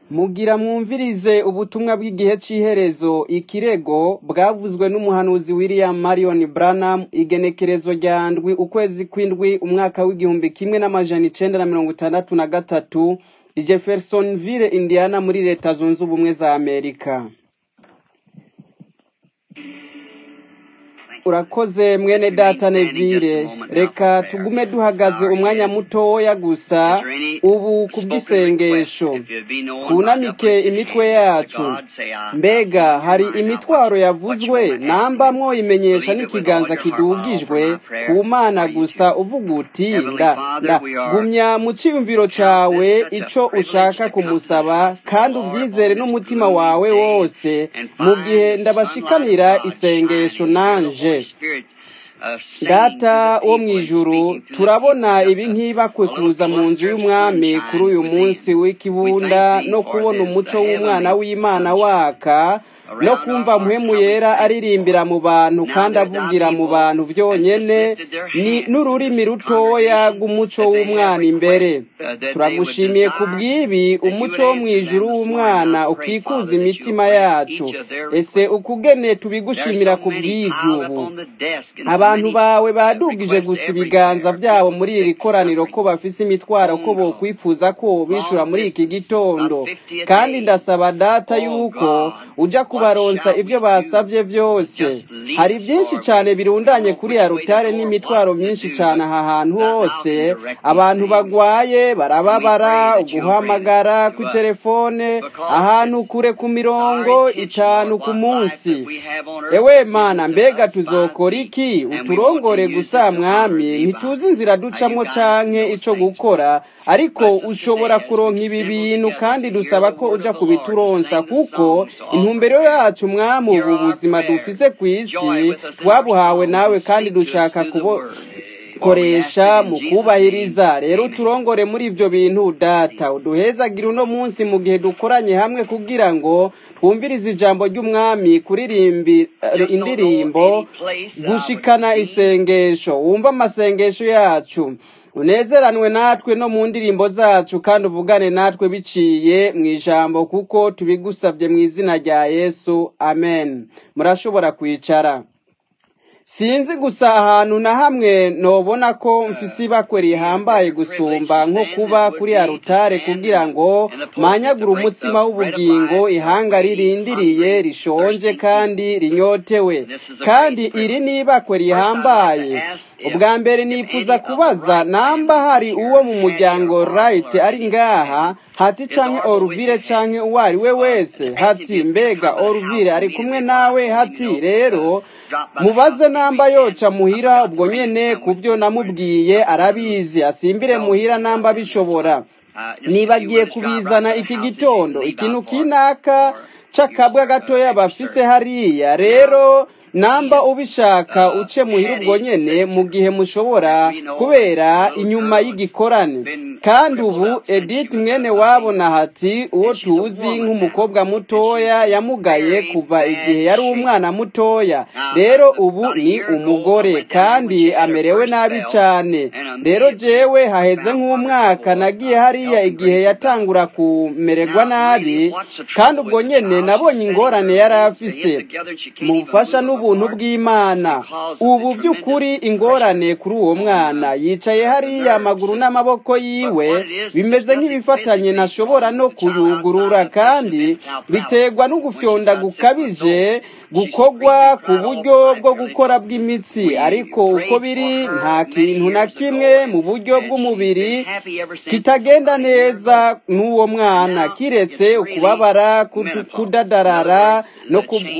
Mugira mwumvirize ubutumwa bw'igihe c'iherezo ikirego bwavuzwe n'umuhanuzi William Marion Branham igenekerezo rya ndwi ukwezi kw'indwi umwaka w'igihumbi kimwe n'amajana icenda na mirongo itandatu na gatatu i Jeffersonville Indiana muri leta zunze ubumwe za Amerika urakoze mwene data Neville reka tugume duhagaze umwanya mutoya gusa ubu kubw'isengesho twunamike imitwe yacu mbega hari imitwaro yavuzwe namba mwoyimenyesha n'ikiganza kidugijwe ku mana gusa uvuga uti nda nda gumya mu ciyumviro cawe ico ushaka kumusaba kandi uvyizere n'umutima wawe wose mu gihe ndabashikanira isengesho nanje data wo mu ijuru turabona ibi nk'ibakwe kuza mu nzu y'umwami kuri uyu munsi w'ikibunda no kubona umuco w'umwana w'imana waka no kumva muhemu yera aririmbira mu bantu kandi avugira mu bantu byonyene ni n'ururimi rutoya rw'umuco w'umwana imbere turagushimiye ku bw'ibi umuco wo mu ijuru w'umwana ukikuza imitima yacu ese ukugene tubigushimira ku bw'ivyo ubu abantu bawe badugije gusa ibiganza byabo muri iri koraniro ko bafise imitwaro ko bokwifuza ko bishura muri iki gitondo kandi ndasaba data yuko uja kubaronsa ibyo basabye byose hari byinshi cyane birundanye kuri ya rutare n'imitwaro myinshi cyane aha hantu hose abantu bagwaye barababara uguhamagara ku telefone ahantu kure ku mirongo itanu ku munsi ewe mana mbega tuzokora iki uturongore gusa mwami ntituzi inzira ducamo canke ico gukora ariko ushobora kuronka ibi bintu kandi dusaba ko uja kubituronsa kuko intumbero yacu mwami ubu buzima dufise ku isi twabuhawe nawe kandi dushaka kubo koresha mu kubahiriza rero uturongore muri ibyo bintu data uduhezagira uno munsi mu gihe dukoranye hamwe kugira ngo twumvirize ijambo ry'umwami kuririmba indirimbo gushikana isengesho wumva amasengesho yacu unezeranwe natwe no mu ndirimbo zacu kandi uvugane natwe biciye mu ijambo kuko tubigusabye mu izina rya yesu amen murashobora kwicara sinzi gusa ahantu na hamwe nobona ko mfise ibakwe rihambaye gusumba nko kuba kuri arutare kugira ngo manyagure umutsima w'ubugingo ihanga ririndiriye rishonje kandi rinyotewe kandi iri ni ibakwe rihambaye ubwa mbere nifuza kubaza namba hari uwo mu muryango right ari ngaha hati canke oruvire canke uwo ari we wese hati mbega oruvire ari kumwe nawe hati rero mubaze namba yoca muhira ubwo nyene kuvyo namubwiye arabizi asimbire muhira namba bishobora nibagiye kubizana iki gitondo ikintu kinaka c'akabwa gatoya bafise hariya rero namba ubishaka uce muhira ubwo nyene mu gihe mushobora kubera inyuma y'igikorane kandi ubu Edith mwene wabona hati uwo tuzi nk'umukobwa mutoya yamugaye kuva igihe yari umwana mutoya rero ubu ni umugore kandi amerewe nabi cyane rero jewe haheze nk'umwaka nagiye hariya igihe yatangura kumererwa nabi kandi ubwo nyene nabonye ingorane yari afise mu bufasha n'ubu ubuntu bw'imana ubu by'ukuri ingorane kuri uwo mwana yicaye hariya amaguru n'amaboko yiwe bimeze nk'ibifatanye ntashobora no kuyugurura kandi biterwa n'ugufyonda gukabije gukorwa ku buryo bwo gukora bw'imitsi ariko uko biri nta kintu na kimwe mu buryo bw'umubiri kitagenda neza n'uwo mwana kiretse ukubabara kudadarara no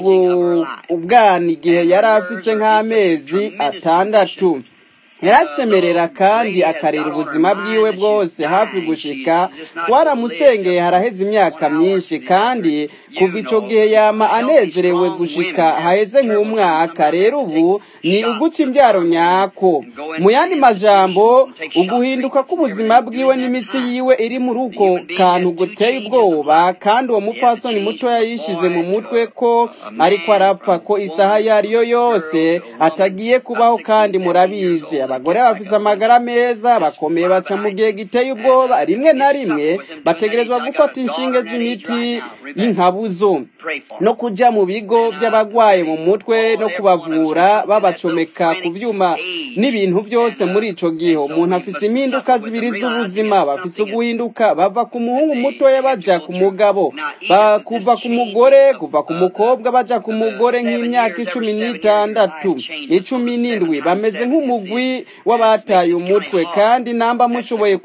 kubwana igihe yari afise nk'amezi atandatu yarasemerera kandi akarera ubuzima bwiwe bwose hafi gushika waramusengeye haraheze imyaka myinshi kandi kuva ico gihe yama anezerewe gushika haheze nk'umwaka rero ubu ni uguca imbyaro nyako mu yandi majambo uguhinduka k'ubuzima bwiwe n'imitsi yiwe iri muri uko kantu guteye ubwoba kandi uwo mupfasoni mutoya yishize mu mutwe ko ariko arapfa ko isaha iyo ari yo yose atagiye kubaho kandi murabizi abagore bafise amagara meza bakomeye baca mu gihe giteye ubwoba rimwe na rimwe bategerezwa gufata inshinge z'imiti y'inkabuzo no kuja mu bigo by'abagwaye mu mutwe no kubavura babacomeka ku byuma n'ibintu byose muri ico gihe umuntu afise impinduka zibiri z'ubuzima bafise uguhinduka bava ku muhungu mutoya baja ku mugabo kuva ku mugore kuva ku mukobwa baja ku mugore nk'imyaka icumi n'itandatu icumi n'indwi bameze nk'umugwi w'abataye umutwe kandi namba mushoboye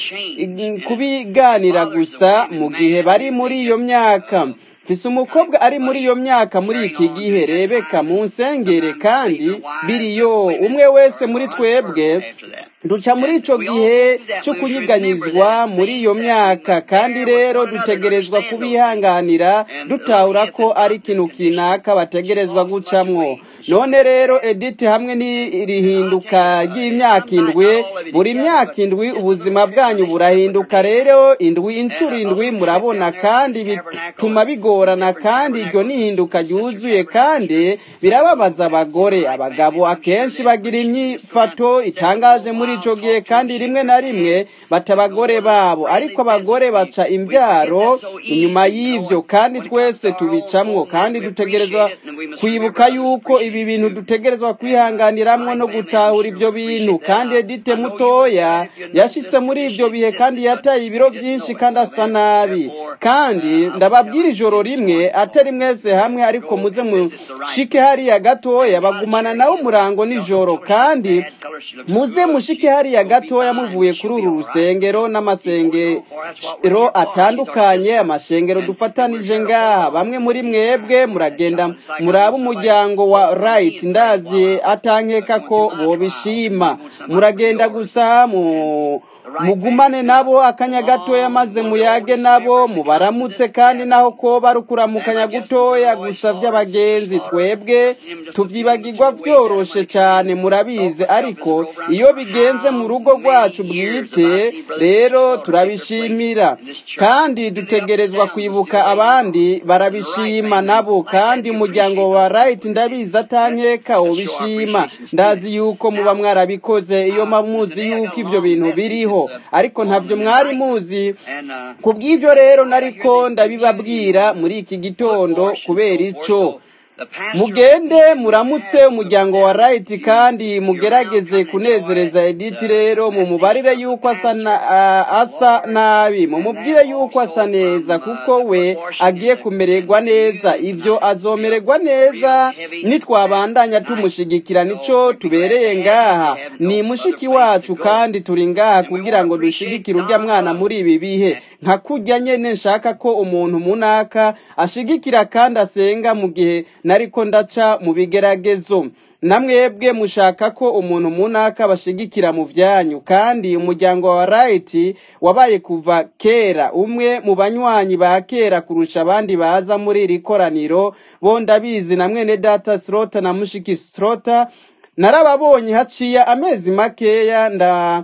kubiganira gusa mu gihe bari muri iyo myaka mfise umukobwa ari muri iyo myaka muri iki gihe rebeka mu nsengere kandi biriyo umwe wese muri twebwe duca muri ico gihe cyo kunyiganyizwa muri iyo myaka kandi rero dutegerezwa kubihanganira dutahura ko ari ikintu kinaka bategerezwa gucamwo none rero editi hamwe n'irihinduka ry'imyaka indwi buri myaka indwi ubuzima bwanyu burahinduka rero indwi inshuro indwi murabona kandi bituma bigorana kandi iryo nihinduka ryuzuye kandi birababaza abagore abagabo akenshi bagira imyifato itangaje muri ico gihe kandi rimwe na rimwe bata abagore babo ariko abagore baca imbyaro inyuma y'ivyo kandi twese tubicamwo kandi dutegerezwa kwibuka yuko ibi bintu dutegerezwa kwihanganiramwo no gutahura ivyo bintu kandi edite mutoya yashitse muri ivyo bihe kandi yataye ibiro vyinshi kandi asa nabi kandi ndababwira ijoro rimwe atari mwese hamwe ariko muze mushike hariya gatoya bagumana nawe umurango nijoro kandi muze mushike hariya gatoya muvuye kuri uru rusengero n'amasengero atandukanye amashengero dufatanije ngaha bamwe muri mwebwe muragenda muraba umuryango wa right ndazi atankeka ko bobishima muragenda gusa mu mugumane nabo akanya gatoya maze muyage nabo mubaramutse kandi naho ko barukuramukanya gutoya gusa by'abagenzi twebwe tubyibagirwa byoroshe cyane murabizi ariko iyo bigenze mu rugo rwacu bwite rero turabishimira kandi dutegerezwa kwibuka abandi barabishima nabo kandi umuryango wa right ndabizi atankeka ubishima ndazi yuko muba mwarabikoze iyo mamuzi yuko ibyo bintu biriho ariko ntabyo mwari muzi ku bw'ibyo rero nariko ndabibabwira muri iki gitondo kubera ico mugende muramutse umuryango wa rayiti kandi mugerageze kunezereza editi rero mumubarire yuko asa nabi mumubwire yuko asa neza kuko we agiye kumererwa neza ibyo azomererwa neza nitwabandanya tumushigikira nico tubereye ngaha ni mushiki wacu kandi turi ngaha kugira ngo dushigikire urya mwana muri ibi bihe nka kurya nyene nshaka ko umuntu munaka ashigikira kandi asenga mu gihe nariko ndaca mu bigeragezo namwebwe mushaka ko umuntu munaka bashigikira mu vyanyu kandi umuryango wa right wabaye kuva kera umwe mu banywanyi ba kera kurusha abandi baza muri iri koraniro bo ndabizi na mwene data Slota na mushiki Slota narababonye haciye amezi makeya nda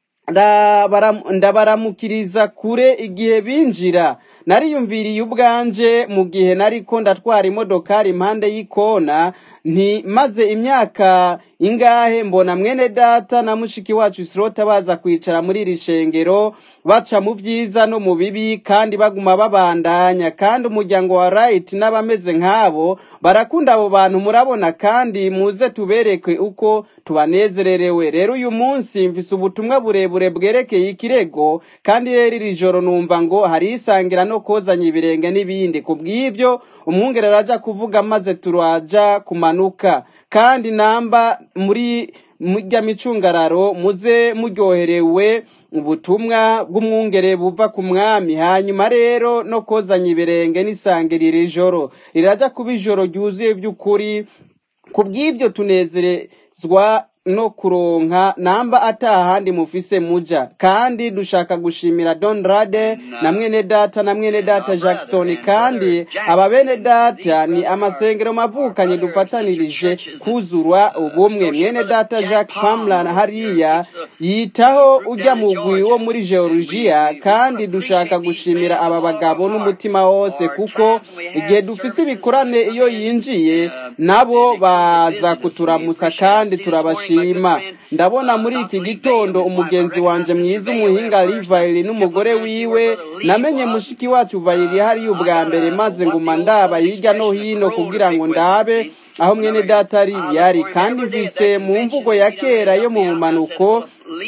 ndabaramukiriza kure igihe binjira nariyumviriye ubwanje mu gihe nariko ndatwara imodokari impande y'ikona nti maze imyaka ingahe mbona mwene data na mushiki wacu Isirota baza kwicara muri iri shengero baca mu byiza no mu bibi kandi baguma babandanya kandi umuryango wa right n'abameze nk'abo barakunda abo bantu murabona kandi muze tubereke uko tubanezererewe rero uyu munsi mfise ubutumwa burebure bwerekeye ikirego kandi rero iri joro numva ngo hari isangira no kozanya ibirenge n'ibindi ku bw'ibyo umwungere araja kuvuga maze turaja kumanuka kandi namba muri murya micungararo muze muryoherewe ubutumwa bw'umwungere buva ku mwami hanyuma rero no kozanya ibirenge n'isangirira ijoro riraja kuba ijoro ryuzuye by'ukuri ku bw'ibyo tunezerezwa no kuronka namba atahandi mufise muja kandi dushaka gushimira Don Rade na mwene data na mwene data Jackson kandi aba bene data ni amasengero mavukanye dufatanirije kuzurwa ubumwe mwene data Jacques Pamela hariya yitaho ujya mugwi wo muri Georgia kandi dushaka gushimira aba bagabo n'umutima wose kuko igihe dufise ibikorane iyo yinjiye nabo baza kuturamutsa kandi turabashimira ndabishima ndabona muri iki gitondo umugenzi wanje mwiza umuhinga Livayili n'umugore wiwe namenye mushiki wacu Vayili hariya ubwa mbere maze nguma ndaba hirya no hino kugira ngo ndabe aho mwene data ari yari kandi mvise mu mvugo ya kera yo mu bumanuko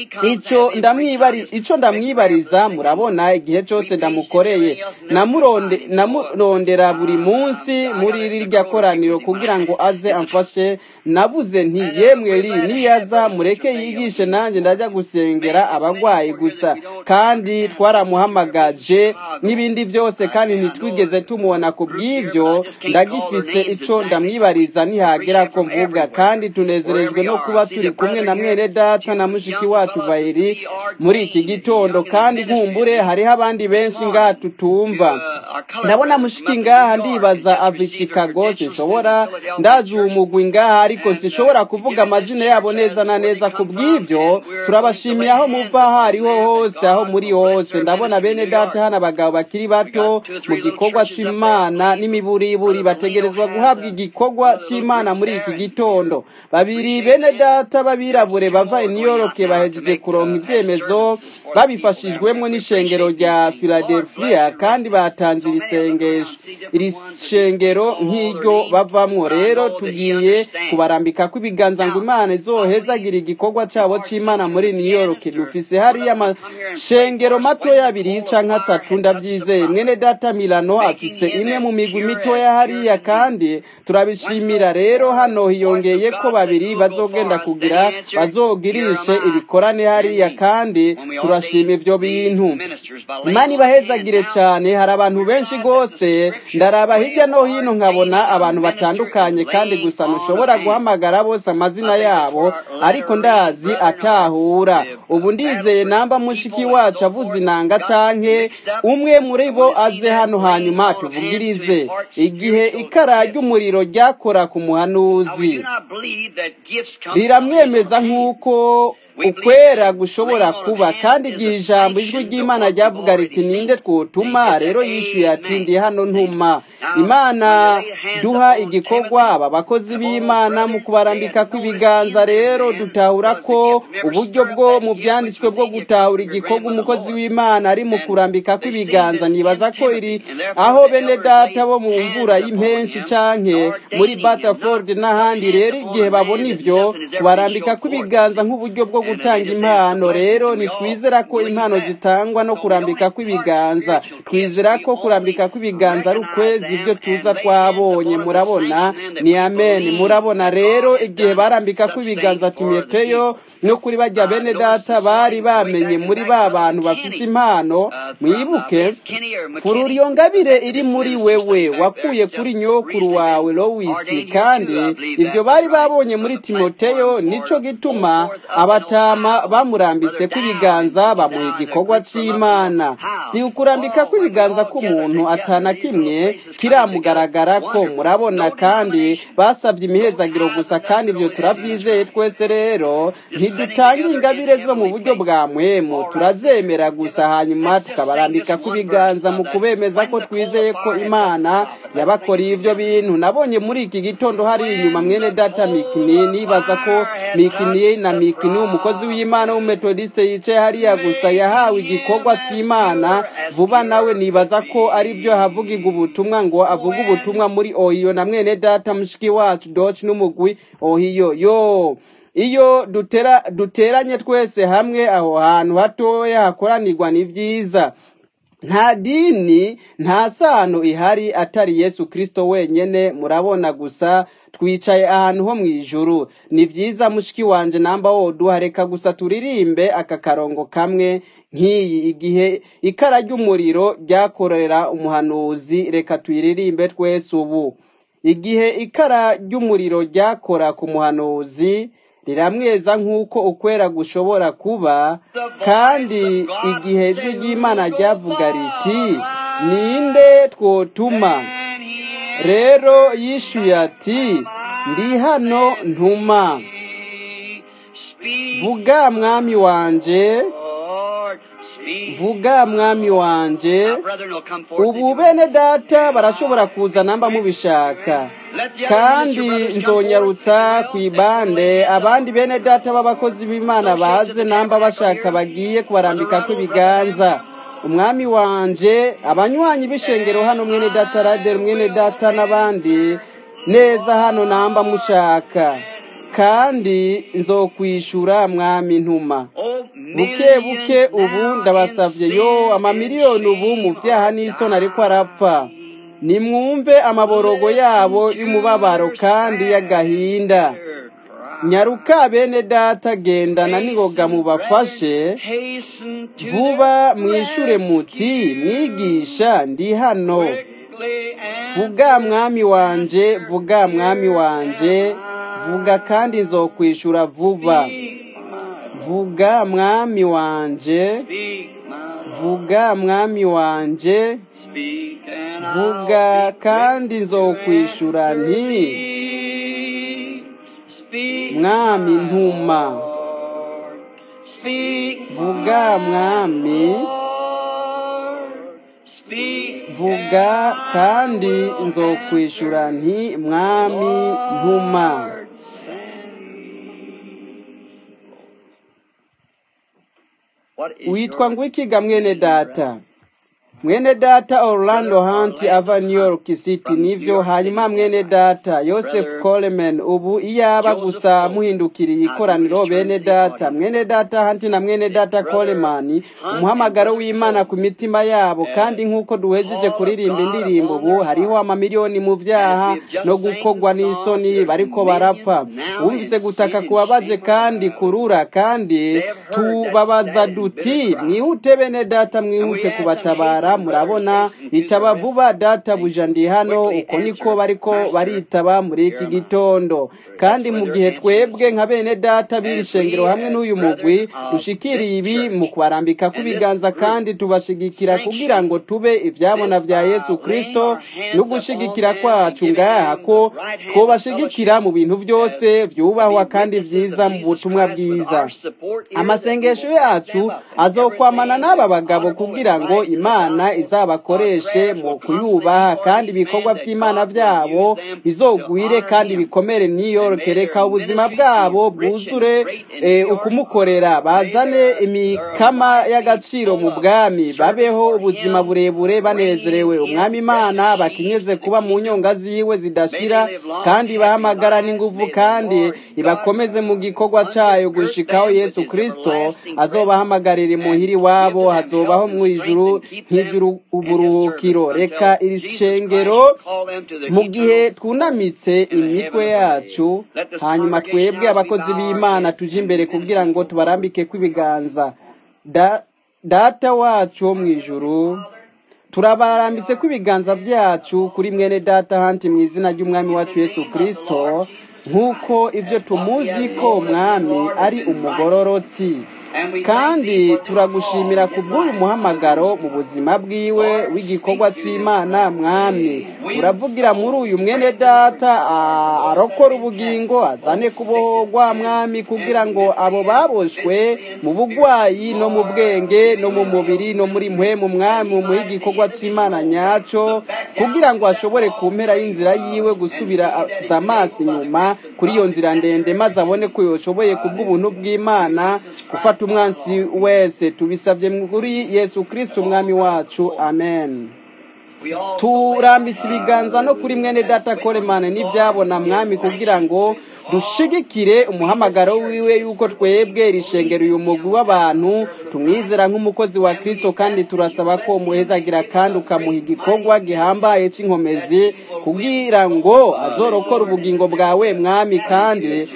ico ndamwibari ico ndamwibariza murabona igihe cyose ndamukoreye namuronde namurondera buri munsi muri rirya koraniro kugira ngo aze amfashe nabuze nti yemwe ri niyaza mureke yigishe nanjye ndajya gusengera abagwayi gusa kandi twaramuhamagaje n'ibindi byose kandi ntitwigeze tumubona ku bw'ivyo ndagifise ico ndamwibariza nihagera ko mvuga kandi tunezerejwe no kuba turi kumwe na mwene data na mushiki wacu Vayiri muri iki gitondo kandi nkumbure hariho abandi benshi ngaha tutumva ndabona mushiki ngaha ndibaza ava i Chicago sinshobora ndazi uwo mugwi ngaha ariko sinshobora kuvuga amazina yabo neza na neza ku bw'ivyo turabashimiye aho muva aho ariho hose aho muri hose ndabona bene data hano abagabo bakiri bato mu gikorwa c'imana n'imiburiburi bategerezwa guhabwa igikorwa c'imana muri iki gitondo babiri bene data b'abirabure bava i New York bahejeje kuronka ibyemezo babifashijwemo n'ishengero rya Philadelphia kandi batanze iri sengesho iri shengero nk'iryo bavamwo rero tugiye kubarambika ko ibiganza ngo imana izohezagira igikorwa cyabo c'imana muri New York dufise hariya amashengero matoya abiri canke atatu ndabyizeye mwene data Milano afise imwe mu migwi mitoya hariya kandi turabishimira rero hano hiyongeye ko babiri bazogenda kugira bazogirishe ibikorane hariya kandi turashima ivyo bintu imana ibahezagire cyane hari abantu benshi rwose ndaraba hirya no hino nkabona abantu batandukanye kandi gusa ntushobora guhamagara bose amazina yabo ariko ndazi atahura ubu ndizeye namba mushiki wacu avuze inanga canke umwe muri bo aze hano hanyuma tuvugirize igihe ikara ry'umuriro ryakora ku muhanuzi riramwemeza nk'uko ukwera gushobora kuba kandi igihe ijambo ijwi ry'imana ryavuga riti ninde twotuma rero yishyuye ati ndi hano ntuma imana duha igikorwa aba bakozi b'imana mu kubarambika kw'ibiganza rero dutahura ko uburyo bwo mu byanditswe bwo gutahura igikorwa umukozi w'imana ari mu kurambika kw'ibiganza nibaza ko iri aho bene data bo mu mvura y'impenshi canke muri Batterford n'ahandi rero igihe babona ivyo kubarambika kw'ibiganza nk'uburyo bwo gutanga impano rero nitwizera ko impano zitangwa no kurambika kw'ibiganza twizera ko kurambika kw'ibiganza ari ukwezi ibyo tuza twabonye murabona ni amen murabona rero igihe barambika kw'ibiganza timoteyo no kuri bajya bene data bari bamenye muri ba bantu bafise impano mwibuke fururiyo ngabire iri muri wewe wakuye kuri nyokuru wawe lowisi kandi ibyo bari babonye muri timoteyo nico gituma abatama bamurambitse kw'ibiganza bamuha igikorwa c'imana si ukurambika kw'ibiganza k'umuntu atana kimwe kiramugaragara ko murabona kandi basabye imihezagiro gusa kandi ibyo turabyizeye twese rero ntidutanga ingabire zo mu buryo bwa mwemu turazemera gusa hanyuma tukabarambika kw'ibiganza mu kubemeza ko twizeye ko imana yabakoreye ibyo bintu nabonye muri iki gitondo hari inyuma mwene data mikini nibaza ko mikini na mikini umukozi w'imana w'umumetodiste yicaye hariya gusa yahawe igikorwa cy'imana vuba nawe nibaza ko ari byo havugirwa ubutumwa ngo avuge ubutumwa muri ohiyo na mwene data mushiki wacu doci n'umugwi ohiyo yo iyo dutera duteranye twese hamwe aho hantu hatoya hakoranirwa ni byiza nta dini nta sano ihari atari yesu kirisito wenyine murabona gusa twicaye ahantu ho mu ijuru ni byiza mushiki wanjye namba woduha reka gusa turirimbe aka karongo kamwe nk'iyi igihe ikara ry'umuriro ryakorera umuhanuzi reka tuyiririmbe twese ubu igihe ikara ry'umuriro ryakora ku muhanuzi riramweza nk'uko ukwera gushobora kuba kandi igihe ijwi ry'imana ryavuga riti ninde twotuma rero yishyuye ati ndi hano ntuma vuga mwami wanjye vuga mwami wanje ubu bene data barashobora kuza namba mubishaka kandi nzonyarutsa ku ibande abandi bene data b'abakozi b'imana baze namba bashaka bagiye kubarambika kw'ibiganza umwami wanje abanywanyi b'ishengero hano mwene data raderi mwene data n'abandi neza hano namba mushaka kandi nzokwishura mwami ntuma buke buke ubu ndabasavye yo amamiliyoni ubu mu vyaha n'isoni ariko arapfa nimwumve amaborogo yabo y'umubabaro kandi y'agahinda nyaruka bene data gendana n'ingoga mubafashe vuba mwishure muti mwigisha ndi hano vuga mwami wanje vuga mwami wanje vuga kandi nzokwishura vuba vuga mwami wanje vuga mwami wanje vuga kandi nzokwishura nti mwami ntuma vuga mwami vuga kandi nzokwishura nti mwami ntuma witwa ngwikiga mwene data mwene data orlando hunt ava new york city nivyo hanyuma mwene data joseph coleman ubu iyaba gusa muhindukiriye ikoraniro bene data mwene data hunt na mwene data coleman umuhamagaro w'imana ku mitima yabo kandi nk'uko duhejeje kuririmba indirimbo ubu hariho amamiliyoni mu vyaha no gukorwa n'isoni bariko barapfa wumvise gutaka kubabaje kandi kurura kandi tubabaza duti mwihute bene data mwihute kubatabara murabona itaba vuba data buja ndi hano uko niko bariko baritaba muri iki gitondo kandi mu gihe twebwe nka bene data b'iri shengero hamwe n'uyu mugwi dushikiriye ibi mu kubarambika kw'ibiganza kandi tubashigikira kugira ngo tube ivyabona vya yesu kristo no gushigikira kwacu ngaha ko twobashigikira mu bintu byose vyubahwa kandi vyiza mu butumwa bwiza amasengesho yacu azokwamana n'aba bagabo kugira ngo imana izabakoreshe mu kuyubaha kandi ibikorwa by'imana byabo bizogwire kandi bikomere New York reka ubuzima bwabo bwuzure ukumukorera bazane imikama y'agaciro mu bwami babeho ubuzima burebure banezerewe umwami imana bakinyeze kuba mu nyonga ziwe zidashira kandi ibahamagara n'inguvu kandi ibakomeze mu gikorwa cyayo gushikaho yesu kristo azobahamagarira imuhiri wabo hazobaho mu ijuru nk'iby'uburuhukiro reka iri shengero mu gihe twunamitse imitwe yacu hanyuma twebwe abakozi b'imana tuje imbere kugira ngo tubarambike kw'ibiganza data wacu wo mu ijuru turabarambitse kw'ibiganza byacu kuri mwene data hanti mu izina ry'umwami wacu yesu kirisito nk'uko ibyo tumuzi ko umwami ari umugororotsi kandi turagushimira ku bw'uyu muhamagaro mu buzima bwiwe w'igikorwa cy'imana mwami uravugira muri uyu mwene data arokora ubugingo azane kubohorwa mwami kugira ngo abo baboshwe mu bugwayi no mu bwenge no mu mubiri no muri mwe mu mwami muri igikorwa cy'imana nyacyo kugira ngo ashobore ku mpera y'inzira yiwe gusubira amaso inyuma kuri iyo nzira ndende maze abone ko yoshoboye ku bw'ubuntu bw'imana gufata umwansi wese tubisabye muri yesu kirisiti umwami wacu amen turambitse ibiganza no kuri mwene data koremane n'ibyabona mwami kugira ngo dushigikire umuhamagaro wiwe yuko twebwe rishengera uyu mugwi w'abantu tumwizera nk'umukozi wa kirisito kandi turasaba ko umuhezagira kandi ukamuha igikorwa gihambaye cy'inkomezi kugira ngo azorokore ubugingo bwawe mwami kandi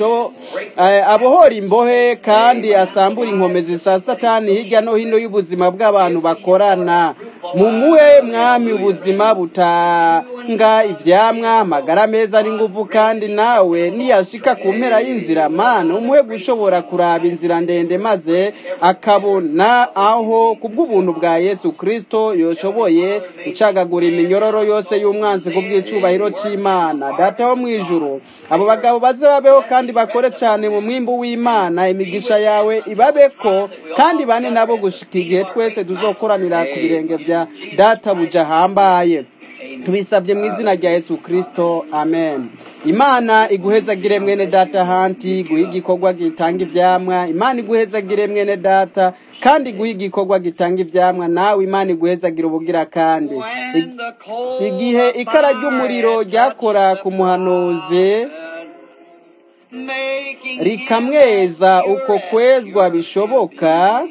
abohora imbohe kandi asambura inkomezi za satani hirya no hino y'ubuzima bw'abantu bakorana mumuhe mwami ubuzima atanga ivyamwa amagara meza n'inguvu kandi nawe niyashika ku mpera y'inzira mana umuhe gushobora kuraba inzira ndende maze akabona aho kubw'ubuntu bwa yesu kristo yoshoboye gucagagura iminyororo yose y'umwanzi ku bw'icubahiro c'imana data wo mw'ijuru abo bagabo baze babeho kandi bakore cane mu mwimbu w'imana imigisha yawe ibabeko kandi bane nabo gushika igihe twese tuzokoranira ku birenge vya data buja hambaye tubisabye mu izina rya yesu kristo amen imana iguhezagire mwene data hanti iguhe igikorwa gitanga ivyamwa imana iguhezagire mwene data kandi iguhe igikorwa gitanga ivyamwa nawe imana iguhezagire ubugira kandi igihe ikara ry'umuriro ryakora ku muhanuzi rikamweza uko kwezwa bishoboka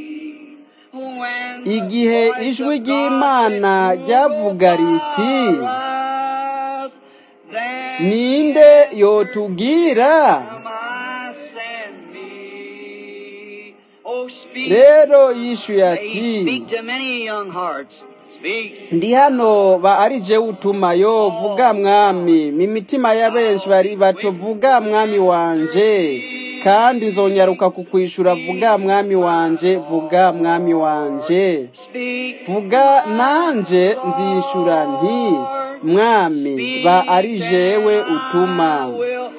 igihe ijwi ry'imana ryavuga riti ninde yotubwira rero yishuye ati ndi hano ba ari je utuma yo vuga mwami mimitima ya benshi bari bato vuga mwami wanje kandi nzonyaruka kukwishura vuga mwami wanje vuga mwami wanje vuga nanje nzishura nti mwami ba ari jewe utuma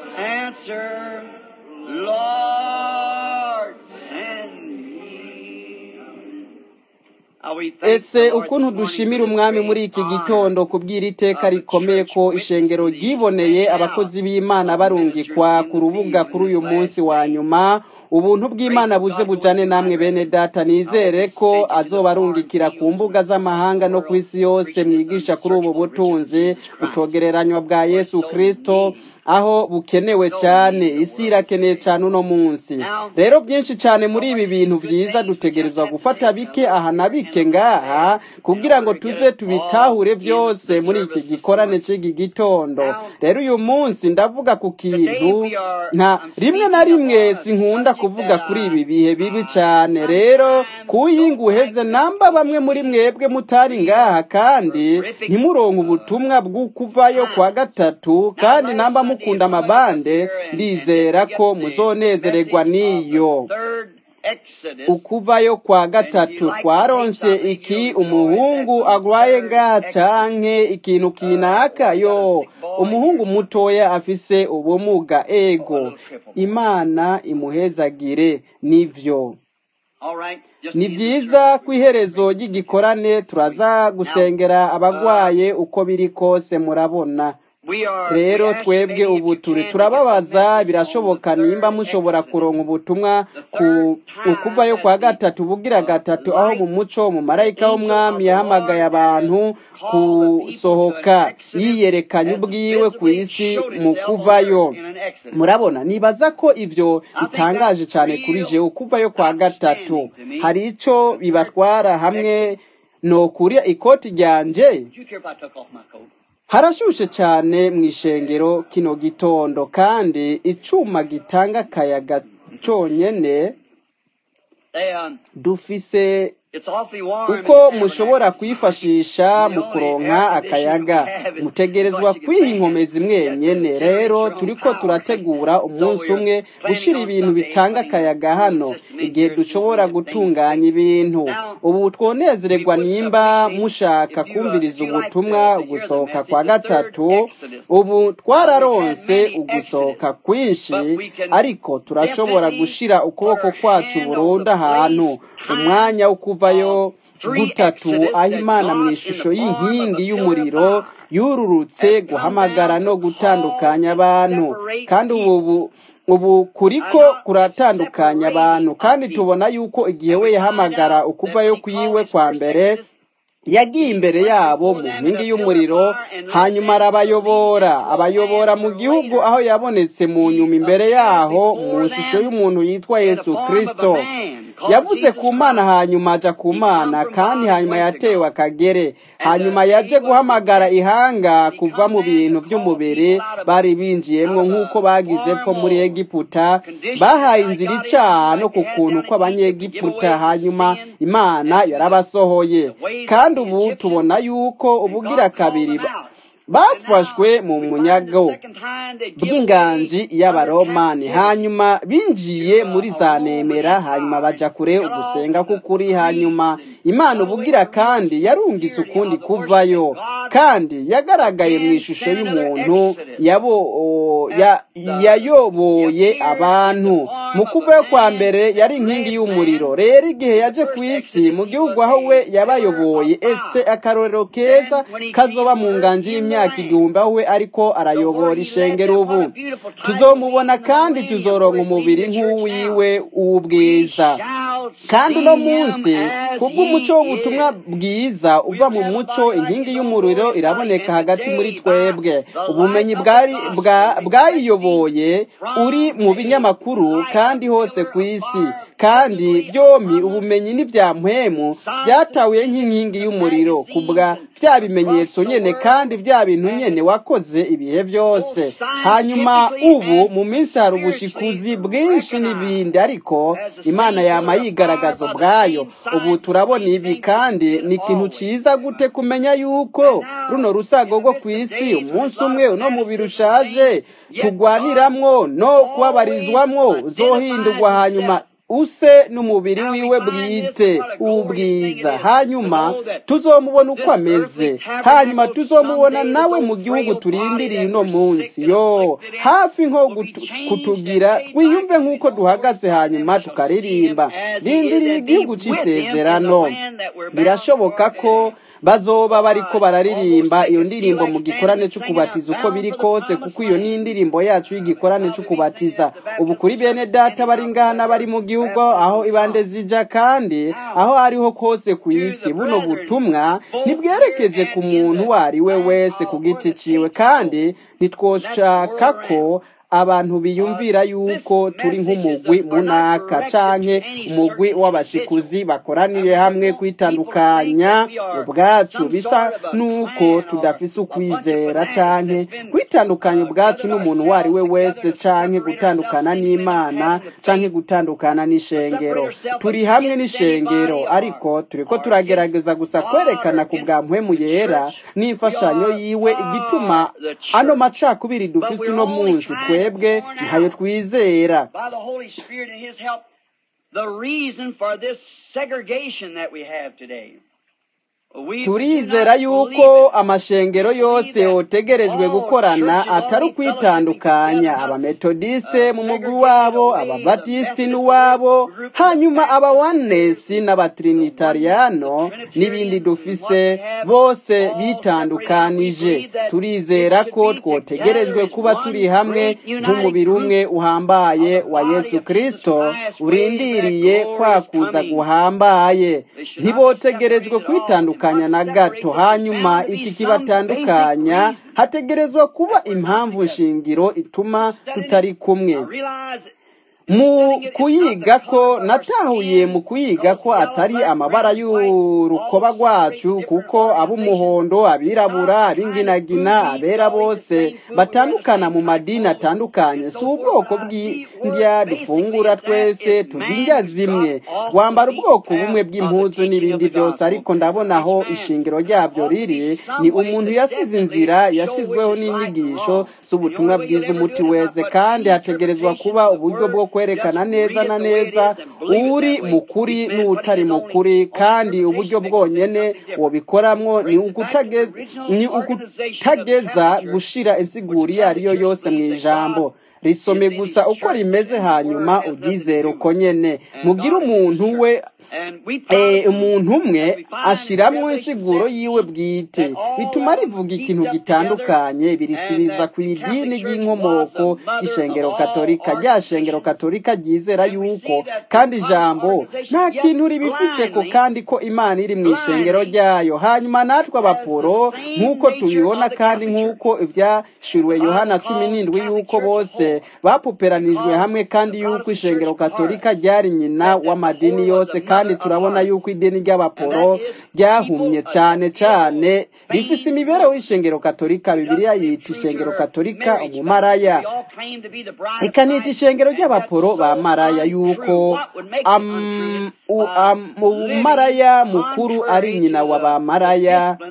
ese ukuntu dushimira umwami muri iki gitondo kubwira iteka rikomeye ko ishengero ryiboneye abakozi b'imana barungikwa ku rubuga kuri uyu munsi wa nyuma ubuntu bw'imana buze bujane namwe bene data nizere ko azobarungikira ku mbuga z'amahanga no ku isi yose mwigisha kuri ubu butunzi butogereranywa bwa yesu kristo aho bukenewe cyane isi irakeneye cyane uno munsi rero byinshi cyane muri ibi bintu byiza dutegerezwa gufata bike aha na bike ngaha kugira ngo tuze tubitahure byose muri iki gikorane cy'iki gitondo rero uyu munsi ndavuga ku kintu nta rimwe na rimwe sinkunda kuvuga kuri ibi bihe bibi cyane rero kuyinga uheze namba bamwe muri mwebwe mutari ngaha kandi ntimuronke ubutumwa bw'ukuvayo kwa gatatu kandi namba mukunda amabande ndizera ko muzonezererwa n'iyo ukuvayo kwa gatatu twaronse iki umuhungu agwaye ngaha canke ikintu kinaka yo umuhungu mutoya afise ubumuga ego imana imuhezagire nivyo ni byiza ku iherezo ry'igikorane turaza gusengera abagwaye uko biri kose murabona rero twebwe ubu turi turababaza birashoboka nimba mushobora kuronka ubutumwa ku ukuvayo kwa gatatu bugira gatatu aho mu muco mu marayika w'umwami yahamagaye abantu gusohoka yiyerekanye ubwiwe ku isi mu kuvayo murabona nibaza ko ibyo bitangaje cyane kuri jewe ukuvayo kwa gatatu hari ico bibatwara hamwe no kuri ikoti ryanje harashushe cyane mu ishengero kino gitondo kandi icuma gitanga akayaga conyene dufise uko mushobora kwifashisha mu kuronka akayaga mutegerezwa kwiha inkomezi mwenyene rero turiko turategura umunsi umwe gushira ibintu bitanga akayaga hano igihe dushobora gutunganya ibintu ubu twonezererwa nimba mushaka kumviriza ubutumwa ugusohoka kwa gatatu ubu twararonse ugusohoka kwinshi ariko turashobora gushira ukuboko kwacu burundu ahantu umwanya wo kuvayo gutatu aho imana mu ishusho y'inkingi y'umuriro yururutse guhamagara no gutandukanya abantu kandi ubu ubu kuriko kuratandukanya abantu kandi tubona yuko igihe we yahamagara ukuvayo kwiwe kwa mbere yagiye imbere yabo mu nkingi y'umuriro hanyuma arabayobora abayobora mu gihugu aho yabonetse mu nyuma imbere yaho mu ishusho y'umuntu yitwa yesu kirisito yavuze ku mana hanyuma aja ku mana kandi hanyuma yatewe akagere hanyuma yaje guhamagara ihanga kuva mu bintu by'umubiri bari binjiyemwo nk'uko bagize pfo muri egiputa bahaye inzira icaha no ku kuntu kw'abanyegiputa hanyuma imana yarabasohoye kandi ubu tubona yuko ubugira kabiri bafashwe mu munyago bw'inganji y'abaromani hanyuma binjiye muri za nemera hanyuma baja kure ugusenga k'ukuri hanyuma imana ubugira kandi yarungitse ukundi kuvayo kandi yagaragaye mu ishusho y'umuntu yayoboye abantu mu kuvayo kwa mbere yari inkingi y'umuriro rero igihe yaje ku isi mu gihugu aho we yabayoboye ese akarorero keza kazoba mu nganji y'imyaka igihumbi aho we ariko arayobora ishengero ubu tuzomubona kandi tuzoronka umubiri nk'uwiwe w'ubwiza kandi uno munsi kubw'umuco w'ubutumwa bwiza uva mu muco inkingi y'umuriro iraboneka hagati muri twebwe ubumenyi bwayiyoboye uri mu binyamakuru kandi hose ku isi kandi byombi ubumenyi n'ibya mpemu byatahuye nk'inkingi y'umuriro kubwa bya bimenyetso nyene kandi bya bintu nyene wakoze ibihe byose hanyuma ubu mu minsi hari ubushikuzi bwinshi n'ibindi ariko imana yama yigaragaza ubwayo ubu turabona ibi kandi ni ikintu ciza gute kumenya yuko runo rusago rwo ku isi umunsi umwe uno mubiri ushaje tugwaniramwo no kubabarizwamwo uzohindurwa hanyuma use n'umubiri wiwe bwite ubwiza hanyuma tuzomubona uko ameze hanyuma tuzomubona nawe mu gihugu turindiriye uno munsi yo hafi nko kutugira wiyumve nk'uko duhagaze hanyuma tukaririmba rindiriye igihugu cy'isezerano birashoboka ko bazoba bariko bararirimba iyo ndirimbo mu gikorane c'ukubatiza uko biri kose kuko iyo ni indirimbo yacu y'igikorane c'ukubatiza ubu kuri bene data bari ngana bari mu gihugu aho ibande zija kandi aho ariho kose ku isi buno butumwa ntibwerekeje ku muntu uwo ari we wese ku giti ciwe kandi ntitwoshaka ko abantu biyumvira yuko turi nk'umugwi munaka canke umugwi w'abashikuzi bakoraniye hamwe kwitandukanya ubwacu bisa nuko tudafise ukwizera canke kwitandukanya ubwacu n'umuntu uwo ari we wese canke gutandukana n'imana canke gutandukana n'ishengero turi hamwe n'ishengero ariko turiko turagerageza gusa kwerekana ku bwa mpwemu yera n'imfashanyo yiwe igituma ano macakubiri dufise uno munsi twe twebwe ntayo twizera the reason for this segregation that we have today. turizera yuko amashengero yose yotegerejwe gukorana atari ukwitandukanya abametodiste mu mugwi wabo ababatisiti n'uwabo hanyuma abawanesi n'abatrinitariyano n'ibindi dufise bose bitandukanije turizera ko twotegerejwe kuba turi hamwe nk'umubiri umwe uhambaye wa yesu kirisito urindiriye kwakuza guhambaye ntibotegerejwe kwitandukanya na gato hanyuma iki kibatandukanya hategerezwa kuba impamvu nshingiro ituma tutari kumwe mu kuyiga ko natahuye mu kuyiga ko atari amabara y'urukoba rwacu kuko ab'umuhondo abirabura ab'inginagina abera bose batandukana mu madini atandukanye si ubwoko bw'indya dufungura twese turya indya zimwe wambara ubwoko bumwe bw'impuzu n'ibindi byose ariko ndabona aho ishingiro ryabyo riri ni umuntu yasize inzira yashyizweho n'inyigisho z'ubutumwa bwiza umuti weze kandi hategerezwa kuba uburyo bwo kwerekana neza na neza uri mukuri n'utari mukuri kandi uburyo bwonyene wobikoramwo ni ukutageza gushira insiguri iyo ari yo yose mu ijambo risome gusa uko rimeze hanyuma uryizere uko nyene mugire umuntu we umuntu umwe ashiramwo insiguro yiwe bwite bituma rivuga ikintu gitandukanye birisubiza ku idini ry'inkomoko y'ishengero katolika rya shengero katolika ryizera yuko kandi ijambo nta kintu ribifise ko kandi ko imana iri mu ishengero ryayo hanyuma natwe abaporo nk'uko tubibona kandi nk'uko ibyashiriwe yohana cumi n'indwi yuko bose bapuperanijwe hamwe kandi yuko ishengero katolika ryari nyina w'amadini yose kandi turabona yuko idini ry'abaporo ryahumye cyane cyane rifise imibereho y'ishengero katolika bibiliya yita ishengero katolika umumaraya ikanita ishengero ry'abaporo ba maraya yuko umumaraya mukuru ari nyina wa ba maraya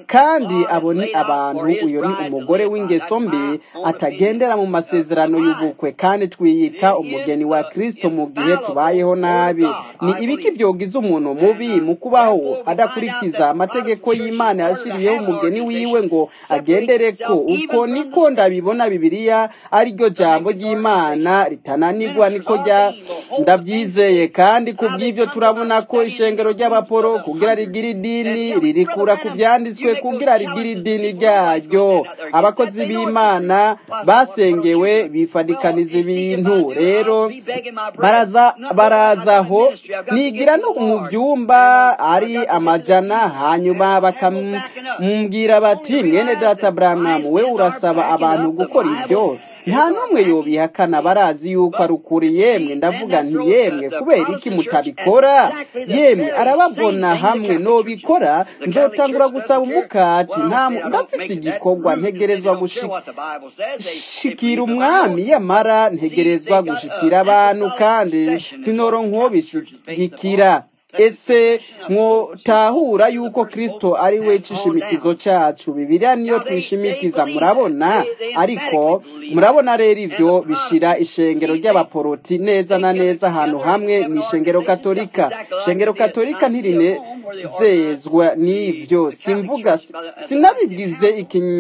kandi abo ni abantu uyu ni umugore w'ingeso mbi atagendera mu masezerano y'ubukwe kandi twiyita umugeni wa kristo mu gihe tubayeho nabi ni ibiki byogiza umuntu mubi mu kubaho adakurikiza amategeko y'imana yashyiriyeho umugeni wiwe ngo agendere ko uko niko ndabibona bibiliya ari ryo jambo ry'imana ritananirwa niko rya ndabyizeye kandi ku bw'ibyo turabona ko ishengero ry'abaporo kugira rigira idini ririkura ku byanditswe kugira rigira idini ryaryo abakozi b'imana basengewe bifadikaniza ibintu rero baraza barazaho nigira no mu byumba ari amajana hanyuma bakamubwira bati mwene data Branham we urasaba abantu gukora ibyo nta n'umwe yobihakana barazi yuko ari ukuri yemwe ndavuga nti yemwe kubera iki mutabikora yemwe arababona hamwe nobikora nzotangura gusaba umukati ndafise igikorwa ntegerezwa gushikira umwami yamara ntegerezwa gushikira abantu kandi sinoro nk'ubishigikira ese mwotahura yuko kristo ari we cishimikizo cacu bibiliya niyo twishimikiza murabona ariko murabona rero ivyo bishira ishengero ry'abaporoti neza na neza ahantu hamwe ni ishengero katolika ishengero katolika ntirinezezwa n'ivyo simvuga sinabigize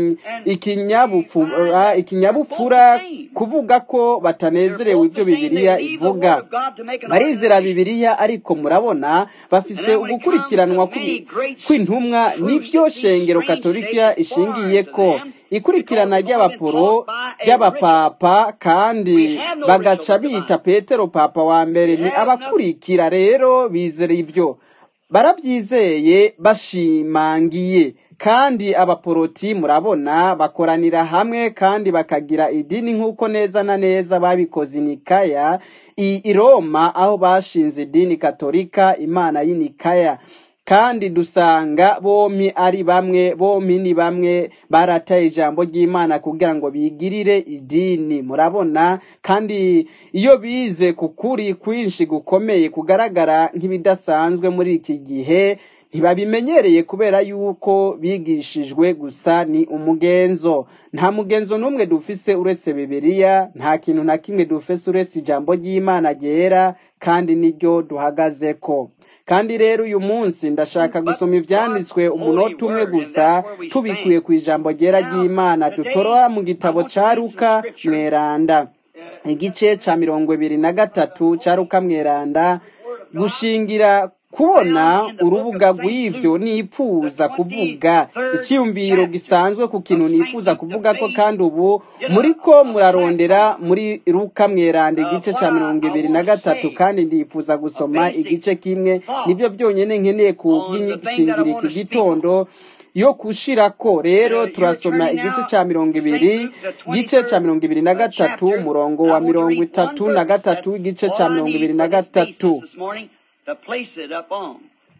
ikinyabupfura ikinyabupfura kuvuga ko batanezerewe ibyo bibiliya ivuga barizera bibiliya ariko murabona bafise ugukurikiranwa kw'intumwa nibyo shengero katolika ishingiye ko ikurikirana ry'abaporo ry'abapapa kandi bagaca bita petero papa wa mbere ni abakurikira rero bizera ibyo barabyizeye bashimangiye kandi abaporoti murabona bakoranira hamwe kandi bakagira idini nk'uko neza na neza babikoze inikaya i roma aho bashinze idini katolika imana y'inikaya kandi dusanga bompi ari bamwe bompi ni bamwe barataye ijambo ry'imana kugira ngo bigirire idini murabona kandi iyo bize ku kuri kwinshi gukomeye kugaragara nk'ibidasanzwe muri iki gihe ntibabimenyereye kubera yuko bigishijwe gusa ni umugenzo nta mugenzo n'umwe dufise uretse bibiliya nta kintu na kimwe dufise uretse ijambo ry'imana ryera kandi niryo duhagazeko kandi rero uyu munsi ndashaka gusoma ibyanditswe umunota umwe gusa tubikuye ku ijambo ryera ry'imana dutorora mu gitabo cya ruka mweranda igice cya mirongo ibiri na gatatu cya ruka mweranda gushingira kubona urubuga rw'ibyo nipfuza kuvuga icyiyumviro gisanzwe ku kintu nifuza kuvuga ko kandi ubu muri ko murarondera muri ruka mweranda igice cya mirongo ibiri na gatatu kandi ndifuza gusoma igice kimwe nibyo byonyine nkeneye kubwishingira iki gitondo yo kushirako rero turasoma igice cya mirongo ibiri igice cya mirongo ibiri na gatatu umurongo wa mirongo itatu na gatatu igice cya mirongo ibiri na gatatu to place it up on.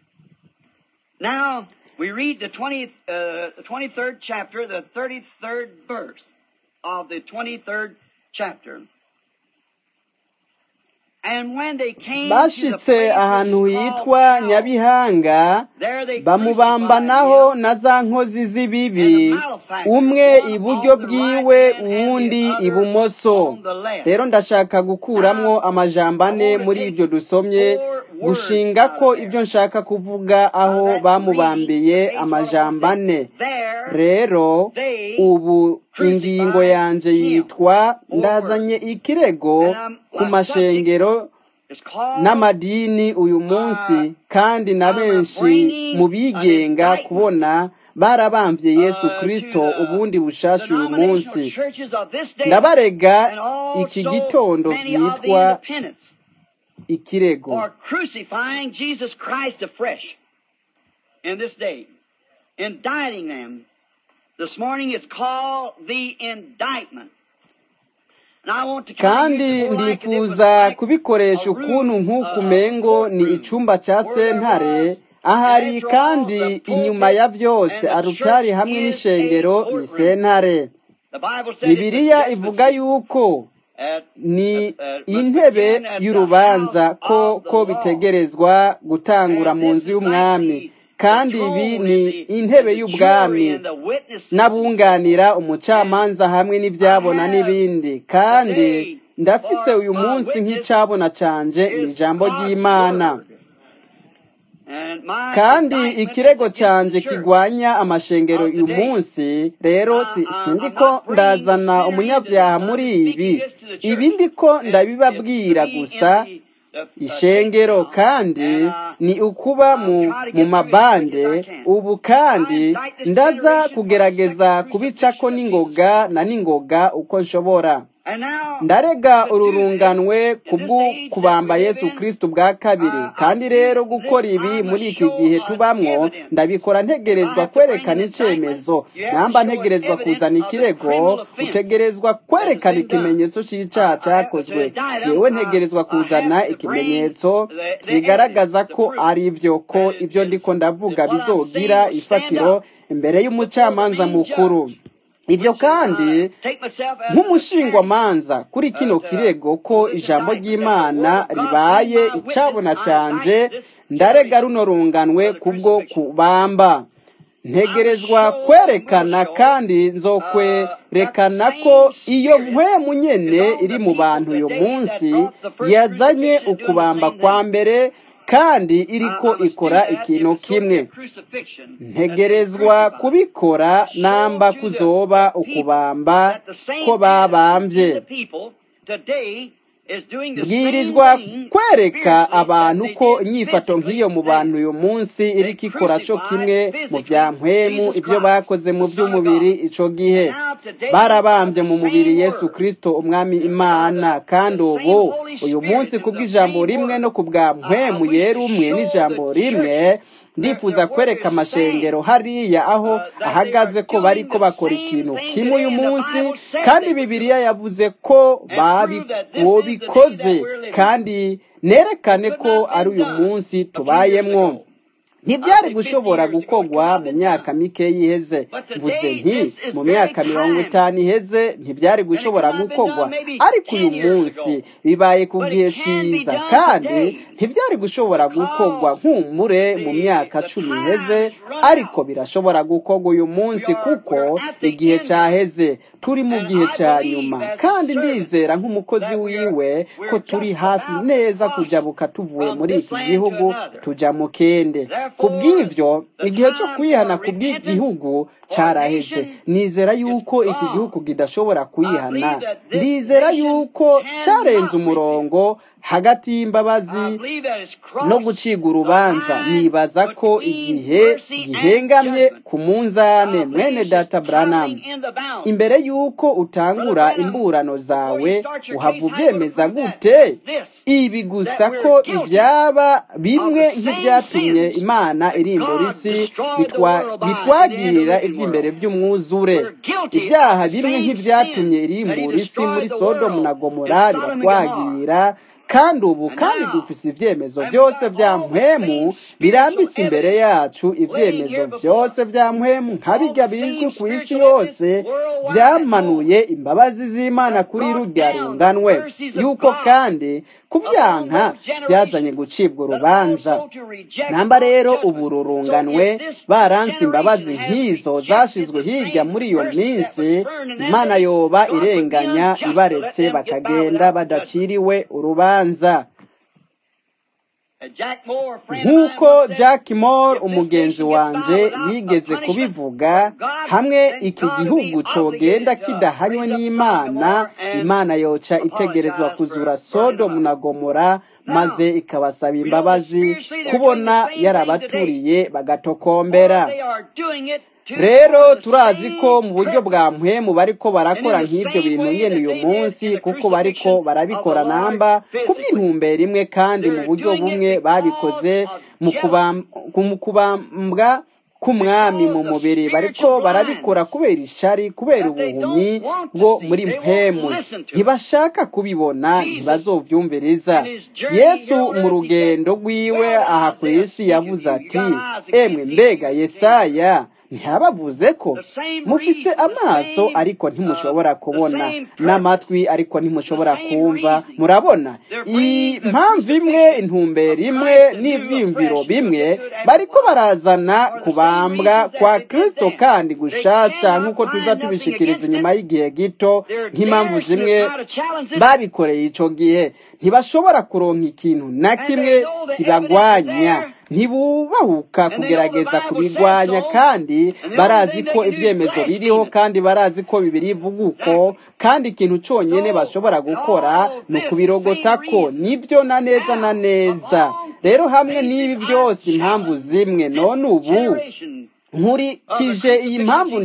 Now, we read the, 20, uh, the 23rd chapter, the 33rd verse of the 23rd chapter. bashitse ahantu hitwa nyabihanga bamubambanaho na za nkozi z'ibibi umwe iburyo bwiwe uwundi ibumoso rero ndashaka gukuramwo amajambo ane muri ibyo dusomye gushinga ko ibyo nshaka kuvuga aho bamubambiye amajambo ane rero ubu ingingo yanjye yitwa ndazanye ikirego ku mashengero n'amadini uyu munsi kandi na benshi mu bigenga kubona barabambye yesu kirisito ubundi bushasha uyu munsi ndabarega iki gitondo byitwa ikirego indicting them This morning it's called the indictment. kandi ndifuza kubikoresha ukuntu nk'uku mengo ni icyumba cya sentare ahari kandi inyuma ya byose arutari hamwe n'ishengero ni sentare bibiliya ivuga yuko ni intebe y'urubanza ko ko bitegerezwa gutangura mu nzu y'umwami kandi ibi ni intebe y'ubwami n'abunganira umucamanza hamwe n'ibyabona n'ibindi kandi ndafise uyu munsi nk'icyabona canje ni ijambo ry'imana kandi ikirego cyanjye kigwanya amashengero uyu munsi rero sindi ko ndazana umunyabyaha muri ibi ibi ndiko ndabibabwira gusa ishengero kandi ni ukuba mu mabande ubu kandi ndaza kugerageza kubicako n'ingoga na n'ingoga uko nshobora ndarega ururunganwe kubwo kubamba yesu kirisiti bwa kabiri kandi rero gukora ibi muri iki gihe tubamwo ndabikora ntegerezwa kwerekana icyemezo namba ntegerezwa kuzana ikirego utegerezwa kwerekana ikimenyetso cy'icyaha cyakozwe jewe ntegerezwa kuzana ikimenyetso bigaragaza ko ari byo ko ibyo ndiko ndavuga bizogira ifatiro imbere y'umucamanza mukuru ibyo kandi nk'umushingwamanza kuri kino kirego ko ijambo ry'imana ribaye icabona canje ndarega runo runganwe kubwo kubamba ntegerezwa kwerekana kandi nzokwerekana ko iyo mpwemu nyene iri mu bantu uyu munsi yazanye ukubamba kwa mbere kandi iriko ikora ikintu kimwe ntegerezwa kubikora namba kuzoba ukubamba ko babambye bwirizwa kwereka abantu ko inyifato nk'iyo mu bantu uyu munsi iriko ikora cyo kimwe mu bya mpwemu ibyo bakoze mu by'umubiri ico gihe barabambye mu mubiri yesu kirisito umwami imana kandi ubu uyu munsi kubw'ijambo rimwe no ku bwa mpwemu yera umwe n'ijambo rimwe ndifuza kwereka amashengero hariya aho ahagaze ko bari ko bakora ikintu kimwe uyu munsi kandi bibiliya yavuze ko babikoze kandi nerekane ko ari uyu munsi tubayemwo ntibyari gushobora gukorwa mu myaka mike yiheze mvuze nti mu myaka mirongo itanu iheze ntibyari gushobora gukorwa ariko uyu munsi bibaye ku gihe cyiza kandi ntibyari gushobora gukorwa nk'umure mu myaka cumi iheze ariko birashobora gukorwa uyu munsi kuko igihe cyaheze turi mu gihe cya nyuma kandi ndizera nk'umukozi wiwe ko turi hafi neza kujabuka tuvuye muri iki gihugu tujya mu kende ku bw'ibyo igihe cyo kwihana ku bw'igihugu cyaraheze nizera yuko iki gihugu kidashobora kwihana ndizera yuko cyarenze umurongo hagati y'imbabazi no guciga urubanza nibaza ko igihe gihengamye ku munzane mwene data Branham imbere y'uko utangura imburano zawe uhava ubyemeza gute ibi gusa ko ibyaba bimwe nk'ibyatumye imana irimbura isi bitwagirira iby'imbere by'umwuzure ibyaha bimwe nk'ibyatumye irimbura isi muri sodomu na gomora biratwagira kandi ubu kandi dufise ibyemezo byose bya mpwemu birambitse imbere yacu ibyemezo byose bya mpwemu nka bijya bizwi ku isi yose byamanuye imbabazi z'imana kuri rurya runganwe yuko kandi kubyanka byazanye gucibwa urubanza namba rero ubu rurunganwe baranse imbabazi nk'izo zashizwe hirya muri iyo minsi imana yoba irenganya ibaretse bakagenda badaciriwe urubanza nk'uko jack moore umugenzi wanjye yigeze kubivuga hamwe iki gihugu cogenda kidahanywe n'imana imana yoca itegerezwa kuzura sodomu na gomora maze ikabasaba imbabazi kubona yarabaturiye bagatokombera rero turazi ko mu buryo bwa mpwemu bariko barakora nk'ibyo bintu nyene uyu munsi kuko bariko barabikora namba ku by'intumbero imwe kandi mu buryo bumwe babikoze mu kubambwa k'umwami mu mubiri bariko barabikora kubera ishari kubera ubuhumyi bwo muri mpemu ntibashaka kubibona ntibazovyumviriza yesu mu rugendo rwiwe aha ku isi yavuze ati emwe mbega yesaya ntiyabavuze ko mufise amaso ariko ntimushobora kubona n'amatwi ariko ntimushobora kumva murabona impamvu imwe intumbero imwe n'ibyiyumviro bimwe bariko barazana kubambwa kwa kristo kandi gushasha nk'uko tuza tubishikiriza inyuma y'igihe gito nk'impamvu zimwe babikoreye ico gihe ntibashobora kuronka ikintu na kimwe kibagwanya ntibubahuka kugerageza kubigwanya kandi barazi ko ibyemezo biriho kandi barazi ko bibiri ivuga uko kandi ikintu cyonyine bashobora gukora ni ukubirogota ko nibyo na neza na neza rero hamwe n'ibi byose impamvu zimwe none ubu nkurikije iyi mpamvu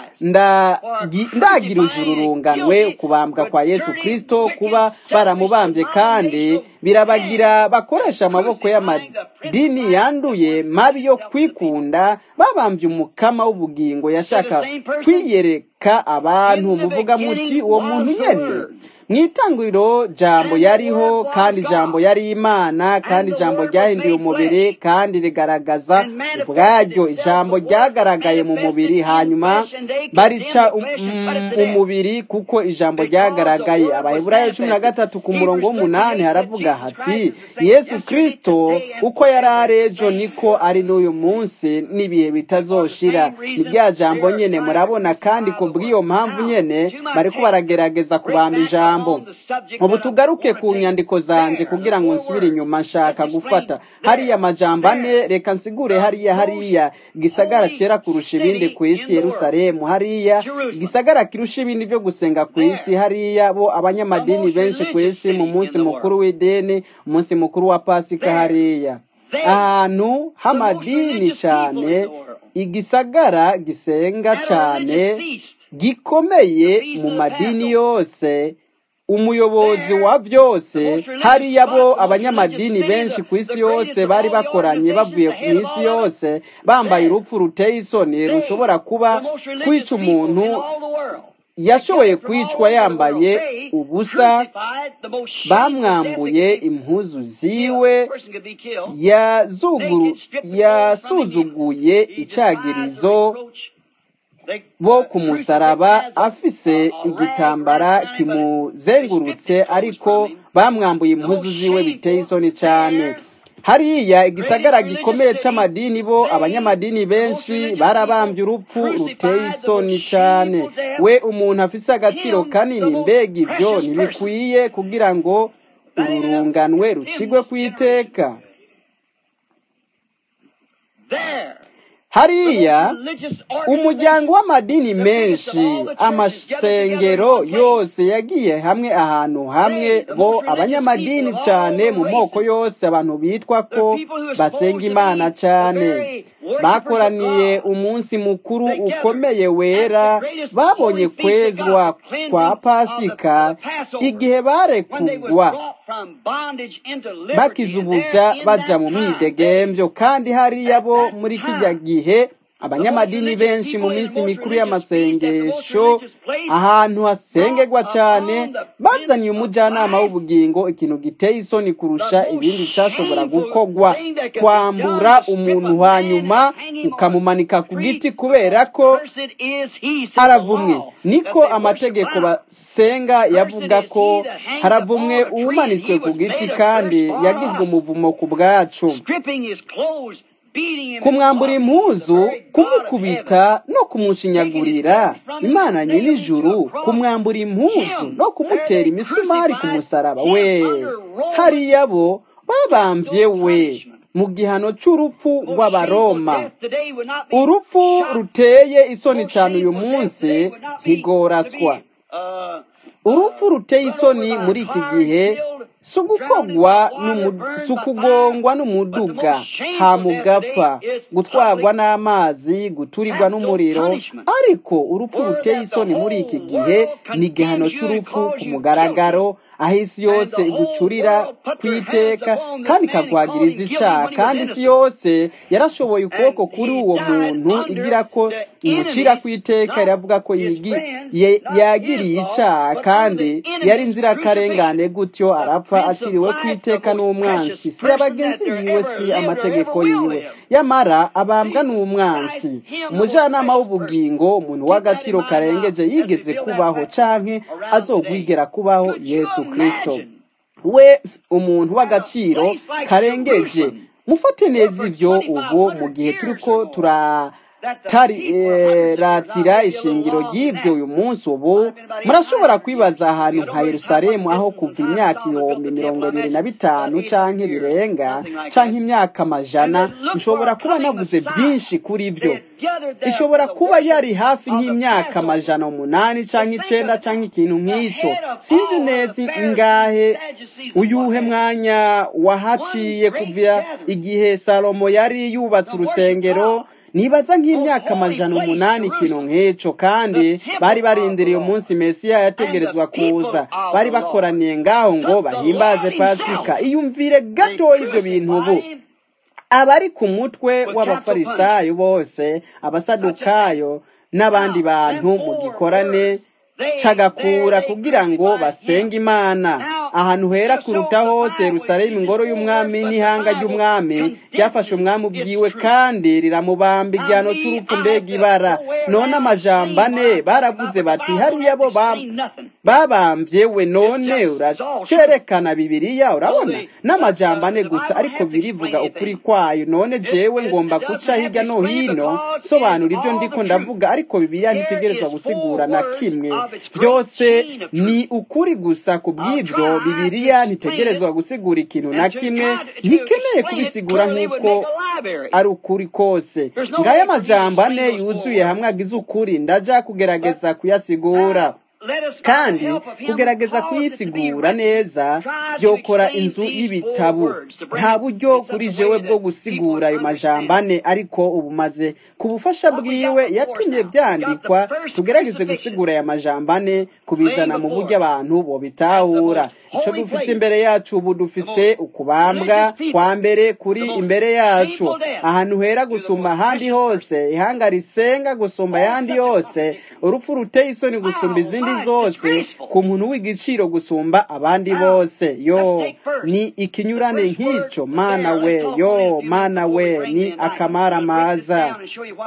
ndagira urunganwe kubambwa kwa yesu kirisito kuba baramubambye kandi birabagira bakoresha amaboko y'amadini yanduye mabi yo kwikunda babambye umukama w'ubugingo yashaka kwiyereka abantu muvuga muti uwo muntu nyene mu itanguriro jambo yariho kandi jambo yari imana kandi ijambo ryahinduye umubiri kandi rigaragaza ubwaryo ijambo ryagaragaye mu mubiri hanyuma barica umubiri kuko ijambo ryagaragaye abaheburayo cumi na gatatu ku murongo w'umunani haravuga hati yesu kirisito uko yari ari ejo niko ari n'uyu munsi n'ibihe bitazoshira ni rya jambo nyene murabona kandi ku bw'iyo mpamvu nyene bariko baragerageza kubamba ijambo ubu tugaruke ku nyandiko zanje kugira ngo nsubire inyuma nshaka gufata hariya amajambo ane reka nsigure hariya hariya gisagara cyera kurusha ibindi ku isi yerusalemu hariya gisagara kirusha ibindi byo gusenga ku isi hariya bo abanyamadini benshi ku isi mu munsi mukuru w'ideni umunsi mukuru wa pasika hariya ahantu h'amadini cyane igisagara gisenga cyane gikomeye mu madini yose umuyobozi wa byose hariya bo abanyamadini benshi ku isi yose bari bakoranye bavuye ku isi yose bambaye urupfu ruteye isoni rushobora kuba kwica umuntu yashoboye kwicwa yambaye ubusa bamwambuye impuzu ziwe yasuzuguye icagirizo bo ku musaraba afise igitambara kimuzengurutse ariko bamwambuye impuzu ziwe biteye isoni cyane hariya igisagara gikomeye cy'amadini bo abanyamadini benshi barabambye urupfu ruteye isoni cyane we umuntu afise agaciro kanini mbega ibyo ntibikwiye kugira ngo ururunganwe rucigwe ku iteka hariya umuryango w'amadini menshi amasengero yose yagiye hamwe ahantu hamwe bo abanyamadini cyane mu moko yose abantu bitwa ko basenga imana cyane bakoraniye umunsi mukuru ukomeye wera babonye kwezwa kwa pasika igihe barekugwa bakizubuja baja mu mwidegembyo kandi hariya bo muri kijya gihe abanyamadini benshi mu minsi mikuru y'amasengesho ahantu hasengerwa cyane bazaniye umujyanama w'ubugingo ikintu giteye isoni kurusha ibindi cyashobora gukogwa kwambura umuntu hanyuma ukamumanika ku giti kubera ko haravumwe niko amategeko basenga yavuga ko haravumwe uwumanitswe ku giti kandi yagizwe umuvumo ku bwacu kumwambura impuzu kumukubita no kumushinyagurira imana nyir'ijuru kumwambura impuzu no kumutera imisumari ku musaraba we hariya bo babambye we mu gihano cy'urupfu rw'abaroma urupfu ruteye isoni cyane uyu munsi ntigoraswa urupfu ruteye isoni muri iki gihe si ugukogwa si ukugongwa n'umuduga hamugapfa gutwarwa n'amazi guturirwa n'umuriro ariko urupfu ruteye isoni muri iki gihe ni igihano cy'urupfu ku mugaragaro aho isi yose igucurira kwiteka kandi ikaguhagiriza icyaha kandi isi yose yarashoboye ukuboko kuri uwo muntu igira ko imucira kwiteka iravuga ko yagiriye icyaha kandi yari inzirakarengane gutyo arapfa aciriwe kwiteka n'umwansi si abagenzi biwe si amategeko yiwe yamara abambwa n'umwansi umujyanama w'ubugingo umuntu w'agaciro karengeje yigeze kubaho canke azogwigera kubaho yesu kirisito we umuntu w'agaciro karengeje mufate neza ibyo ubu mu gihe turi ko turaratira ishingiro ry'ibyo uyu munsi ubu murashobora kwibaza ahantu nka Yerusalemu aho kuva imyaka ibihumbi mirongo ibiri na bitanu canke birenga canke imyaka amajana nshobora kuba navuze byinshi kuri byo ishobora kuba yari hafi nk'imyaka amajana umunani canke icenda canke ikintu nk'ico sinzi neza ingahe uyuhe mwanya wahaciye kuva igihe salomo yari yubatse urusengero nibaza nk'imyaka amajana umunani ikintu nk'icyo kandi bari barindiriye umunsi mesiya yategerezwa kuza bari bakoraniye ngaho ngo bahimbaze pasika iyumvire gato ibyo bintu ubu abari ku mutwe w'abafarisayo bose abasadukayo n'abandi bantu mu gikorane cagakura kugira ngo basenge imana ahantu hera kuruta hose Yerusalemu ingoro y'umwami n'ihanga ry'umwami ryafashe umwami ubwiwe kandi riramubamba igihano cy'urupfu mbega ibara none amajambo ane baravuze bati hariya bo babambye we none uracerekana bibiriya urabona n'amajambo ane gusa ariko birivuga ukuri kwayo none jewe ngomba guca hirya no hino sobanura ibyo ndiko ndavuga ariko bibiriya ntitegerezwa gusigura na kimwe byose ni ukuri gusa ku bw'ibyo bibiriya ntitegerezwa gusigura ikintu na kimwe ntikeneye kubisigura nk'uko ari ukuri kose ngaya amajambo ane yuzuye hamwe agize ukuri ndaja kugerageza kuyasigura kandi kugerageza kuyisigura neza byokora inzu y'ibitabo nta buryo kuri jewe bwo gusigura ayo majambo ane ariko ubu maze ku bufasha bwiwe yatumye byandikwa tugerageze gusigura aya majambo ane kubizana mu buryo abantu bobitahura icyo dufise imbere yacu ubu dufise ukubambwa kwa mbere kuri imbere yacu ahantu hera gusumba ahandi hose ihanga risenga gusumba ayandi yose urupfu ruteye isoni gusumba izindi zose ku muntu w'igiciro gusumba abandi bose yo ni ikinyurane nk'icyo mana we yo mana we ni akamara maza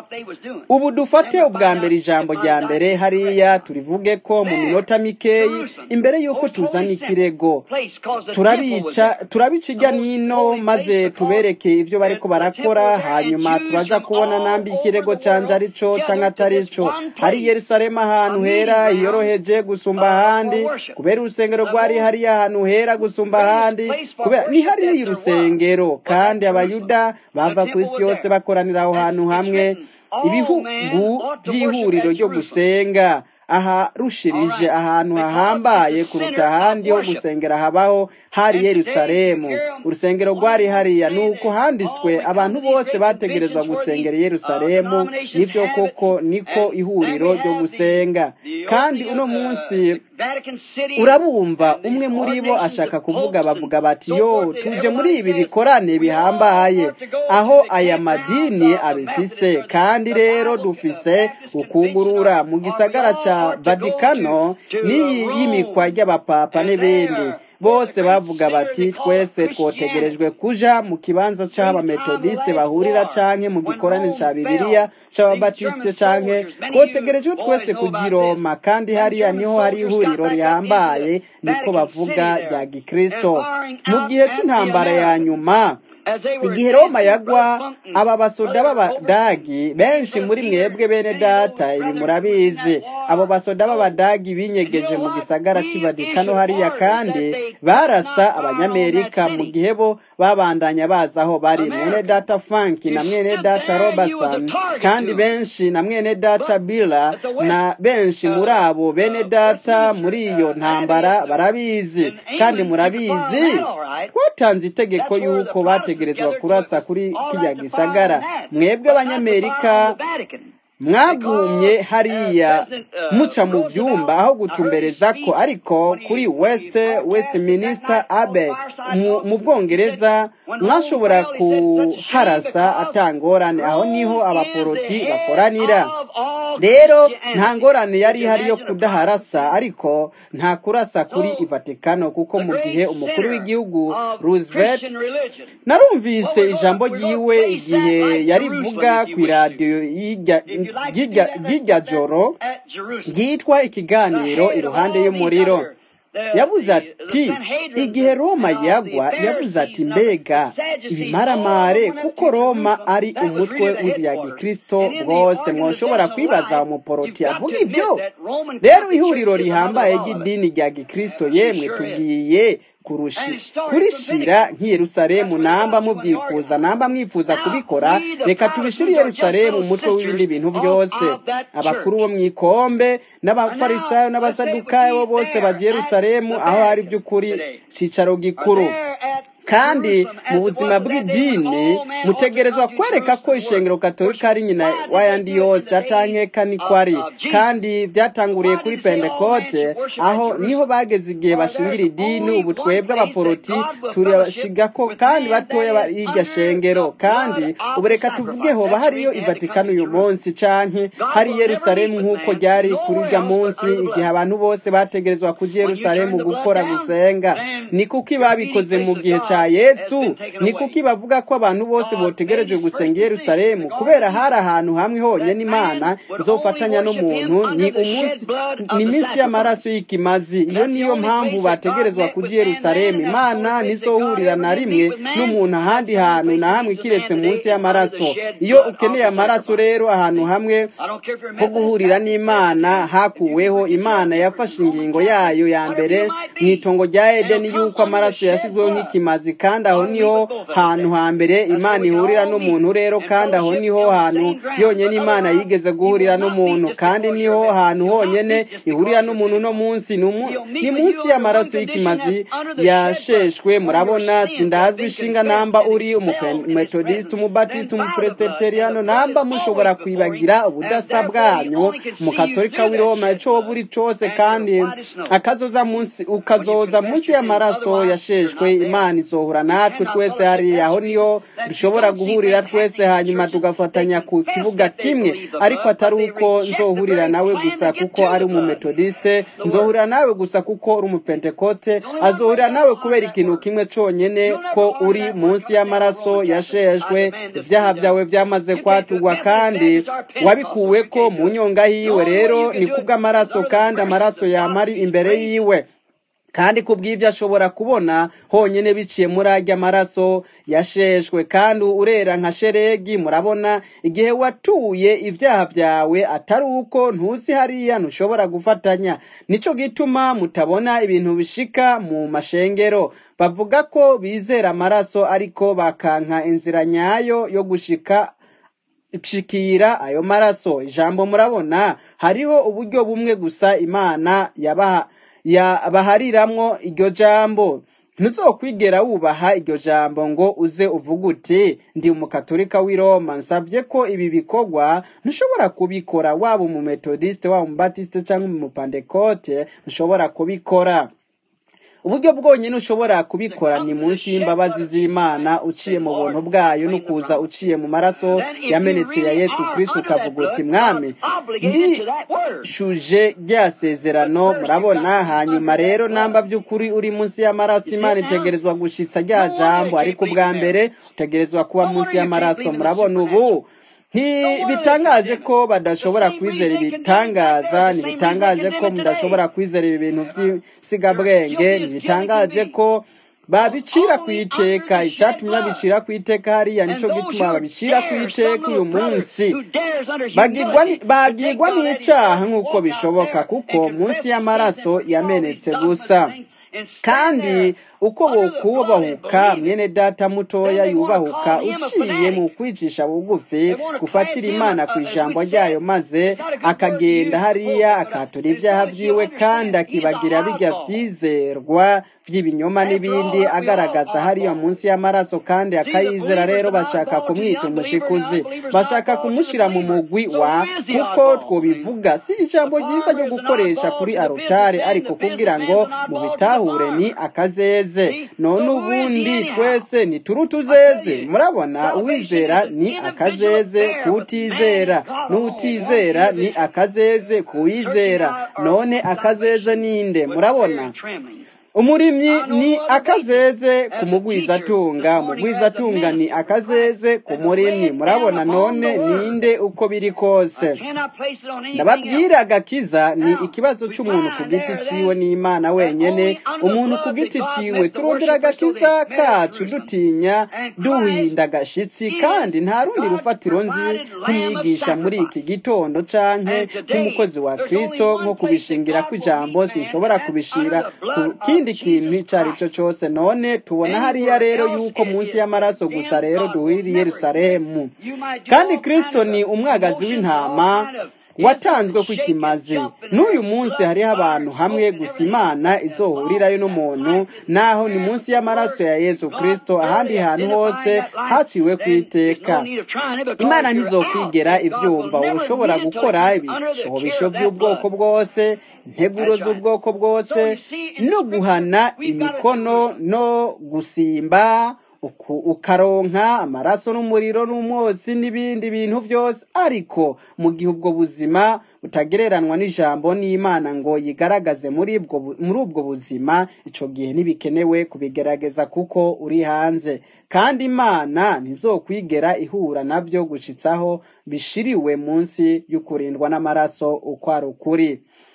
ubu dufate ubwa mbere ijambo rya mbere hariya turivuge ko mu minota mikeyi imbere y'uko tuzana ikirego turabica turabica ijya n'ino maze tubereke ibyo bariko barakora hanyuma turaja kubona nambi ikirego canje arico canke atarico hari yerusalemu ahantu hera yoroheje gusumba ahandi kubera urusengero rwari hariya ahantu hera gusumba ahandi kubera ni hariya urusengero kandi abayuda bava ku isi yose bakoranira aho hantu hamwe ibihugu by'ihuriro ryo gusenga aha rushirije ahantu hahambaye kuruta ahandi ho gusengera habaho hari Yerusalemu urusengero rwari hariya nuko handitswe abantu bose bategerezwa gusengera Yerusalemu nibyo koko niko ihuriro ryo gusenga kandi uno munsi urabumva umwe muri bo ashaka kuvuga bavuga bati yo tuje muri ibi bikorane bihambaye aho aya madini abifise kandi rero dufise ukugurura mu gisagara ca Vatikano n'iyi y'imikwa ry'abapapa n'ibindi bose bavuga bati twese twotegerejwe kuja mu kibanza c'abametodiste bahurira canke mu gikorane ca bibiliya c'ababatiste canke twotegerejwe twese kuja i roma kandi hariya niho hari ihuriro rihambaye niko bavuga rya gikristo mu gihe c'intambara ya nyuma igihe roma yagwa aba basoda b'abadagi benshi muri mwebwe bene data ibi murabizi abo basoda b'abadagi binyegeje mu gisagara c'ivadikano hariya kandi barasa abanyamerika mu gihe bo babandanya baza aho bari mwene data franki na mwene data robertson kandi benshi na mwene data billa na benshi muri abo bene data muri iyo ntambara barabizi kandi murabizi twatanze itegeko y'uko bategerezwa kurasa kuri kijya gisagara mwebwe abanyamerika mwagumye hariya muca mu byumba aho gutumbereza ko ariko kuri west westminster abbey mu bwongereza mwashobora kuharasa atangorane aho niho abaporoti bakoranira rero nta ngorane yari ihari yo kudaharasa ariko nta kurasa kuri ivatikano kuko mu gihe umukuru w'igihugu roosevelt narumvise ijambo ryiwe igihe yarivuga ku iradiyo ry'irya joro ryitwa ikiganiro iruhande y'umuriro yavuze ati igihe roma yagwa yavuze ati mbega ibimaramare kuko roma ari umutwe w'irya gikristo bwose mwoshobora kwibaza umuporoti avuga ibyo rero ihuriro rihambaye ry'idini rya gikristo yemwe tugiye kurishira nk'iyerusalemu namba mubyifuza namba mwifuza kubikora reka tubishire iyerusalemu umutwe w'ibindi bintu byose abakuru bo mu ikombe n'abafarisayo n'abasadukayo bo bose bagiye yerusalemu aho hari by'ukuri cyicaro gikuru kandi mu buzima bw'idini mutegerezwa kwereka ko ishengero katolika ari nyina w'ayandi yose atankeka niko ari kandi byatanguriye kuri pentekote aho niho bageze igihe bashingira idini ubu twebwe abaporoti turashiga ko kandi batoya y'iryo shengero kandi ubu reka tuvuge hoba hariyo ivatikano uyu munsi canke hari yerusalemu nk'uko ryari kuri urya munsi igihe abantu bose bategerezwa kuja yerusalemu gukora gusenga ni kuki babikoze mu gihe ca yesu ni kuki bavuga ko abantu bose botegereje gusenga yerusalemu kubera hari ahantu hamwe honyine imana izofatanya n'umuntu ni umunsi ni iminsi y'amaraso y'ikimazi iyo niyo mpamvu bategerezwa kuja yerusalemu imana nizohurira na rimwe n'umuntu ahandi hantu na hamwe kiretse munsi y'amaraso iyo ukeneye amaraso rero ahantu hamwe ho guhurira n'imana hakuweho imana yafashe ingingo yayo ya mbere mu itongo rya edeni y'uko amaraso yashyizweho nk'ikimazi kandi aho niho hantu hambere imana ihurira n'umuntu rero kandi aho niho hantu yonyine imana yigeze guhurira n'umuntu kandi niho hantu honyine ihurira n'umuntu no munsi ni munsi y'amaraso y'ikimazi yasheshwe murabona sindazwi ishinga namba uri umumetodisite umubatisite umupresiteteriyano namba mushobora kwibagira ubudasa bwanyu umukatolika w'i roma icyo buri cyose kandi akazoza munsi ukazoza munsi y'amaraso yasheshwe imana izohura natwe twese hariya aho niho dushobora guhurira twese hanyuma tugafatanya ku kibuga kimwe ariko atari uko nzohurira nawe gusa kuko ari umumetodisite nzohurira nawe gusa kuko uri umupentekote azohurira nawe kubera ikintu kimwe cyonyine ko uri munsi y'amaraso yasheshwe ibyaha byawe byamaze kwatugwa kandi wabikuwe ko mu nyonga yiwe rero ni kubw'amaraso kandi amaraso yamari imbere yiwe kandi ku bw'ibyo ashobora kubona honyine biciye muri ajya amaraso yasheshwe kandi urera nka sheregi murabona igihe watuye ibyaha byawe atari uko ntuzi hariya ntushobora gufatanya nicyo gituma mutabona ibintu bishika mu mashengero bavuga ko bizera amaraso ariko bakanka inzira nyayo yo gushika shikira ayo maraso ijambo murabona hariho uburyo bumwe gusa imana yabaha bahariramwo iryo jambo ntuzokwigera wubaha iryo jambo ngo uze uvuga uti ndi umukatolika w'i roma nsabye ko ibi bikorwa ntushobora kubikora waba umumetodisite waba umubatisite cyangwa umupandekote ntushobora kubikora uburyo bwonyine ushobora kubikora ni munsi y'imbabazi z'imana uciye mu buntu bwayo no kuza uciye mu maraso yamenetse ya yesu kirisiti ukavuga uti mwami ndishuje rya sezerano murabona hanyuma rero namba by'ukuri uri munsi y'amaraso imana itegerezwa gushitsa rya jambo ariko ubwa mbere utegerezwa kuba munsi y'amaraso murabona ubu ntibitangaje ko badashobora kwizera ibitangaza ntibitangaje ko mudashobora kwizera ibi bintu by'isigabwenge ntibitangaje ko babicira ku iteka icyatumye babicira ku iteka hariya nicyo gituma babicira ku iteka uyu munsi bagigwa n'icyaha nk'uko bishoboka kuko munsi y'amaraso yamenetse gusa kandi uko bokubahuka mwene data mutoya yubahuka uciye mu kwicisha bugufi gufatira imana ku ijambo ryayo maze akagenda hariya akatura ibyaha byiwe kandi akibagira bijya byizerwa by'ibinyoma n'ibindi agaragaza hariya munsi y'amaraso kandi akayizera rero bashaka kumwita umushikuzi bashaka kumushyira mu mugwi wa kuko twobivuga si ijambo ryiza ryo gukoresha kuri arutare ariko kugira ngo mu bitahure ni akazeze none ubundi twese ni turutuzeze murabona uwizera ni akazeze kuwutizera n'uwutizera ni akazeze kuwizera none akazeze ninde murabona umurimyi ni akazeze ku mugwizatunga umugwizatunga ni akazeze ku murimyi murabona none ninde uko biri kose ndababwira agakiza ni ikibazo cy'umuntu ku giti ciwe n'imana wenyene umuntu ku giti ciwe turondera agakiza kacu dutinya duhinda agashitsi kandi nta rundi rufatiro nzi nk'umwigisha muri iki gitondo canke nk'umukozi wa kristo nko kubishingira kw'ijambo sinshobora kubishira ku kindi kintu icyo ari cyo cyose none tubona hariya rero yuko munsi y'amaraso gusa rero duhiriye Yerusalemu kandi kristo ni umwagazi w'intama watanzwe ku ikimazi n'uyu munsi hariho abantu hamwe gusa imana izohurirayo n'umuntu naho ni munsi y'amaraso ya yesu kirisito ahandi hantu hose haciwe ku iteka imana ntizokwigera ibyumva uba ushobora gukora ibishobisho by'ubwoko bwose integuro z'ubwoko bwose no guhana imikono no gusimba ukaronka amaraso n'umuriro n'umwotsi n'ibindi bintu byose ariko mu gihe ubwo buzima butagereranwa n'ijambo n'imana ngo yigaragaze muri ubwo buzima icyo gihe ntibikenewe kubigerageza kuko uri hanze kandi imana ntizokwigera ihura nabyo gushitsaho bishiriwe munsi y'ukurindwa n'amaraso uko ari ukuri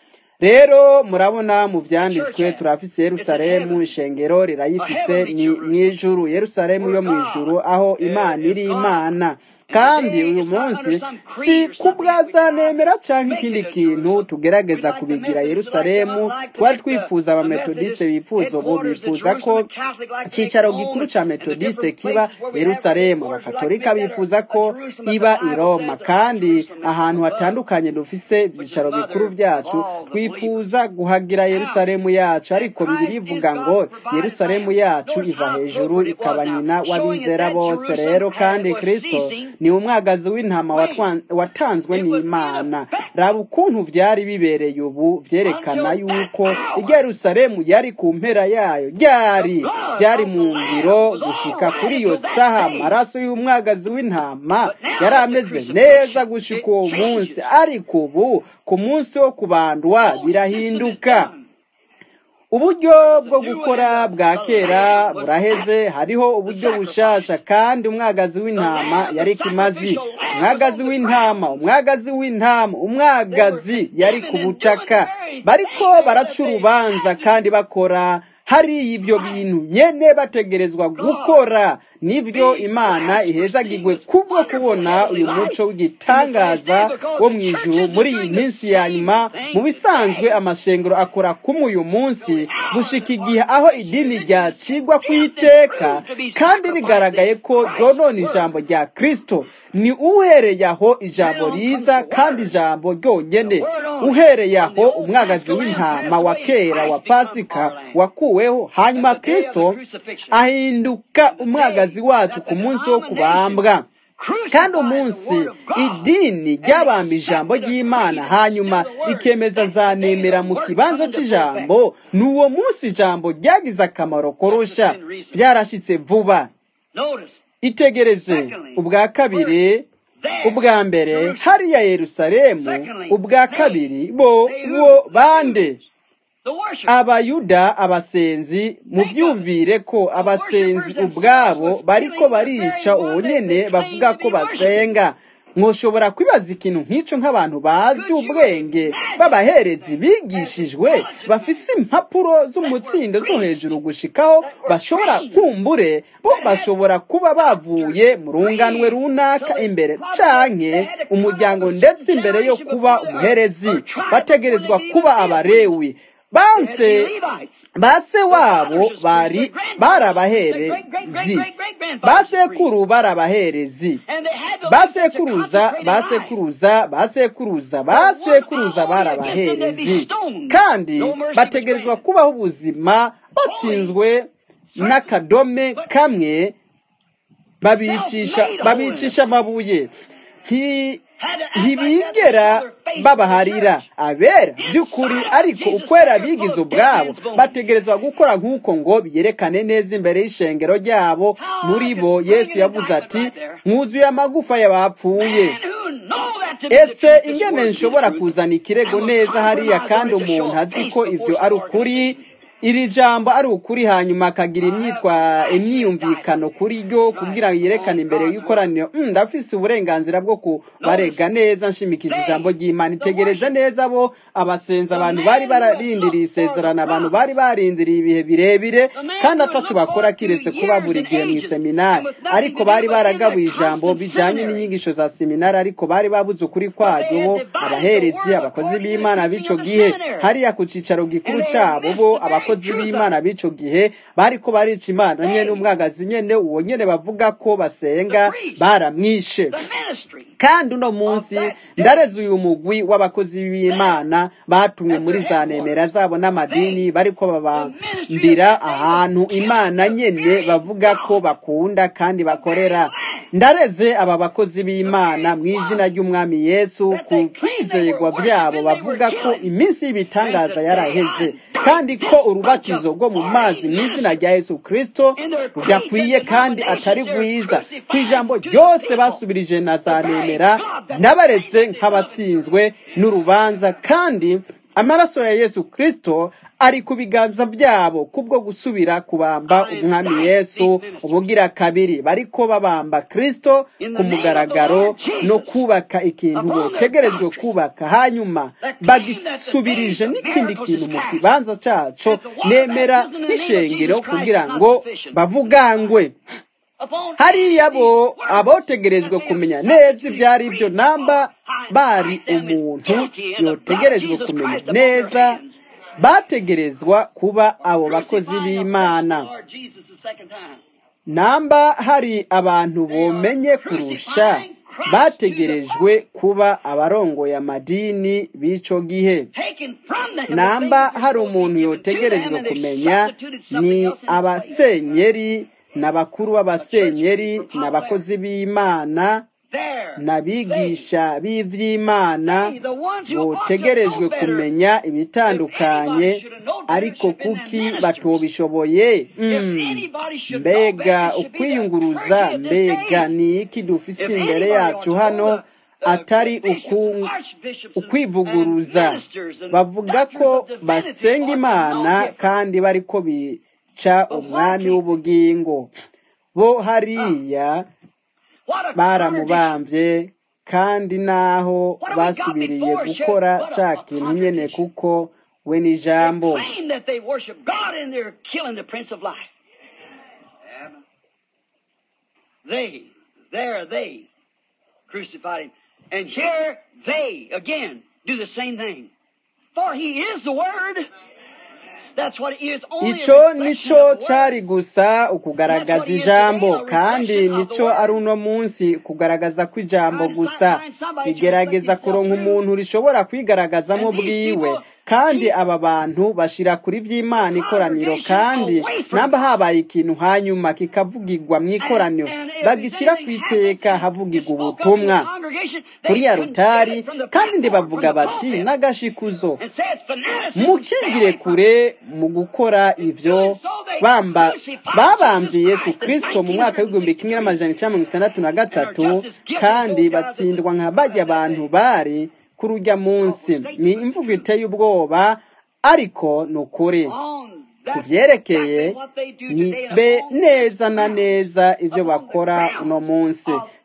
rero murabona mu byanditswe turafise yerusalemu ishengero rirayifise ni mu ijuru yerusalemu yo mu ijuru aho imana iri imana kandi uyu munsi si kubwazanemera cyangwa ikindi kintu tugerageza kubigira yerusalemu twari twifuza abametodisite bifuza ubu bifuza ko icyicaro gikuru cya metodisite kiba yerusalemu abakatolika bifuza ko iba i roma kandi ahantu hatandukanye dufise ibyicaro bikuru byacu twifuza guhagira yerusalemu yacu ariko bibiri ivuga ngo yerusalemu yacu iva hejuru ikaba nyina w'abizera bose rero kandi kirisito ni umwagazi w'intama watanzwe n'imana raba ukuntu byari bibereye ubu byerekana yuko Yerusalemu yari ku mpera yayo ryari byari mu ngiro gushika kuri iyo saha amaraso y'umwagazi w'intama yari ameze neza gushika uwo munsi ariko ubu ku munsi wo kubandwa birahinduka uburyo bwo gukora bwa kera buraheze hariho uburyo bushasha kandi umwagazi w'intama yari kimazi umwagazi w'intama umwagazi w'intama umwagazi yari ku butaka bariko baraca urubanza kandi bakora hari ibyo bintu nyene bategerezwa gukora nibyo imana ihezagirwe kubwo kubona uyu muco w'igitangaza wo mu ijuru muri iyi minsi ya nyuma mu bisanzwe amashengero akora kumwe uyu munsi gushika igihe aho idini ryacigwa ku iteka kandi rigaragaye ko ryonona ijambo rya kristo ni uhereye aho ijambo riza kandi ijambo ryonyene uhereye aho umwagazi w'intama wa kera wa pasika wakuweho hanyuma kristo ahinduka umwagazi wacu ku munsi wo kubambwa kandi umunsi idini ryabamba ijambo ry'imana hanyuma rikemeza zanemera mu kibanza cy'ijambo ni uwo munsi ijambo ryagize akamaro korosha byarashyitse vuba itegereze ubwa kabiri ubwa mbere hariya yerusalemu ubwa kabiri bo bo bande abayuda abasenzi mubyumvire ko abasenzi ubwabo bariko barica uwo nyene bavuga ko basenga mwoshobora kwibaza ikintu nk'icyo nk'abantu bazi ubwenge b'abaherezi bigishijwe bafise impapuro z'umutsindo zo hejuru gushikaho bashobora kumbure bo bashobora kuba bavuye mu runganwe runaka imbere canke umuryango ndetse imbere yo kuba umuherezi bategerezwa kuba abarewi banse base wabo bari barabaherezi basekuru barabaherezi basekuruza basekuruza basekuruza basekuruza barabaherezi kandi bategerezwa kubaho ubuzima batsinzwe n'akadome kamwe babicisha babicisha amabuye ntibigera babaharira abera by'ukuri ariko ukwera bigize ubwabo bategerezwa gukora nk'uko ngo biyerekane neza imbere y'ishengero ryabo muri bo yesu yavuze ati mwuzuye amagufa y'abapfuye ese ingene nshobora kuzana ikirego neza hariya kandi umuntu azi ko ibyo ari ukuri iri jambo ari ukuri hanyuma akagira imyitwa imyiyumvikano kuri ryo kugira ngo yerekane imbere y'ikoraniro ndafise uburenganzira bwo kubarega neza nshimikije ijambo ry'imana itegereze neza bo abasenza abantu bari bararindiriye isezerano abantu bari barindiriye ibihe birebire kandi atacu bakora kiretse kuba buri gihe mu iseminari ariko bari baragabuye ijambo bijanye n'inyigisho za seminari ariko bari babuze ukuri kwaryo bo abaherezi abakozi b'imana b'ico gihe hariya ku cicaro gikuru cabo bo abakozi abakozi b'imana b'ico gihe bariko barica imana nyene umwagazi nyene uwo nyene bavuga ko basenga baramwishe kandi uno munsi ndareze uyu mugwi w'abakozi b'imana batumwe muri za nemera zabo n'amadini bariko babambira ahantu imana nyene bavuga ko bakunda kandi bakorera ndareze aba bakozi b'imana mu izina ry'umwami yesu ku kwizerwa byabo bavuga ko iminsi y'ibitangaza yaraheze kandi ko urubatizo rwo mu mazi mu izina rya yesu kirisito rudakwiye kandi atari rwiza ku ijambo ryose basubirije na za nemera nabaretse nk'abatsinzwe n'urubanza kandi amaraso ya yesu kirisito ari ku biganza byabo kubwo gusubira kubamba umwami yesu ubugira kabiri bariko babamba kirisito ku mugaragaro no kubaka ikintu botegerejwe kubaka hanyuma bagisubirije n'ikindi kintu mu kibanza cyaco nemera n'ishengero kugira ngo bavugangwe hariya bo abotegerejwe kumenya neza ibyo ari byo namba bari umuntu yotegerejwe kumenya neza bategerezwa kuba abo bakozi b'imana namba hari abantu bomenye kurusha bategerejwe kuba abarongoye amadini b'ico gihe namba hari umuntu yotegerejwe kumenya ni abasenyeri n'abakuru b'abasenyeri n'abakozi b'imana n'abigisha b'iby'imana botegerejwe kumenya ibitandukanye ariko kuki batobishoboye mbega ukwiyunguruza mbega ni iki dufise imbere yacu hano atari ukwivuguruza bavuga ko basenga imana kandi bariko bica umwami w'ubugingo bo hariya baramubambye kandi naho basubiriye gukora cya kintu nyene kuko we n'ijambo They, there they crucified him. And here they again do the same thing. For he is the Word. icyo nicyo cyari gusa ukugaragaza ijambo kandi nicyo ari uno munsi kugaragaza ko ijambo gusa bigerageza kuronka umuntu rishobora kwigaragazamo bwiwe kandi aba bantu bashyira kuri by'imana ikoraniro kandi namba habaye ikintu hanyuma kikavugirwa mu ikoraniro bagishyira ku iteka havugirwa ubutumwa kuri ya rutari kandi bavuga bati n'agashikuzo mukigire kure mu gukora ibyo bamba babambye yesu kirisito mu mwaka w'igihumbi kimwe n'amajana icyenda mirongo itandatu na gatatu kandi batsindwa nka bajya abantu bari kuri ujya munsi ni imvugo iteye ubwoba ariko ni ukuri ku byerekeye ni be neza na neza ibyo bakora uno munsi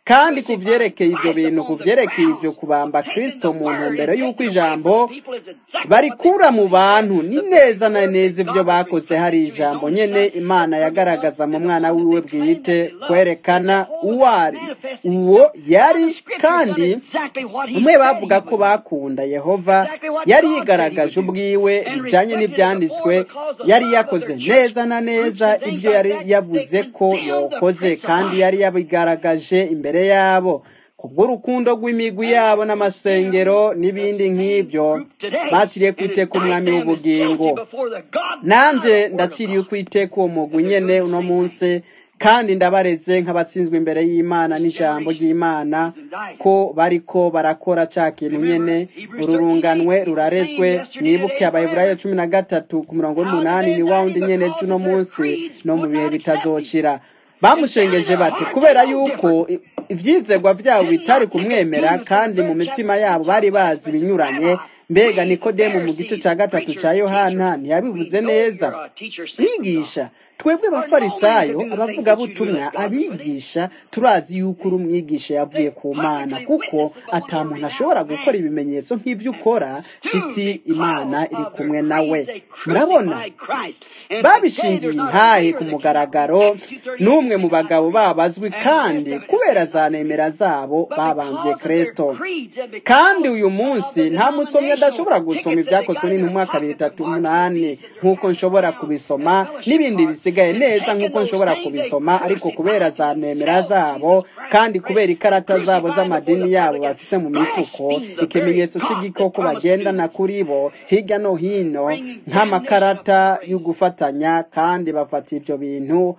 kandi ku byerekeye ibyo bintu ku byerekeye ibyo kubamba kirisito mu ntumbero y'uko ijambo barikura mu bantu ni neza na neza ibyo bakoze hari ijambo nyine imana yagaragaza mu mwana wiwe bwite kwerekana uwo ari uwo yari kandi umwe bavuga ko bakunda yehova yari yigaragaje ubwiwe bijyanye n'ibyanditswe yari yakoze neza na neza ibyo yari yavuze ko yakoze kandi yari yabigaragaje imbere yabo kubw'urukundo rw'imigwi yabo n'amasengero n'ibindi nk'ibyo bashyiriye ku iteka umwami w'ubugingo nanjye ndaciriye ku iteka uwo mugwi nyine uno munsi kandi ndabareze nk'abatsinzwe imbere y'imana n'ijambo ry'imana ko bariko barakora cya kintu nyine ururunganwe rurarezwe mwibuke abayiburayo cumi na gatatu ku murongo w'umunani ni wa wundi nyine cy'uno munsi no mu bihe bitazocira bamushengeje bati kubera yuko ibyizegwa byabo bitari kumwemera kandi mu mitima yabo bari bazi ibinyuranye mbega nikodemu mu gice cya gatatu cya yohana ntiyabivuze neza mwigisha twebwe abafarisayo abavugabutumwa abigisha turazi yuko uri umwigisha yavuye ku mana kuko ata muntu ashobora gukora ibimenyetso nk'ibyo ukora shiti imana iri kumwe nawe murabona babishingiye intahe ku mugaragaro n'umwe mu bagabo babazwi kandi kubera za nemera zabo babambye kirisito kandi uyu munsi nta musomyi adashobora gusoma ibyakozwe n'intumwa kabiri itatu umunani nk'uko nshobora kubisoma n'ibindi bisigaye neza nk'uko nshobora kubisoma ariko kubera za nemera zabo kandi kubera ikarata zabo z'amadini yabo bafise mu mifuko ikimenyetso cy'igikoko bagendana kuri bo hirya no hino nk'amakarata yo gufatanya kandi bafata ibyo bintu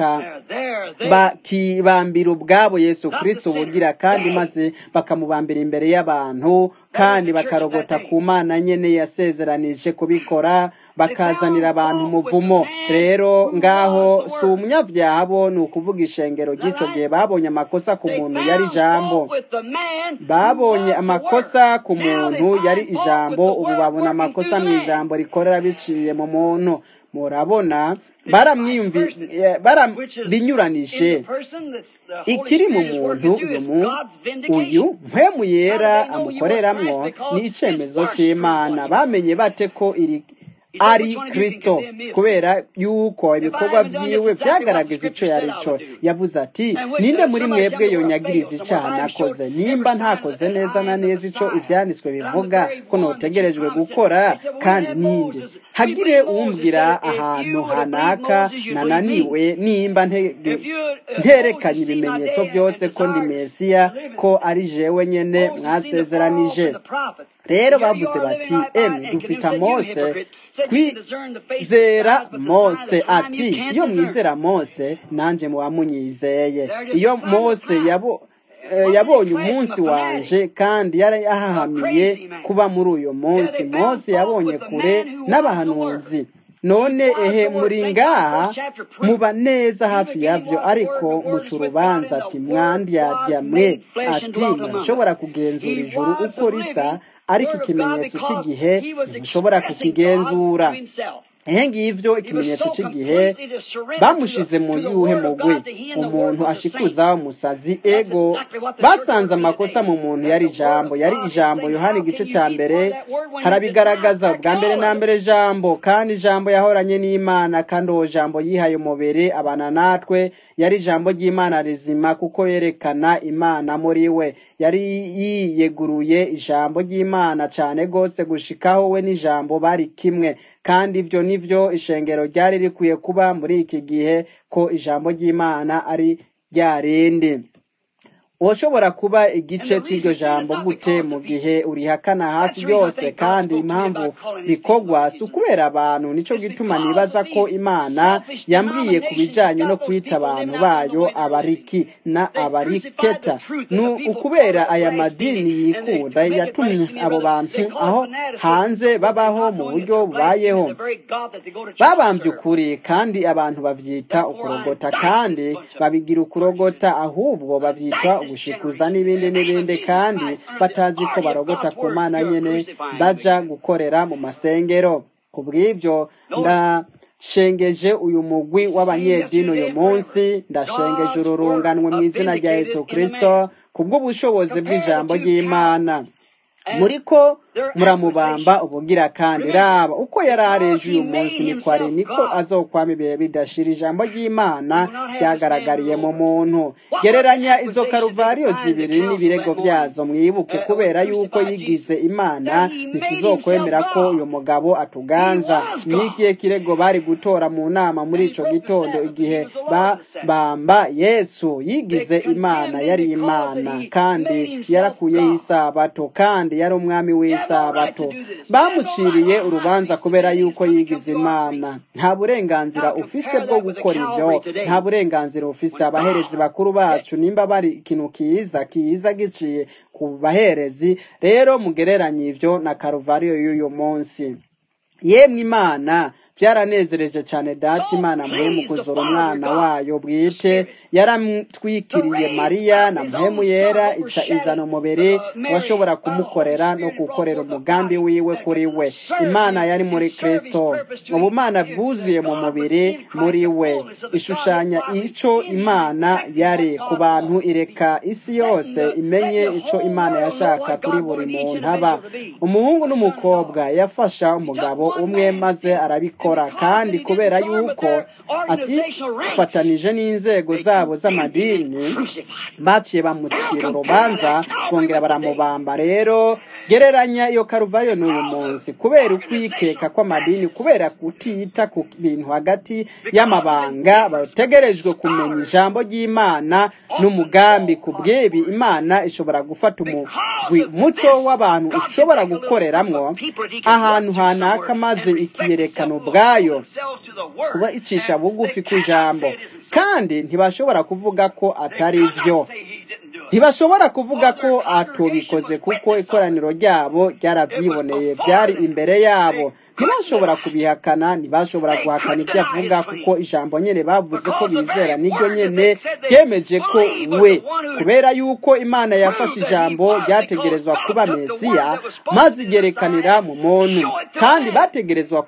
bakibambira ubwabo yesu kirisito bugira kandi maze bakamubambira imbere y'abantu kandi bakarogota ku mana nyine yasezeranije kubikora bakazanira abantu umuvumo rero ngaho si umunyabyaha bo ni ukuvuga ishengero ry'icyo gihe babonye amakosa ku muntu yari ijambo babonye amakosa ku muntu yari ijambo ubu babona amakosa mu ijambo rikorera biciye mu muntu murabona barabinyuranije ikiri mu muntu uyu mpemu yera amukoreramwo ni icyemezo cy'imana bamenye bate ko iri ari kirisito kubera yuko ibikorwa byiwe byagaragaza icyo yari cyo yavuze ati ninde muri mwebwe yonyagiriza icyaha nakoze nimba ntakoze neza na neza icyo ibyanditswe bivuga ko ntutegerejwe gukora kandi ninde hagire umbwira ahantu hanaka nananiwe nimba nterekanye ibimenyetso byose ko ndi mesiya ko ari jewe nyine mwasezeranije rero bavuze bati emwe dufite mose twizera mose ati iyo mwizera mose nanjye muba munyizeye iyo mose yabo yabonye umunsi wanje kandi yari ahahamiye kuba muri uyu munsi mose yabonye kure n'abahanuzi none ehe muri ngaha muba neza hafi yabyo ariko muca urubanza ati mwandiyarya mwe ati ntashobora kugenzura ijuru uko risa ariko ikimenyetso cy'igihe ntushobora kukigenzura ehe ngibyo ikimenyetso cy'igihe bamushize mu yuhe mugwi umuntu ashikuza umusazi ego basanze amakosa mu muntu yari ijambo yari ijambo yohani igice cya mbere harabigaragaza bwa mbere na mbere ijambo kandi ijambo yahoranye n'imana kandi uwo jambo yihaye umubiri abana natwe yari ijambo ry'imana rizima kuko yerekana imana muri we yari yiyeguruye ijambo ry'imana cyane rwose gushikaho we n'ijambo bari kimwe kandi ibyo nibyo ishengero ryari rikwiye kuba muri iki gihe ko ijambo ry'imana ari ryarindi ushobora kuba igice cy'iryo jambo gute mu gihe urihakana hafi yose kandi impamvu bikorwa si ukubera abantu nicyo gituma nibaza ko imana yambwiye ku bijyanye no kwita abantu bayo abariki na abariketa ni ukubera aya madini yikunda yatumye abo bantu aho hanze babaho mu buryo bubayeho babambye ukuri kandi abantu babyita ukurogota kandi babigira ukurogota ahubwo babyita gushikuza n'ibindi n'ibindi kandi batazi ko barogota ku mana nyine baja gukorera mu masengero ku bw'ibyo ndashengeje uyu mugwi w'abanyedini uyu munsi ndashengeje ururunganwe mu izina rya yesu kirisito kubw'ubushobozi bw'ijambo ry'imana muriko muramubamba ubugira kandi raba uko yari areje uyu munsi niko ari niko azokwama ibihe bidashira ijambo ry'imana ryagaragariye mu muntu gereranya izo karuvariyo zibiri n'ibirego byazo mwibuke kubera yuko yigize imana ntituzokwemera ko uyu mugabo atuganza n'ikihe kirego bari gutora mu nama muri ico gitondo igihe babamba yesu yigize imana yari imana kandi yarakuyeho isabato kandi yari umwami w'isabato bamuciriye urubanza kubera yuko yigize imana nta burenganzira ufise bwo gukora ibyo nta burenganzira ufise abaherezi bakuru bacu nimba bari ikintu kiza kiza giciye ku baherezi rero mugereranye ibyo na karuvariyo y'uyu munsi yemwe imana byaranezereje cyane data imana muhemu kuzura umwana wayo bwite yaramutwikiriye mariya na muhemu yera ica izana umubiri washobora kumukorera no gukorera umugambi wiwe kuri we imana yari muri kristo ubumana bwuzuye mu mubiri muri we ishushanya ico imana yari ku bantu ireka isi yose imenye ico imana yashaka kuri buri muntu aba umuhungu n'umukobwa yafasha umugabo umwe maze arabikora kandi kubera yuko ati fatanije n'inzego zabo z'amadini baciye bamucira urubanza bongera baramubamba rero gereranya iyo karuvariyo n'uyu munsi kubera ukwikeka kw'amadini kubera kutita ku bintu hagati y'amabanga bategerejwe kumenya ijambo ry'imana n'umugambi ku bw'ibi imana ishobora gufata umugwi muto w'abantu ushobora gukoreramwo ahantu hanaka maze ikiyerekana ubwayo kuba icisha bugufi ku ijambo kandi ntibashobora kuvuga ko atari byo ntibashobora kuvuga ko atubikoze kuko ikoraniro ryabo ryarabyiboneye byari imbere yabo ntibashobora kubihakana ntibashobora guhakana ibyo avuga kuko ijambo nyine bavuze ko bizera niryo nyine ryemeje ko we kubera yuko imana yafashe ijambo ryategerezwa kuba mesiya maze igerekanira mu muntu kandi bategerezwa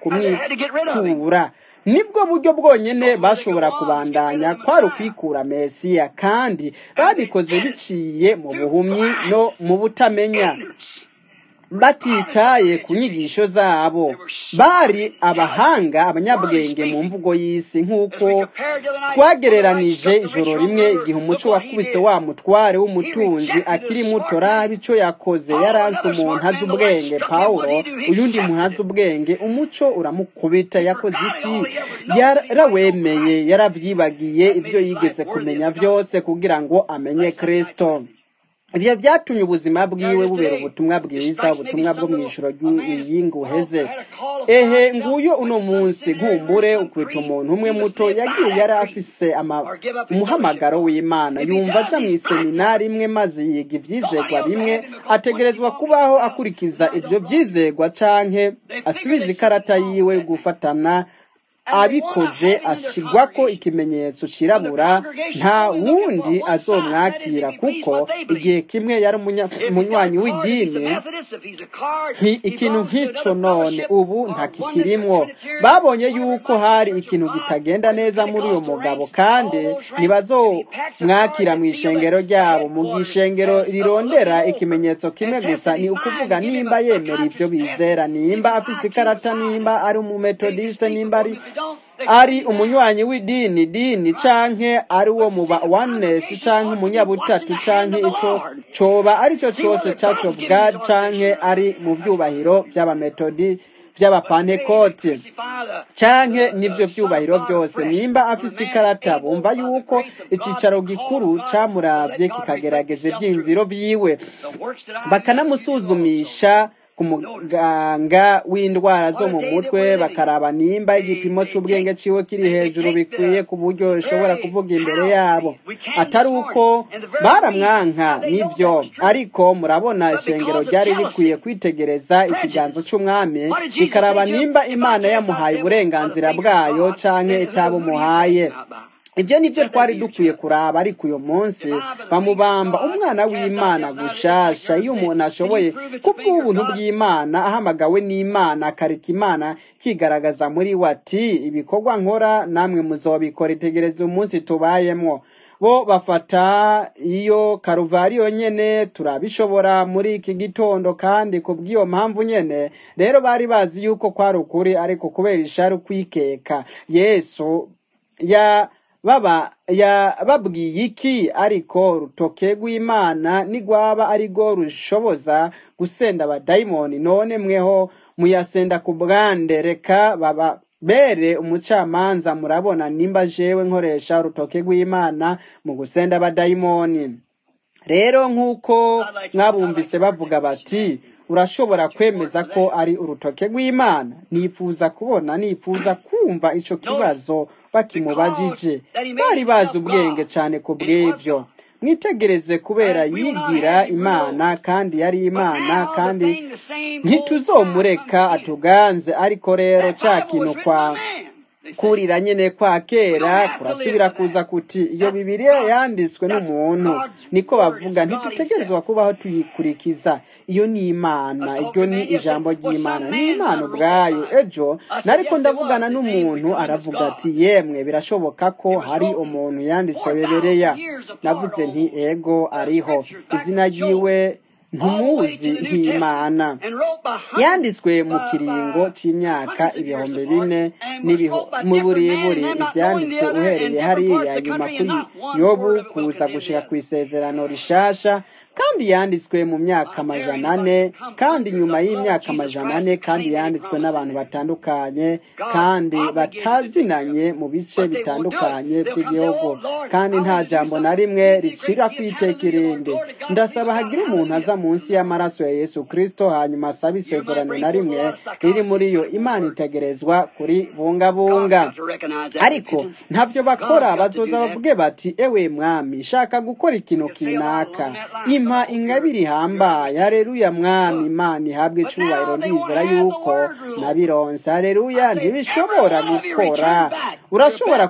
kumwikura nibwo buryo bwonyine bashobora kubandanya kwari ukwikura mesiya kandi babikoze biciye mu buhumyi no mu butamenya batitaye ku nyigisho zabo bari abahanga abanyabwenge mu mvugo y'isi nk'uko twagereranije ijoro rimwe igihe umuco wakubise wa mutware w'umutunzi akiri muto raba icyo yakoze yaranse umuntu azi ubwenge pawulo uyundi muntu azi ubwenge umuco uramukubita yakoze iki yarawemeye yarabyibagiye ibyo yigeze kumenya byose kugira ngo amenye kirisito ibyo byatumye ubuzima bwiwe bubera ubutumwa bwiza ubutumwa bwo mu ijoro ry'iyinguheze ehe nguyu uno munsi nkumbure ukwita umuntu umwe muto yagiye yari afise umuhamagaro w'imana yumva aja mu iseminari imwe maze yiga ibyizegwa bimwe ategerezwa kubaho akurikiza ibyo byizegwa canke asubiza ikarata yiwe gufatana abikoze ashigwa ko ikimenyetso cirabura nta wundi azomwakira kuko igihe kimwe yari umunywanyi w'idini ikintu nk'icyo none ubu ntakikirimwo babonye yuko hari ikintu kitagenda neza muri uyu mugabo kandi ntibazomwakira mu ishengero ryabo mu gishengero rirondera ikimenyetso kimwe gusa ni ukuvuga nimba yemera ibyo bizera nimba afise ikarata nimba ari umumetodiste nimba ari ari umunywanyi w'idini dini canke ari wo muba oneness canke umunyabutatu canke ico coba arico cose church of god canke ari mu vyubahiro vy'abametodi vy'abapantekoti canke n'ivyo vyubahiro vyose nimba afise ikarata bumva yuko icicaro gikuru camuravye kikagerageza ivyiyumviro vyiwe bakanamusuzumisha ku muganga w'indwara zo mu mutwe bakaraba nimba igipimo cy'ubwenge ciwe kiri hejuru bikwiye ku buryo ishobora kuvuga imbere yabo atari uko baramwanka nibyo ariko murabona ishengero ryari rikwiye kwitegereza ikiganza cy'umwami rikaraba nimba imana yamuhaye uburenganzira bwayo canke itabumuhaye ibyo nibyo twari dukwiye kuraba ariko uyu munsi bamubamba umwana w'imana gushasha iyo umuntu ashoboye kubw'ubuntu bw'imana ahamagawe n'imana akareka imana kigaragaza muri we ati ibikorwa nkora namwe muzobikora itegereza umunsi tubayemwo bo bafata iyo karuvariyo nyene turabishobora muri iki gitondo kandi ku bw'iyo mpamvu nyene rero bari bazi yuko kwari ukuri ariko kubera ishari kwikeka yesu ya baba yababwiye iki ariko urutoke rw'imana nigwaba ari rwo rushoboza gusenda abadayimoni none mweho muyasenda ku bwande reka baba bere umucamanza murabona nimba jewe nkoresha urutoke rw'imana mu gusenda abadayimoni rero nk'uko mwabumvise bavuga bati urashobora kwemeza ko ari urutoke rw'imana nifuza kubona nifuza kumva ico kibazo bakimubajije bari bazi ubwenge cyane ku bw'ibyo mwitegereze kubera yigira imana kandi yari imana kandi ntituzomureka atuganze ariko rero cya kintu kwa kurira nyine kwa kera kurasubira kuza kuti iyo bibiriya yanditswe n'umuntu niko bavuga ntitutegerezwa kubaho tuyikurikiza iyo ni imana iryo ni ijambo ry'imana ni imana ubwayo ejo nariko ndavugana n'umuntu aravuga ati yemwe birashoboka ko hari umuntu yanditse bebereya navuze nti ego ariho izina ryiwe ntumuzi nk'imana yanditswe mu kiringo cy'imyaka ibihumbi bine mu burebure ibyanditswe uhereye hariya nyuma kuri yobu kuza gushika ku isezerano rishasha kandi yanditswe mu myaka amajana ane kandi nyuma y'imyaka amajana ane kandi yanditswe n'abantu batandukanye kandi batazinanye mu bice bitandukanye by'igihugu kandi nta jambo na rimwe ricira ku iteka irindi ndasaba hagira umuntu aza munsi y'amaraso ya yesu kirisito hanyuma asaba isezerano na rimwe riri muri yo imana itegerezwa kuri bungabunga ariko ntabyo bakora bazoza bavuge bati ewe mwami shaka gukora ikintu kinaka impa ingabire ihambaye hareruya mwami imana ihabwe icyubahiro ndizera yuko nabironse hareruya ntibishobora gukora urashobora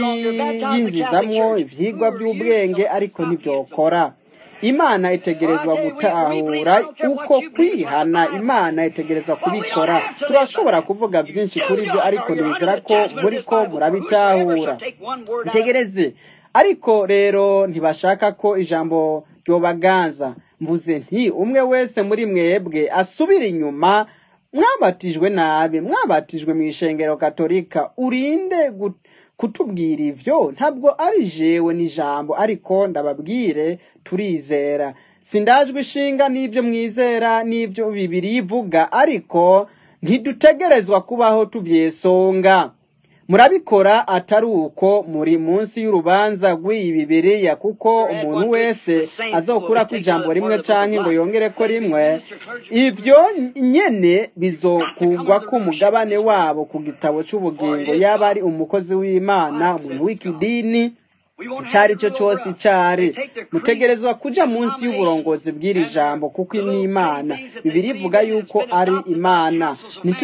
kubyiyinjizamwo ibyigwa by'ubwenge ariko ntibyokora imana itegerezwa gutahura uko kwihana imana itegerezwa kubikora turashobora kuvuga byinshi kuri byo ariko nizera ko muri ko murabitahura itegereze ariko rero ntibashaka ko ijambo ryobaganza mvuze nti umwe wese muri mwebwe asubira inyuma mwabatijwe nabi mwabatijwe mu ishengero katolika urinde kutubwira ibyo ntabwo ari jewe n'ijambo ariko ndababwire turizera sindajwe ishinga n'ibyo mwizera n'ibyo bibiri ivuga ariko ntidutegerezwa kubaho tubyesonga murabikora atari uko muri munsi y'urubanza rw'iyi bibiriya kuko umuntu wese azokura ku ijambo rimwe cyangwa ngo yongere ko rimwe ibyo nyene bizokugwa ku mugabane wabo ku gitabo cy'ubugingo yaba ari umukozi w'imana umuntu w'ikidini icyo ari cyo cyose icyari mutegerezwa kujya munsi y'uburongozi bw'iri jambo kuko ni imana bibiri ivuga yuko ari imana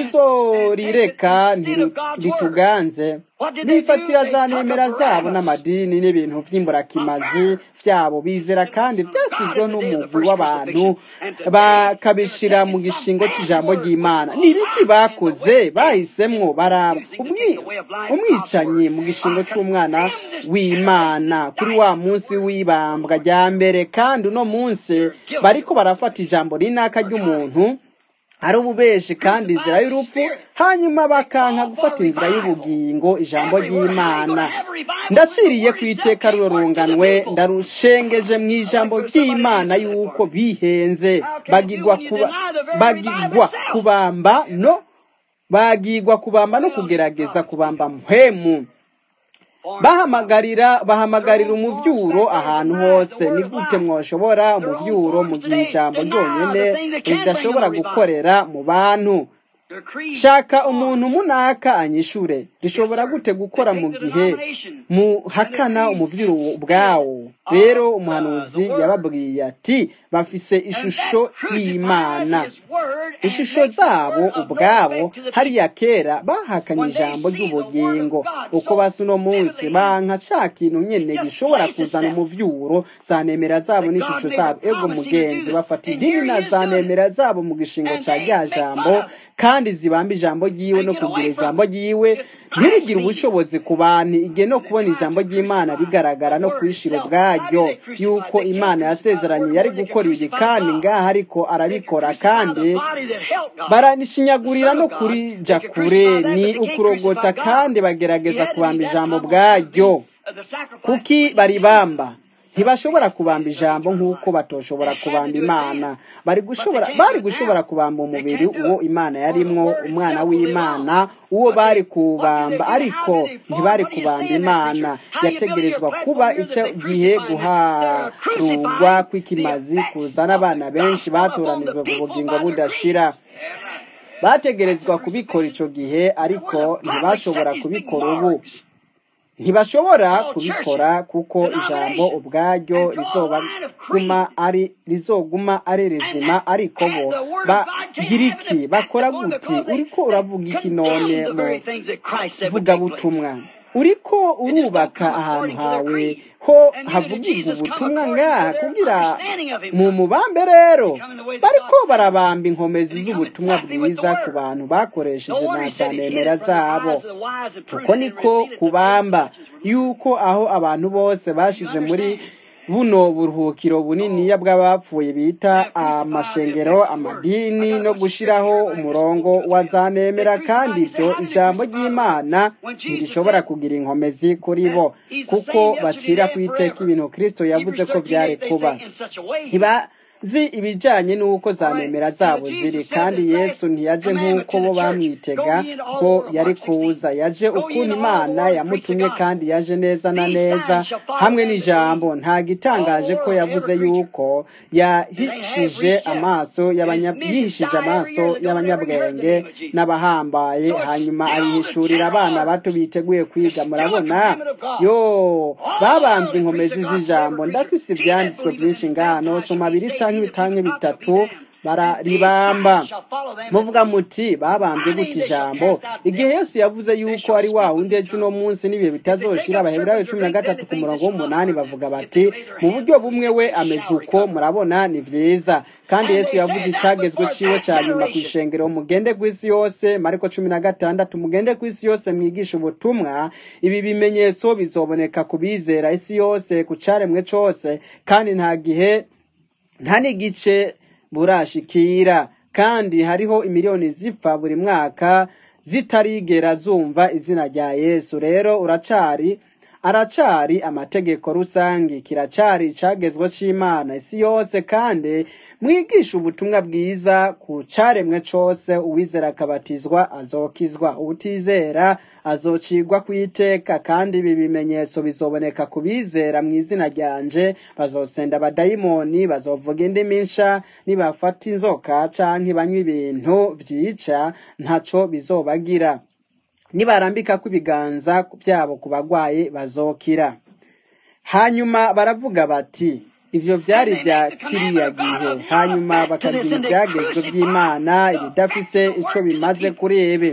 ntituzorireka ntituganze bifatira za nemera zabo n'amadini n'ibintu by'imburakimazi byabo bizera kandi byasizweho n'umugwi w'abantu bakabishyira mu gishingo cy'ijambo ry'imana ni ibiki bakoze bahisemwo baraba umwicanyi mu gishingo cy'umwana w'imana kuri wa munsi w'ibambwa rya mbere kandi uno munsi bariko barafata ijambo rinaka ry'umuntu ari ububeshi kandi inzira y'urupfu hanyuma bakanka gufata inzira y'ubugingo ijambo ry'imana ndaciriye ku iteka rurunganwe ndarushengeje mu ijambo ry'imana y'uko bihenze bagigwa bagigwa kubamba no bagigwa kubamba no kugerageza kubamba muhemu bahamagarira bahamagarira umuvyuro ahantu hose ni gute mwoshobora umuvyuro mu gihe ijambo ryonyene ridashobora gukorera mu bantu shaka umuntu munaka anyishure rishobora gute gukora mu gihe muhakana umuviro ubwawo rero umuhanuzi yababwiye ati bafise ishusho y'imana ishusho zabo ubwabo hariya kera bahakanye ijambo ry'ubugingo uko basa uno munsi banka ca kintu nyene gishobora kuzana umuvyuro zanemera zabo n'ishusho zabo ego mugenzi bafata idini na zanemera zabo mu gishingo ca rya jambo kandi zibamba ijambo ryiwe no kugira ijambo ryiwe ntirigire ubushobozi ku bantu igihe no kubona ijambo ry'imana rigaragara no kwishira ubwaryo yuko imana yasezeranye yari gukora ibi kandi ngaha ariko arabikora kandi baranishinyagurira no kurija kure ni ukurogota kandi bagerageza kubamba ijambo bwaryo kuki baribamba ntibashobora kubamba ijambo nk'uko batoshobora kubamba imana bari gushobora bari gushobora kubamba umubiri uwo imana yarimwo umwana w'imana uwo bari kubamba ariko ntibari kubamba imana yategerezwa kuba icyo gihe guharurwa kw'ikimazi kuzana abana benshi batoranijwe ku bugingo budashira bategerezwa kubikora icyo gihe ariko ntibashobora kubikora ubu ntibashobora kubikora kuko ijambo ubwaryo rizoguma ari rizoguma ari rizima ariko bo bagira iki bakora guti uriko uravuga iki none mu vugabutumwa uriko urubaka ahantu hawe ho havugirwa ubutumwa ngaha kugira mu mubambe rero bariko barabamba inkomezi z'ubutumwa bwiza ku bantu bakoresheje na za nemera zabo uko niko kubamba yuko aho abantu bose bashize muri buno buruhukiro buniniya bw'abapfuye bita amashengero amadini no gushiraho umurongo wa za nemera kandi ibyo ijambo ry'imana ntirishobora kugira inkomezi kuri bo kuko bacira ku iteka ibintu kristo yavuze ko byari kuba ntibazi ibijyanye n'uko za nemera zabo ziri kandi yesu ntiyaje nk'uko bo bamwitega ko yari kuza yaje ukuntu imana yamutumye kandi yaje neza na neza hamwe n'ijambo nta gitangaje ko yavuze yuko yahishije amaso yihishije amaso y'abanyabwenge n'abahambaye hanyuma ayihishurira abana bato biteguye kwiga murabona yo babambye inkomezi z'ijambo ndafise ibyanditswe byinshi ngano soma abiri canke ibitanke bitatu bararibamba muvuga muti babambye gute ijambo igihe yesu yavuze yuko ari wa wundi ejo uno munsi n'ibihe bitazoshira abaheburayo cumi na gatatu ku murongo w'umunani bavuga bati mu buryo bumwe we ameze uko murabona ni vyiza kandi yesu yavuze icagezwe ciwe ca nyuma ku ishengero mugende kw'isi yose mariko cumi na gatandatu mugende kw'isi yose mwigisha ubutumwa ibi bimenyetso bizoboneka ku bizera isi yose ku caremwe cose kandi nta gihe nta n'igice burashikira kandi hariho imiliyoni zipfa buri mwaka zitarigera zumva izina rya yesu rero uracari aracari amategeko rusange kiracari icagezwe c'imana isi yose kandi mwigisha ubutumwa bwiza ku caremwe cose uwizera akabatizwa azokizwa ubutizera azocigwa ku iteka kandi ibi bimenyetso bizoboneka ku bizera mu izina ryanje bazosenda abadayimoni bazovuga indimi nsha nibafata inzoka canke banywa ibintu vyica ntaco bizobagira nibarambika ibiganza byabo ku bagwaye bazokira hanyuma baravuga bati ivyo byari bya kiriya gihe hanyuma bakagira ibyagezwe by'imana ibidafise ico bimaze kuri ibi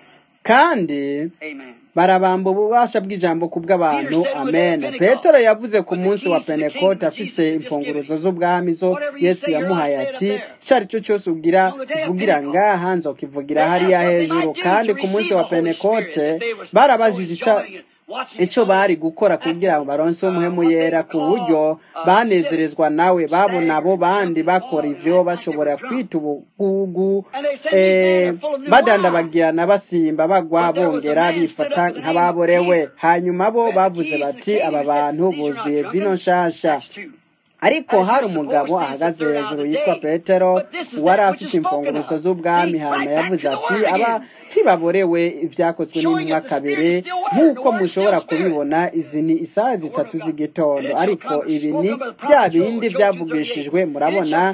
kandi barabamba ububasha bw'ijambo ku bw'abantu amen petero yavuze ku munsi wa pentekote afise imfunguruzo z'ubwami zo yesu yamuhaye ati icyo ari cyo cyose ugira uvugira ngaha nzokivugira hariya hejuru kandi ku munsi wa pentekote barabajije icyo bari gukora kugira ngo baronse umuhemu yera ku buryo banezerezwa nawe babona abo bandi bakora ivyo bashobora kwita ubugugu badandabagirana basimba bagwa bongera bifata nk'ababorewe hanyuma bo bavuze bati aba bantu buzuye vino nshasha ariko hari umugabo ahagaze hejuru yitwa petero wari afite imfunguruzo z'ubwami hanyuma yavuze ati aba ntibaborewe ibyakozwe n'intumwa kabiri nk'uko mushobora kubibona izi ni isaha zitatu z'igitondo ariko ibi ni bya bindi byavugishijwe murabona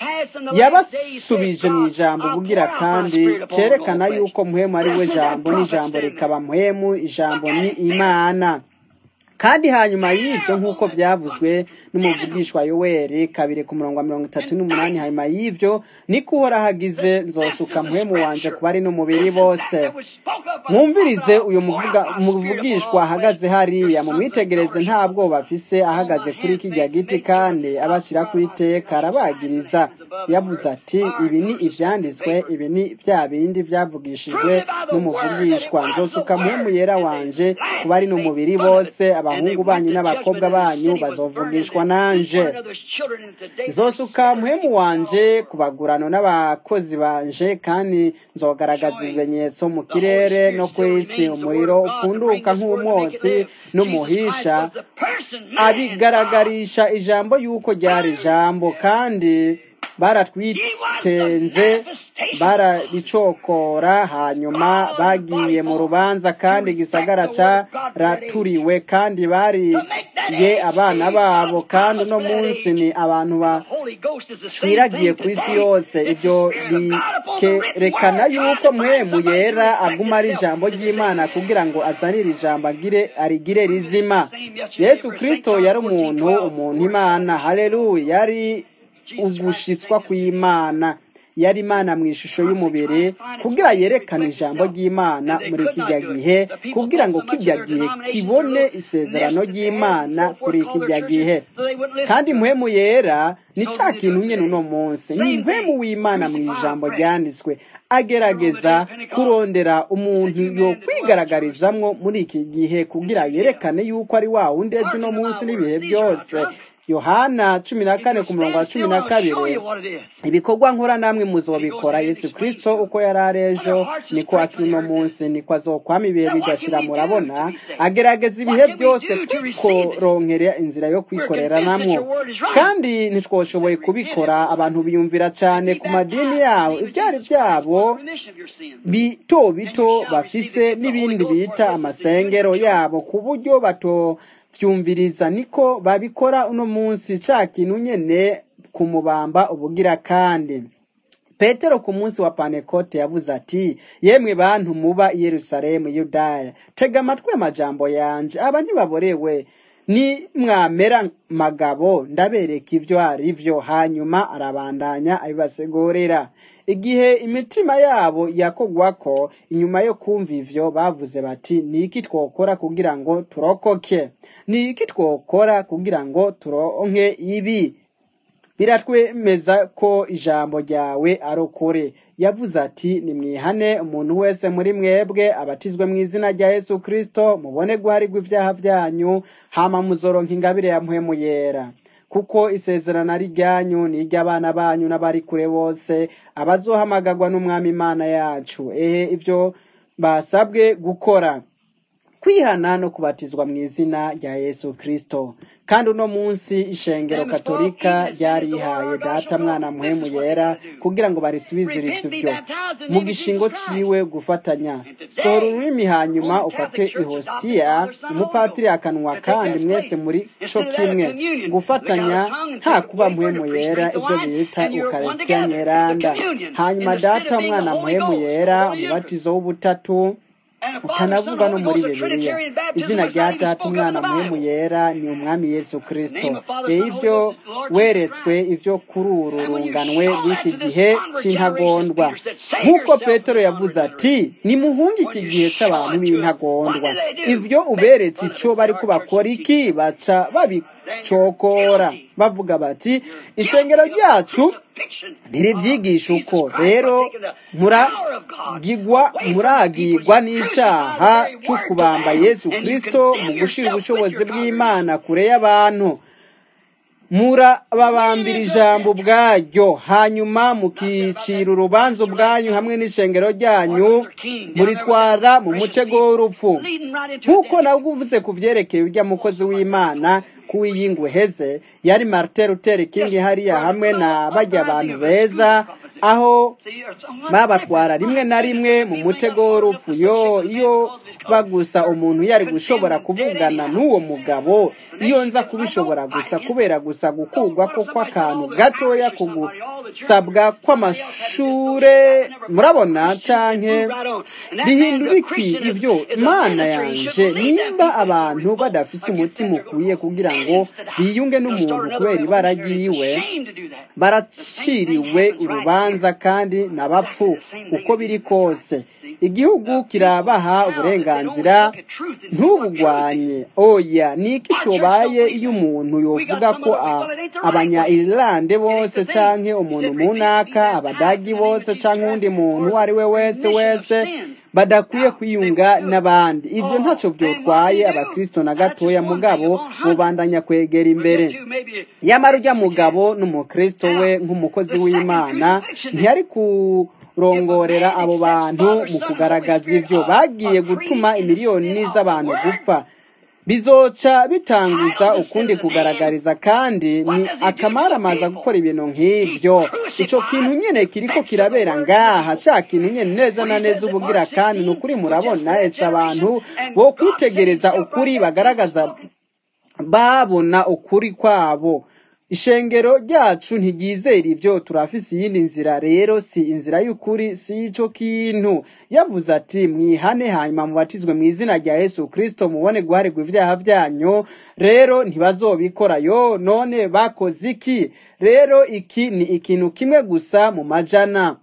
yabasubije mu ijambo bugira kandi cyerekana yuko muhemu ari we jambo n'ijambo rikaba muhemu ijambo ni imana kandi hanyuma y'ibyo nk'uko byavuzwe n'umuvugishwa yoweri kabiri ku murongo wa mirongo itatu n'umunani hanyuma y'ibyo niko uhora hagize nzosuka muhemu wanje kuba ari n'umubiri bose mwumvirize uyu muvugishwa ahagaze hariya mumwitegereze nta bwoba afise ahagaze kuri kijya giti kandi abashyira ku iteka arabagiriza yavuze ati ibi ni ibyanditswe ibi ni bya bindi byavugishijwe n'umuvugishwa nzosuka muhemu yera wanje kuba ari n'umubiri bose abahungu banyu n'abakobwa banyu bazovugishwa nanje nzosuka muhemu wanje ku bagurano n'abakozi banje kandi nzogaragaza ibimenyetso mu kirere no ku isi umuriro upfunduka nk'umwotsi n'umuhisha abigaragarisha ijambo y'uko ryari ijambo kandi baratwitenze bararicokora hanyuma bagiye mu rubanza kandi igisagara cyaraturiwe kandi bariye abana babo kandi uno munsi ni abantu bacwiragiye ku isi yose ibyo bikerekana yuko muhemu yera aguma ari ijambo ry'imana kugira ngo azanire ijambo agire arigire rizima yesu kirisito yari umuntu umuntu imana hareruya yari ugushitswa kw'imana yari imana mu ishusho y'umubiri kugira yerekane ijambo ry'imana muri kijya gihe kugira ngo kijya gihe kibone isezerano ry'imana kuri kijya gihe kandi muhemu yera ni cya kintu nyine uno munsi ni muhemu w'imana mu ijambo ryanditswe agerageza kurondera umuntu yo kwigaragarizamwo muri iki gihe kugira yerekane yuko ari wa wundi ejo uno munsi n'ibihe byose yohana cumi na kane ku murongo wa cumi na kabiri ibikorwa nkora namwe muzobikora yesu kirisito uko yari ari ejo niko akiri uno munsi niko azokwama ibihe bigashira murabona agerageza ibihe byose kwikoronkera inzira yo kwikorera namwo kandi ntitwoshoboye kubikora abantu biyumvira cyane ku madini yabo ibyari byabo bito bito bafise n'ibindi bita amasengero yabo ku buryo bato byumviriza niko babikora uno munsi cya kintu nyene kumubamba ubugira kandi petero ku munsi wa panekote yavuze ati yemwe bantu muba i yerusalemu yudaya tega amatwi amajambo yanje aba ntibaborewe ni mwamera magabo ndabereka ibyo ari byo hanyuma arabandanya abibasegurira igihe imitima yabo yakogwako inyuma yo kumva ivyo bavuze bati ni iki twokora kugira ngo turokoke ni iki twokora kugira ngo turonke ibi biratwemeza ko ijambo ryawe ari ukuri yavuze ati nimwihane umuntu wese muri mwebwe abatizwe mu izina rya yesu kirisito mubone guharirwa ibyaha byanyu hama muzoronka ingabire ya mpwemu yera kuko isezerano ari ryanyu ni iry'abana banyu n'abari kure bose abazohamagarwa n'umwami imana yacu ehe ibyo basabwe gukora kwihana no kubatizwa mu izina rya yesu kirisito kandi uno munsi ishengero katolika ryarihaye data mwana muhemu yera kugira ngo barisubiziritse ibyo mu gishingo ciwe gufatanya sohora ururimi hanyuma ufate ihositiya umupatiri akanwa kandi mwese muri co kimwe gufatanya nta kuba muhemu yera ibyo bita ukarisitiya nyeranda hanyuma data mwana muhemu yera umubatizo w'ubutatu utanavuga no muri bibiliya izina rya data umwana muhemu yera ni umwami yesu kirisito rero ibyo weretswe ibyo kuri uru runganwe rw'iki gihe cy'intagondwa nk'uko petero yavuze ati nimuhunge iki gihe cy'abantu b'intagondwa ibyo uberetse icyo bari kubakora iki baca babicokora bavuga bati ishengero ryacu ntiribyigisha uko rero muragigwa muragigwa n'icyaha cyo kubamba yesu kirisito mu gushyira ubushobozi bw'imana kure y'abantu murababambira ijambo ubwaryo hanyuma mukicira urubanza ubwanyu hamwe n'ishengero ryanyu muritwara mu mutego w'urupfu nk'uko nawe uvuze ku byerekeye ujya mukozi w'imana kuwiyingwe heze yari Martin Luther King hariya hamwe na bajya abantu beza aho babatwara rimwe na rimwe mu mutego w'urupfu yo iyo bagusa umuntu yari gushobora kuvugana n'uwo mugabo iyo nza kubishobora gusa kubera gusa gukurwa ko kw'akantu gatoya kugusabwa kw'amashure murabona canke bihindura iki ibyo mana yanje nimba abantu badafise umutima ukwiye kugira ngo biyunge n'umuntu kubera ibara ryiwe baraciriwe urubanza kandi n'abapfu uko biri kose igihugu kirabaha uburenganzira ntubugwanye oya ni iki cyobaye iyo umuntu yovuga ko abanya irilande bose canke umuntu munaka abadagi bose canke uwundi muntu uwo ari we wese wese badakwiye kwiyunga n'abandi ibyo ntacyo byotwaye abakristo na gatoya mugabo mubandanya kwegera imbere nyamara ujya mugabo n'umukristo we nk'umukozi w'imana ntiyari ku rongorera abo bantu mu kugaragaza ibyo bagiye gutuma imiliyoni z'abantu gupfa bizoca bitanguza ukundi kugaragariza kandi ni akamaramaza gukora ibintu nk'ibyo icyo kintu nyine kiriko kirabera ngaha sha kintu nyine neza na neza ubugira kandi ni ukuri murabona ese abantu bo kwitegereza ukuri bagaragaza babona ukuri kwabo ishengero ryacu ntiryizera ibyo turafise iyindi nzira rero si inzira y'ukuri si ico kintu yavuze ati mwihane hanyuma mubatizwe mu izina rya yesu kristo mubone guharirwa ibyaha byanyu rero ntibazobikora yo none bakoze iki rero iki ni ikintu kimwe gusa mu majana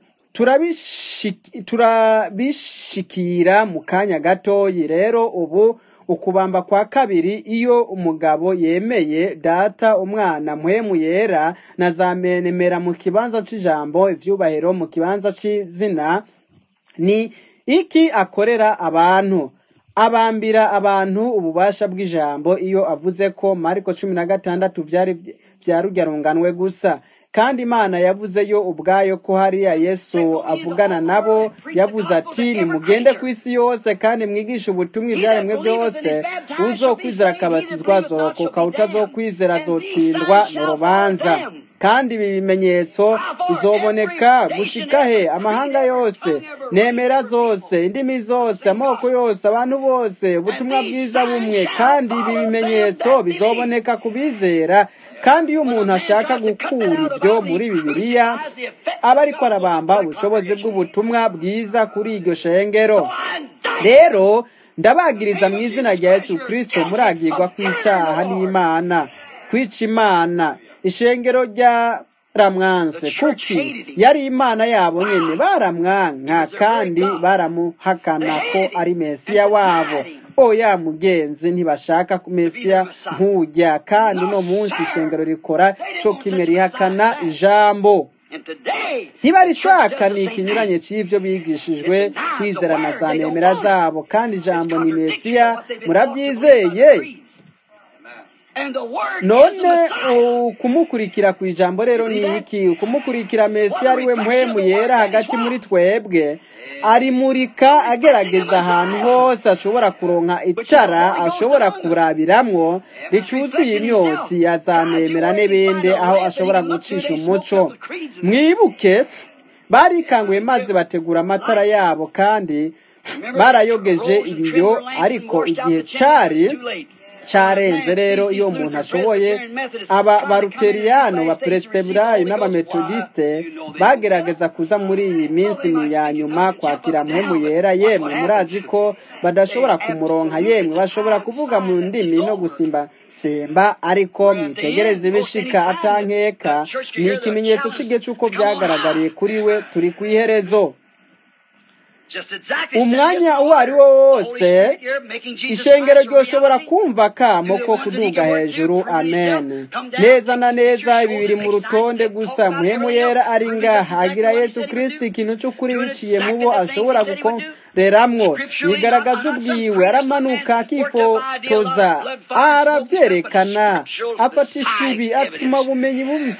turabishikira mu kanya gatoyi rero ubu ukubamba kwa kabiri iyo umugabo yemeye data umwana mpwemu yera na za menemera mu kibanza c'ijambo ivyubahiro mu kibanza c'izina ni iki akorera abantu abambira abantu ububasha bw'ijambo iyo avuze ko mariko cumi na gatandatu vyari vyarugyanunganwe gusa kandi imana yavuze yo ubwayo ko hariya yesu avugana nabo yavuze ati nimugende ku isi yose kandi mwigishe ubutumwa ibyaremwe byose uzokwizera akabatizwa zorokoka utazokwizera azotsindwa mu rubanza kandi ibi bimenyetso bizoboneka gushika he amahanga yose nemera zose indimi zose amoko yose abantu bose ubutumwa bwiza bumwe kandi ibi bimenyetso bizoboneka ku bizera kandi iyo umuntu ashaka gukura ibyo muri bibiliya aba ariko arabamba ubushobozi bw'ubutumwa bwiza kuri iryo shengero rero ndabagiriza mu izina rya yesu kirisito muragirwa kw'icyaha n'imana kwica imana ishengero rya ramwanse kuki yari imana yabo nyine baramwanka kandi baramuhakana ko ari mesiya wabo oya mugenzi ntibashaka ku mesiya nk'ujya kandi uno munsi ishengero rikora cyo kimwe rihakana ijambo ntibarishaka ni ikinyuranye cy'ibyo bigishijwe kwizera na za nemera zabo kandi ijambo ni mesiya murabyizeye none ukumukurikira ku ijambo rero ni iki ukumukurikira mesiya ari we mpwemu yera hagati muri twebwe arimurika agerageza ahantu hose ashobora kuronka itara ashobora kurabiramwo ricyuzuye imyotsi yazanemera n'ibindi aho ashobora gucisha umuco mwibuke barikanguye maze bategura amatara yabo kandi barayogeje ibiyo ariko igihe cyari cyarenze rero iyo umuntu ashoboye aba baruteriyano baperesiteburayo n'abametodisite bagerageza kuza muri iyi minsi ya nyuma kwakira mpemu yera yemwe murazi ko badashobora kumuronka yemwe bashobora kuvuga mu ndimi no gusimba semba ariko mwitegereze ibishika atankeka ni ikimenyetso cy'igihe cy'uko byagaragariye kuri we turi ku iherezo umwanya uwo ari wo wose ishengero ryoshobora kumva kamo ko kuduga hejuru amen neza na neza ibi biri mu rutonde gusa muhemu yera ari ngaha agira yesu kirisiti ikintu cy'ukuri biciye mu bo ashobora gukoreramwo yigaragaza ubwiwe aramanuka akifotoza arabyerekana afatisha ibi atuma ubumenyi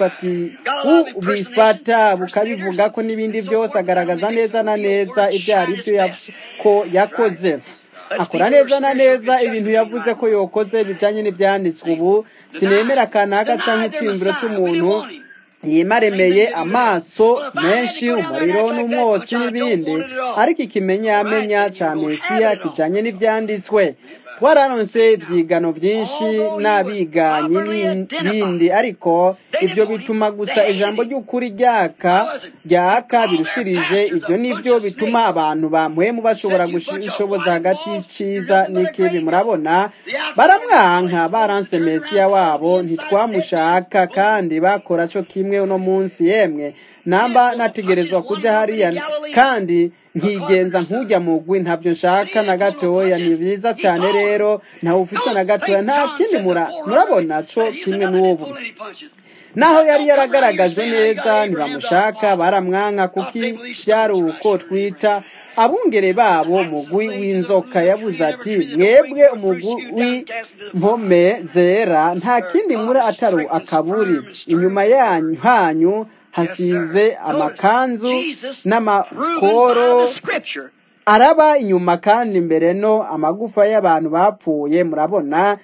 bubifata bukabivuga ko n'ibindi byose agaragaza neza na neza ibyo ari byo ko yakoze akora neza na neza ibintu yavuze ko yokoze bijanye n'ivyanditswe ubu sinemera kanaka canke iciyumviro c'umuntu yimaremeye amaso menshi umuriro n'umwotsi n'ibindi ariko ikimenyamenya ca mesiya kijanye n'ivyanditswe twararonse ivyigano vyinshi n'abiganyi n'ibindi ariko ivyo bituma gusa ijambo ry'ukuri ryaka ryaka birushirije ivyo nivyo bituma abantu bamwemu bashobora gushoboza hagati y'iciza n'ikibi murabona baramwanka baranse mesiya wabo ntitwamushaka kandi bakora co kimwe uno munsi yemwe namba nategerezwa kuja hariya kandi nkigenza nkujya mugwi ntabyo nshaka na gatoya ni byiza cyane rero ntawe ufise na gatoya nta kindi murabona co kimwe n'ubu naho yari yaragaragajwe neza ntibamushaka baramwanka kuki byari uko twita abungere babo mugwi w'inzoka yavuze ati mwebwe umugwi w'impome zera nta kindi muri atari akaburi inyuma yanyu hanyu hasize amakanzu n'amakoro araba inyuma kandi imbere no amagufa y'abantu bapfuye murabona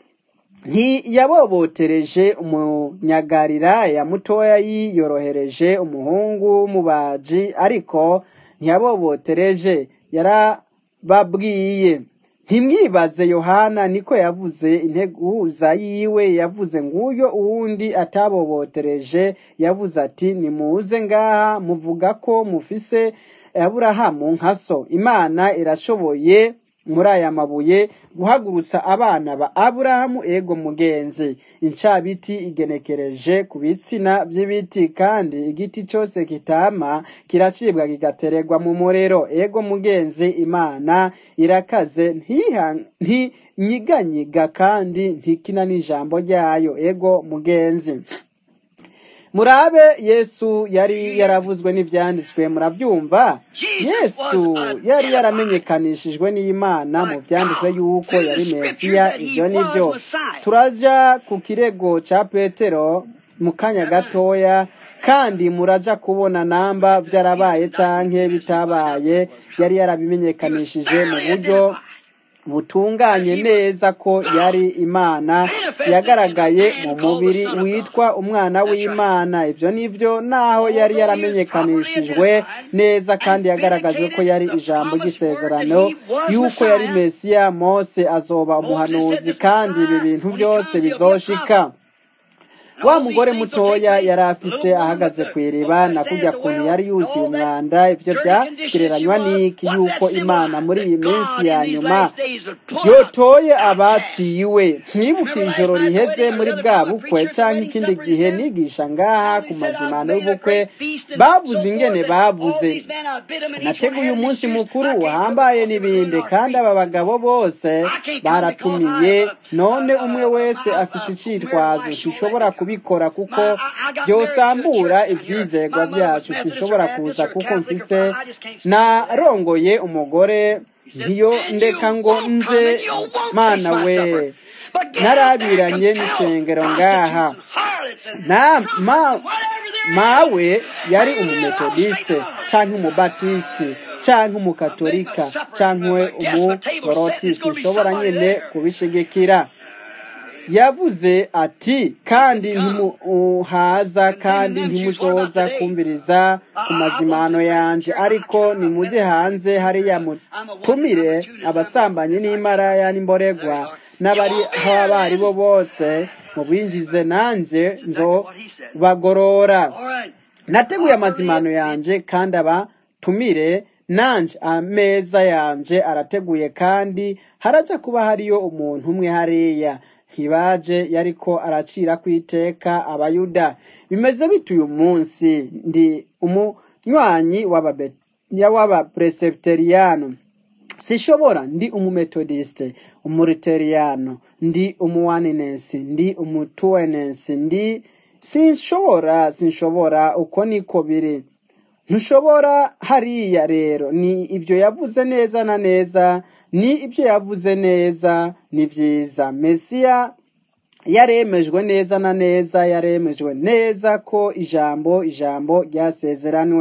ntiyabobotereje umunyagarira ya mutoya yiyorohereje umuhungu w'umubaji ariko ntiyabobotereje yarababwiye ntimwibaze yohana niko yavuze integuza yiwe yavuze nguyo uwundi atabobotereje yavuze ati nimuze ngaha muvuga ko mufise aburahamu nka so imana irashoboye muri aya mabuye guhagurutsa abana ba aburahamu ego mugenzi incabiti igenekereje ku bitsina by'ibiti kandi igiti cyose kitama kiracibwa kigatererwa mu muriro ego mugenzi imana irakaze ntinyiganyiga kandi ntikina n'ijambo ryayo ego mugenzi murabe yesu yari yaravuzwe n'ibyanditswe murabyumva yesu yari yaramenyekanishijwe n'imana mu byanditswe yuko yari mesiya ibyo nibyo turaja ku kirego cya petero mu kanya gatoya kandi muraja kubona namba byarabaye canke bitabaye yari yarabimenyekanishije mu buryo butunganye neza ko yari imana yagaragaye mu mubiri witwa umwana w'imana ibyo nibyo naho yari yaramenyekanishijwe neza kandi yagaragajwe ko yari ijambo ry'isezerano yuko yari mesiya mose azoba umuhanuzi kandi ibi bintu byose bizoshika wa mugore mutoya yari afise ahagaze ku iriba na kujya kuntu yari yuzuye umwanda ibyo byagereranywa n'iki yuko imana muri iyi minsi ya nyuma yotoye abaciwe mwibuke ijoro riheze muri bwa bukwe cyangwa ikindi gihe nigisha ngaha ku mazimano y'ubukwe bavuze ingene bavuze nateguye umunsi mukuru wahambaye n'ibindi kandi aba bagabo bose baratumiye none umwe wese afise icitwazo sishobora kubikora kuko byosambura ibyizegwa byacu sinshobora kuza kuko mfise narongoye umugore ntiyo ndeka ngo nze mana we narabiranye n'ishengero ngaha mawe yari umumetodiste cyangwa umubatisite cyangwa umukatolika cyangwa umugorotisi nshobora nyine kubishigikira yavuze ati kandi ntimuhaza kandi ntimuzoza kumviriza ku mazimano yanje ariko nimujye hanze hariya mutumire abasambanyi n'imaraya n'imboregwa n'abari aho abari bo bose mubinjize nanjye nzo bagorora nateguye amazimano yanje kandi abatumire nanje ameza yanje arateguye kandi haraja kuba hariyo umuntu umwe hariya ntibaje yariko aracira ku iteka abayuda bimeze bite uyu munsi ndi umunywanyi w'abapresepteriyano sishobora ndi umumetodiste umuriteriano ndi umuwaninensi ndi umutuwenensi ndi sinshobora sinshobora uko niko biri ntushobora hariya rero ni ibyo yavuze neza na neza ni ibyo yavuze neza ni byiza mesiya yaremejwe neza na neza yaremejwe neza ko ijambo ijambo ryasezeranwe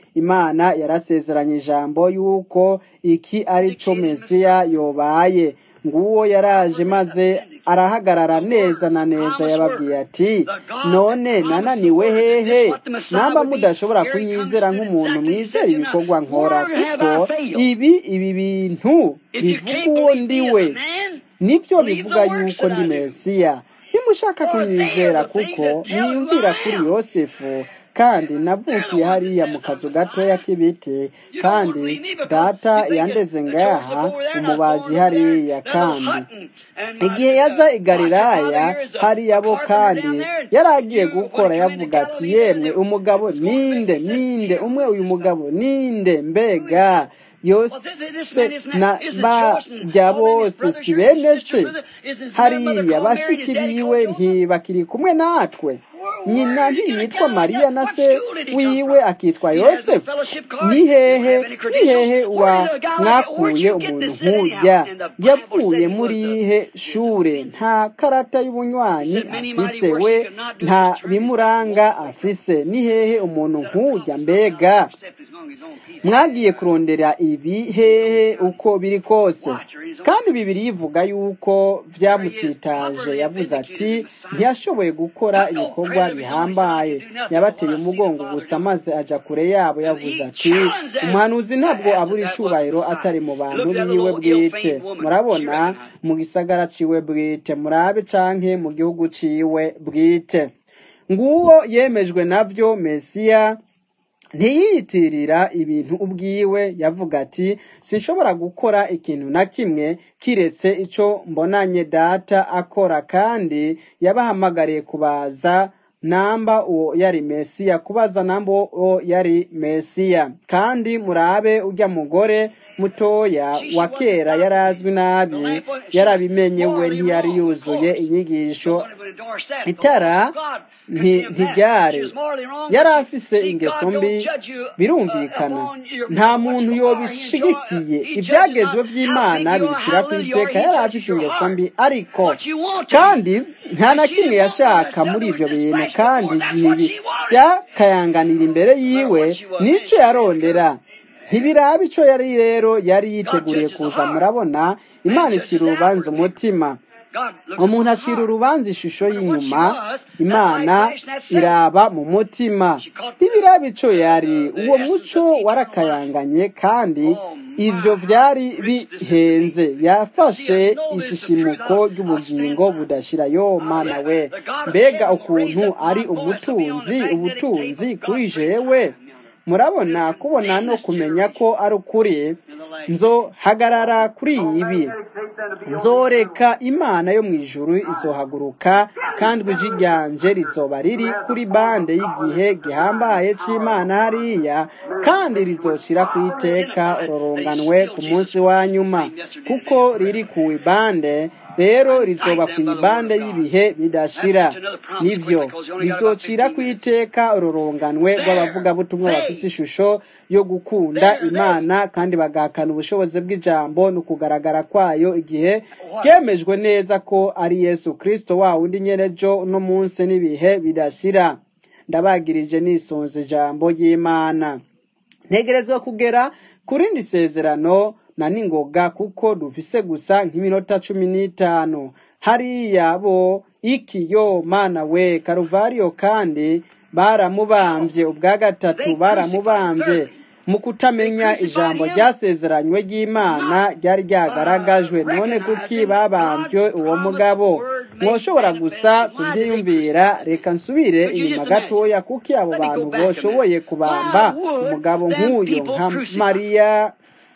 imana yarasezeranye ijambo yuko iki ari cyo mesiya yobaye nguwo yaraje maze arahagarara neza na neza yababwiye ati none nananiwe hehe namba mudashobora kunyizera nk'umuntu mwizera ibikorwa nkora kuko ibi ibi bintu bivuga uwo ndiwe nibyo bivuga yuko ndi mesiya nimushaka kunyizera kuko mwiyumvira kuri yosefu kandi navukiye hariya mu kazu gatoya k'ibiti kandi data yandeze ngaha umubaji hariya kandi igihe yaza i galilaya hariya bo kandi yari agiye gukora yavuga ati yemwe umugabo ninde ninde umwe uyu mugabo ninde mbega yose na bajya bose si bene se hariya bashiki biwe ntibakiri kumwe natwe nyina ntiyitwa mariya na se wiwe akitwa yosefu ni hehe ni hehe wa mwakuye umuntu nk'ujya yavuye muri ihe shure nta karata y'ubunywanyi afise we nta bimuranga afise ni hehe umuntu nk'ujya mbega mwagiye kurondera ibi hehe uko biri kose kandi bibiri yivuga yuko byamutsitaje yavuze ati ntiyashoboye gukora ibikorwa bihambaye yabateye umugongo gusa maze ajya kure yabo yavuze ati umuhanuzi ntabwo abura icubahiro atari mu bantu biwe bwite murabona mu gisagara ciwe bwite murabe canke mu gihugu ciwe bwite nguwo yemejwe navyo mesiya ntiyiyitirira ibintu ubwiwe yavuga ati sinshobora gukora ikintu na kimwe kiretse icyo mbonanye data akora kandi yabahamagariye kubaza namba uwo yari mesiya kubaza namba uwo yari mesiya kandi murabe ujya mugore mutoya wa kera yari azwi nabi yarabimenye we ntiyari yuzuye inyigisho itara ntiryare yari afise ingeso mbi birumvikana nta muntu yobishigikiye ibyagezwe by'imana bibicira ku iteka yari afise ingeso mbi ariko kandi nta na kimwe yashaka muri ibyo bintu kandi igihe byakayanganira imbere yiwe n'icyo yarondera ntibiraba icyo yari rero yari yiteguriye kuza murabona imana ishyira urubanza umutima umuntu acira urubanza ishusho y'inyuma imana iraba mu mutima ntibiraba icyo yari uwo muco warakayanganye kandi ibyo byari bihenze yafashe ishishimuko ry'ubugingo budashira yo mana we mbega ukuntu ari umutunzi ubutunzi kuri jewe murabona kubona no kumenya ko ari ukuri nzohagarara kuri ibi nzoreka imana yo mu ijuru izohaguruka kandi ijwi ryanje rizoba riri kuri bande y'igihe gihambaye cy'imana hariya kandi rizocira ku iteka ururunganwe ku munsi wa nyuma kuko riri ku ibande rero rizoba ku ibande y'ibihe bidashira nibyo rizocira ku iteka ururunganwe rw'abavugabutumwa bafite ishusho yo gukunda imana kandi bagahakana ubushobozi bw'ijambo no kugaragara kwayo igihe byemejwe neza ko ari yesu kirisito wa wundi nyerejo uno munsi n'ibihe bidashira ndabagirije nisunze ijambo ry'imana ntegerezwa kugera ku rindi sezerano na ningoga kuko dufise gusa nk'iminota cumi n'itanu hariya bo iki yo mana we karuvariyo kandi baramubambye ubwa gatatu baramubambye mu kutamenya ijambo ryasezeranywe ry'imana ryari ryagaragajwe none kuki babambye uwo mugabo mwoshobora gusa kubyiyumvira reka nsubire inyuma gatoya kuki abo bantu boshoboye kubamba umugabo nk'uyu nka mariya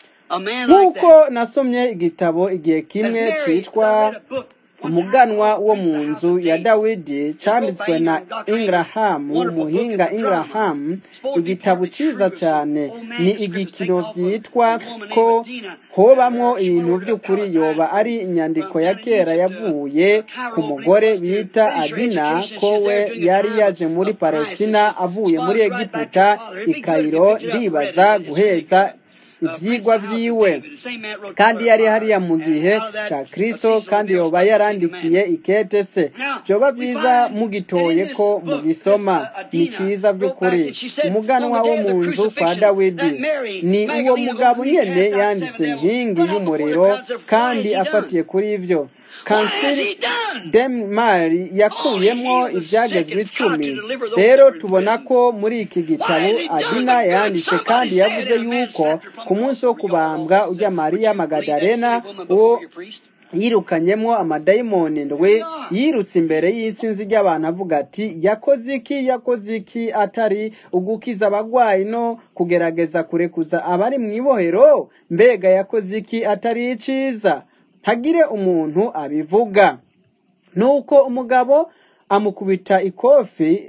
nk'uko nasomye igitabo igihe kimwe cyitwa umuganwa wo mu nzu ya dawidi cyanditswe na ingarahamu umuhinga ingarahamu igitabo cyiza cyane ni igikino byitwa ko hobamwo ibintu by'ukuri yoba ari inyandiko ya kera yavuye ku mugore bita adina ko we yari yaje muri palestina avuye muri egiputa i kayiro ndibaza guheza ivyigwa vyiwe kandi yari hariya mu gihe ca kristo kandi yoba yarandikiye ikete se vyoba vyiza mugitoye ko mugisoma ni ciza vy'ukuri umuganwa wo mu nzu kwa dawidi ni uwo mugabo nyene yanditse inkingi y'umuriro kandi afatiye kuri ivyo kanseri demari yakuyemwo ibyagezwe icumi rero tubona ko muri iki gitabo adina yanditse kandi yavuze yuko ku munsi wo kubambwa ujya mariya magadarena uwo yirukanyemo amadayimoni ndwe yirutse imbere y'isinzi ry'abantu avuga ati yakoze iki yakoze iki atari ugukiza abagwayi no kugerageza kurekuza abari mu ibohero mbega yakoze iki atari iciza ntagire umuntu abivuga nuko umugabo amukubita ikofi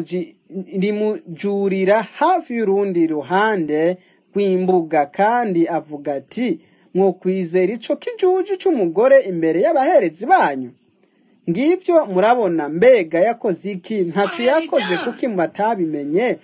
rimujurira hafi y'urundi ruhande rw'imbuga kandi avuga ati mwokwizera ico kijuju c'umugore imbere y'abaherezi banyu ngivyo murabona mbega yakoze iki ntaco yakoze kuki batabimenye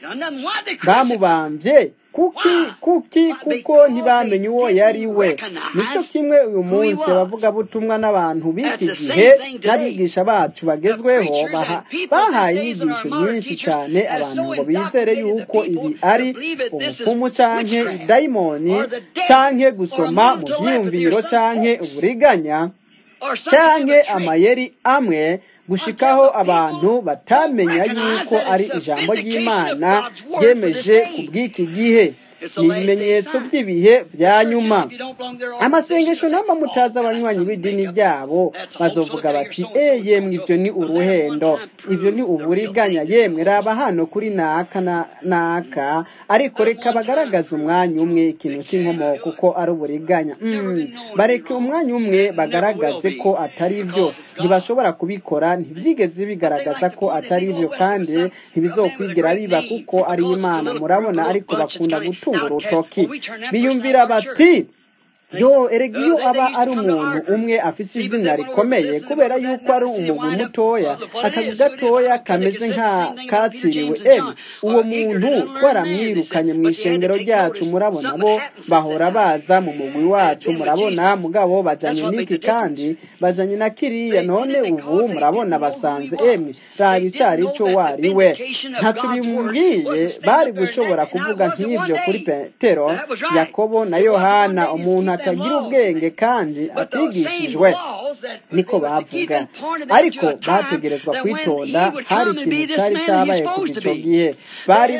bamubambye kuki kuki kuko ntibamenye uwo yari we nico kimwe uyu munsi abavugabutumwa n'abantu b'iki gihe n'abigisha bacu bagezweho bahaye inyigisho nyinshi cyane abantu ngo bizere yuko ibi ari ubupfumu canke idayimoni canke gusoma mu vyiyumviro canke uburiganya canke amayeri amwe gushikaho abantu batamenya yuko ari ijambo ry'imana ryemeje ku bw'iki gihe ni ibimenyetso by'ibihe bya nyuma amasengesho namba mutazi abanywanyi b'idini ryabo bazovuga bati e yemwe ibyo ni uruhendo ibyo ni uburiganya yemwe raba hano kuri naka na naka ariko reka bagaragaze umwanya umwe ikintu cy'inkomoko kuko ari uburiganya bareke umwanya umwe bagaragaze ko atari byo ntibashobora kubikora ntibyigeze bigaragaza ko atari byo kandi ntibizokwigira biba kuko ari imana murabona ariko bakunda gutura urutoki biyumvira bati yo erega iyo aba ari umuntu umwe afise izina rikomeye kubera yuko ari umugwi mutoya akazu gatoya kameze nka kaciriwe emi uwo muntu twaramwirukanye mu ishengero ryacu murabona bo bahora baza mu mugwi wacu murabona mugabo bajanye n'iki kandi bajanye na kiriya none ubu murabona basanze emi raba icari ico wari we ntaco bimubwiye bari gushobora kuvuga nk'ivyo kuri petero yakobo na yohana umuntu atagira ubwenge kandi atigishijwe niko bavuga ariko bategerezwa kwitonda hari ikintu cyari cyabaye kuva icyo gihe bari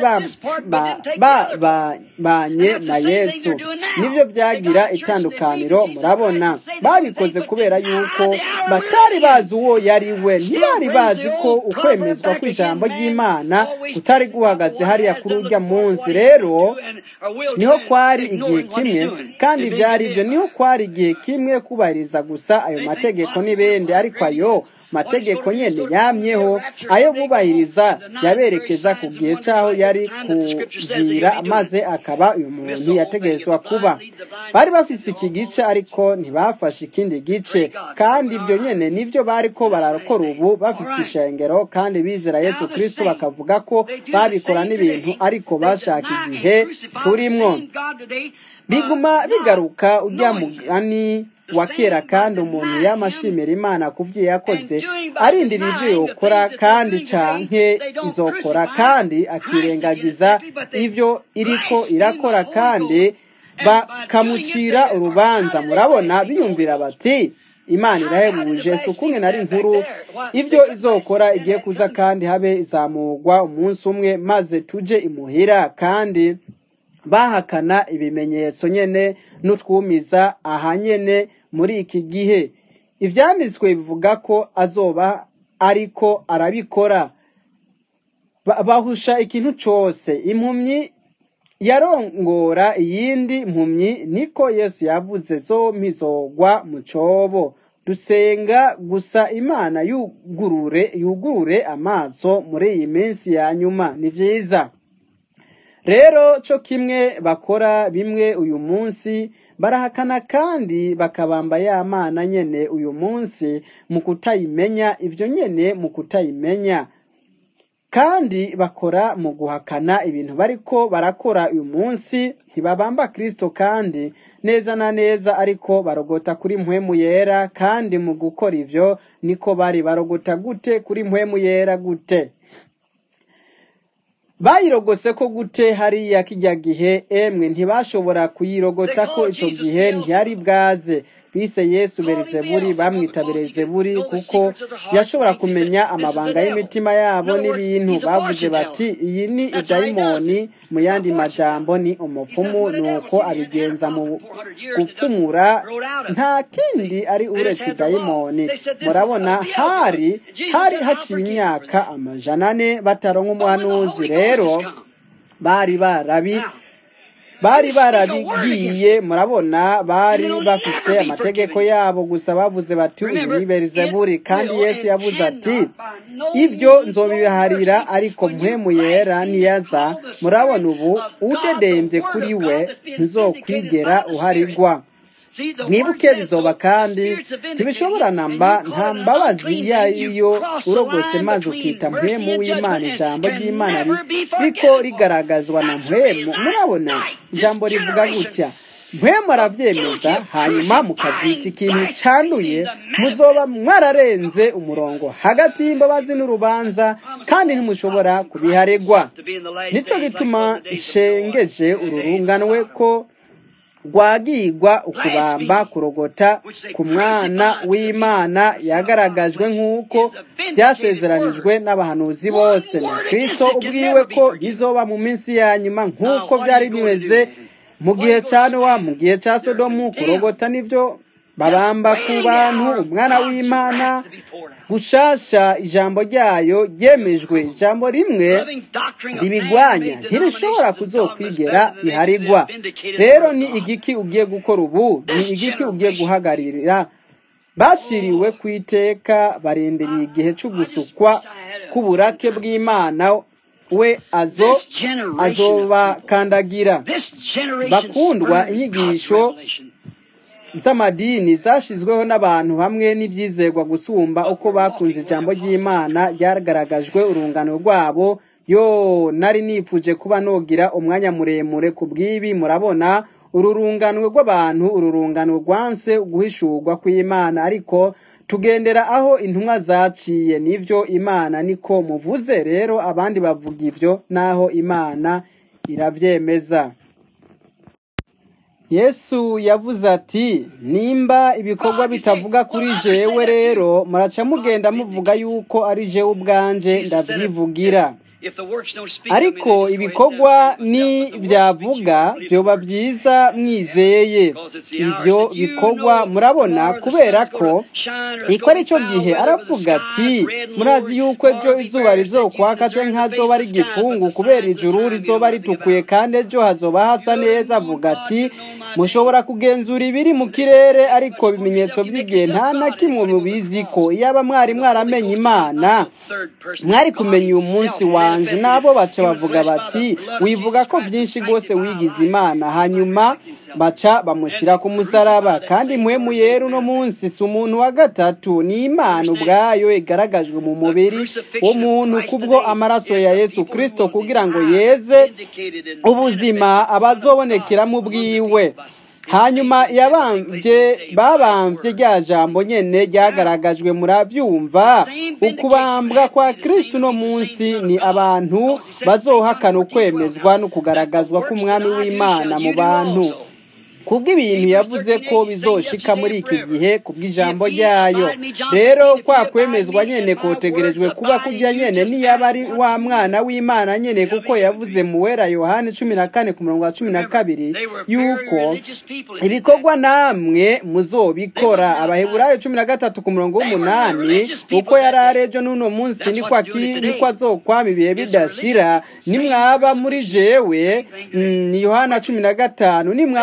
babanye na yesu nibyo byagira itandukaniro murabona babikoze kubera yuko batari bazi uwo yari we ntibari bazi ko ukwemezwa kw'ijambo ry'imana kutari guhagaze hariya kuri urya munsi rero niho kwari igihe kimwe kandi byari ibyo niho kwari igihe kimwe kubahiriza gusa ayo mategeko n'ibindi ariko ayo mategeko nyene yamyeho ayo bubahiriza yaberekeza ku gihe cyaho yari kuzira maze akaba uyu muntu yategerezwa kuba bari bafise iki gice ariko ntibafashe ikindi gice kandi ibyo nyene nivyo bariko barakora ubu bafise ishengero kandi bizera yesu kristo bakavuga ko babikora n'ibintu ariko bashaka igihe turimwo biguma bigaruka ujya mugani wa kera kandi umuntu yamashimira imana ku byo yakoze arindira ibyo yokora kandi canke izokora kandi akirengagiza ivyo iriko irakora kandi bakamucira urubanza murabona biyumvira bati imana irahebuje si ukumwe nari nkuru ibyo izokora igiye kuza kandi habe izamurwa umunsi umwe maze tuje imuhira kandi bahakana ibimenyetso nyene n'utwumiza aha nyene muri iki gihe ivyanditswe bivuga ko azoba ariko arabikora bahusha ikintu cose impumyi yarongora iyindi mpumyi niko yesu yavuze zompi zogwa mu cobo dusenga gusa imana yugurure yugurure amaso muri iyi minsi ya nyuma ni vyiza rero co kimwe bakora bimwe uyu munsi barahakana kandi bakabamba ya mana nyene uyu munsi mu kutayimenya ivyo nyene mu kutayimenya kandi bakora mu guhakana ibintu bariko barakora uyu munsi ntibabamba kristo kandi neza na neza ariko barogota kuri mpwemu yera kandi mu gukora ivyo niko bari barogota gute kuri mpwemu yera gute bayirogose ko gute hariya kijya gihe emwe ntibashobora kuyirogota ko ico gihe ntiyari bwaze bise yesu berizeburi bamwita berezeburi kuko yashobora kumenya amabanga y'imitima yabo n'ibintu bavuze bati iyi ni idayimoni mu yandi majambo ni umupfumu nuko abigenza mu gupfumura nta kindi ari uretse idayimoni murabona hari hari haciye imyaka amajana ane bataronka umuhanuzi rero bari barabi bari barabigiye murabona bari bafise amategeko yabo gusa bavuze bati uyu ni berizeburi kandi yesu yavuze ati ibyo nzobiharira ariko mpwemu yera niyaza murabona ubu udedembye kuri we ntuzokwigera uharigwa mwibuke bizoba kandi ntibishobora namba nta mbabazi iyo ariyo urogose maze ukita mpwemu w'imana ijambo ry'imana riko rigaragazwa na mpwemu murabona ijambo rivuga gutya mpwemu arabyemeza hanyuma mukabyita ikintu cyanduye muzoba mwararenze umurongo hagati y'imbabazi n'urubanza kandi ntimushobora kubiharegwa nicyo gituma nshengeje ururunganwe ko rwagigwa ukubamba kurogota ku mwana w'imana yagaragajwe nk'uko byasezeranijwe n'abahanuzi bose na kirisito ubwiwe ko bizoba mu minsi ya nyuma nk'uko byari bimeze mu gihe cya nowa mu gihe cya sodomu kurogota nibyo babamba ku bantu umwana w'imana gushasha ijambo ryayo ryemejwe ijambo rimwe ribigwanya ntirishobora kuzokwigera riharigwa rero ni igiki ugiye gukora ubu ni igiki ugiye guhagararira bashiriwe ku iteka barindiriye igihe cy'ugusukwa k'uburake bw'imana we azo azobakandagira bakundwa inyigisho z'amadini zashyizweho n'abantu hamwe n'ibyizerwa gusumba uko bakunze ijambo ry'imana ryagaragajwe urungano rwabo yo nari nifuje kuba nogira umwanya muremure ku bw'ibi murabona ururunganwe rw'abantu ururungano rwanse guhishurwa kw'imana ariko tugendera aho intumwa zaciye nivyo imana niko muvuze rero abandi bavuga ivyo naho imana iravyemeza yesu yavuze ati nimba ibikorwa bitavuga kuri jewe rero muraca mugenda muvuga yuko ari jewe ubwanje ndabyivugira ariko ibikorwa ni byavuga byoba byiza mwizeye ibyo bikorwa murabona kubera ko iko ari cyo gihe aravuga ati murazi yuko ejo izuba rizokwaka cyangwa nkazoba ari igipfungu kubera ijuru rizoba ritukuye kandi ejo hazoba hasa neza avuga ati mushobora kugenzura ibiri mu kirere ariko ibimenyetso by'igihe nta na kimwe mubizi ko iyaba mwari mwaramenye imana mwari kumenya uyu munsi wanje nabo baca bavuga bati wivuga ko byinshi rwose wigize imana hanyuma baca bamushyira ku musaraba kandi muhemu yera uno munsi si umuntu wa gatatu ni imana ubwayo igaragajwe mu mubiri w'umuntu kubwo amaraso ya yesu kirisito kugira ngo yeze ubuzima abazobonekeramo ubwiwe hanyuma yabambye babambye rya jambo nyene ryagaragajwe murabyumva ukubambwa kwa kristo uno munsi ni abantu bazohakana ukwemezwa no kugaragazwa k'umwami w'imana mu bantu kubw'ibintu yavuze ko bizoshika muri iki gihe kubw'ijambo ryayo rero kwa kwemezwa nyene kotegerejwe kuba kurya nyene niyaba ari wa mwana w'imana nyene kuko yavuze mu wera yohani cumi na kane ku murongo wa cumi na kabiri yuko ibikorwa namwe muzobikora abaheburayo cumi na gatatu ku murongo w'umunani uko yari arejo n'uno munsi niko azokwama ibihe bidashira nimwaba muri jewe ni yohana cumi na gatanu nimwaba muri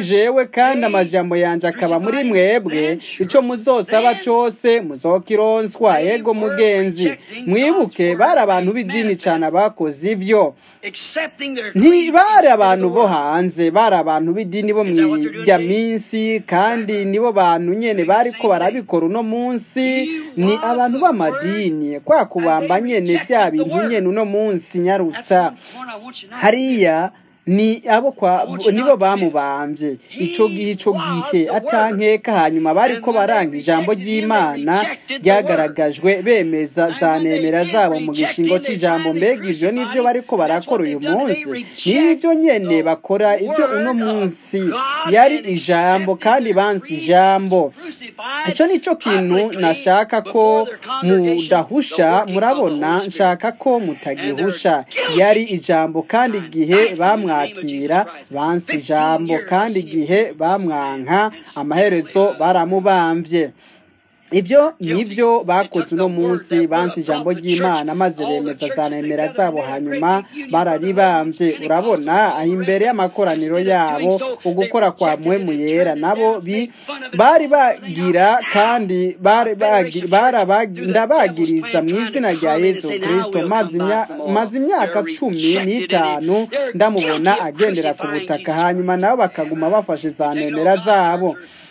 jewe kandi amajambo yanje akaba muri mwebwe ico muzosaba cose muzokironswa yego mugenzi mwibuke bari abantu b'idini cane abakoze ivyo ntibari abantu bo hanze bari abantu b'idini bo mw'irya minsi kandi nibo bantu nyene bariko barabikora uno munsi ni abantu b'amadini kwa kubamba nyene vya bintu nyene uno munsi nyarutsa hariya ni abo kwa nibo bamubambye ico gihe ico gihe atankeka hanyuma bariko baranga ijambo ry'Imana ryagaragajwe bemeza za nemera zabo mu gishingo c'ijambo mbega ivyo nivyo bariko barakora uyu munsi nivyo nyene bakora ivyo uno munsi yari ijambo kandi bansi ijambo ico nico kintu nashaka ko mudahusha murabona nshaka ko mutagihusha yari ijambo kandi igihe bamwa kumwakira bansi ijambo kandi igihe bamwanka amaherezo baramubambye ibyo nibyo bakoze uno munsi bansi ijambo ry'imana maze bemeza za nemera zabo hanyuma bararibambye urabona aho imbere y'amakoraniro yabo ugukora kwa muhemu yera nabo bari bagira kandi ndabagiriza mu izina rya yesu kirisito maze imyaka cumi n'itanu ndamubona agendera ku butaka hanyuma nabo bakaguma bafashe za nemera zabo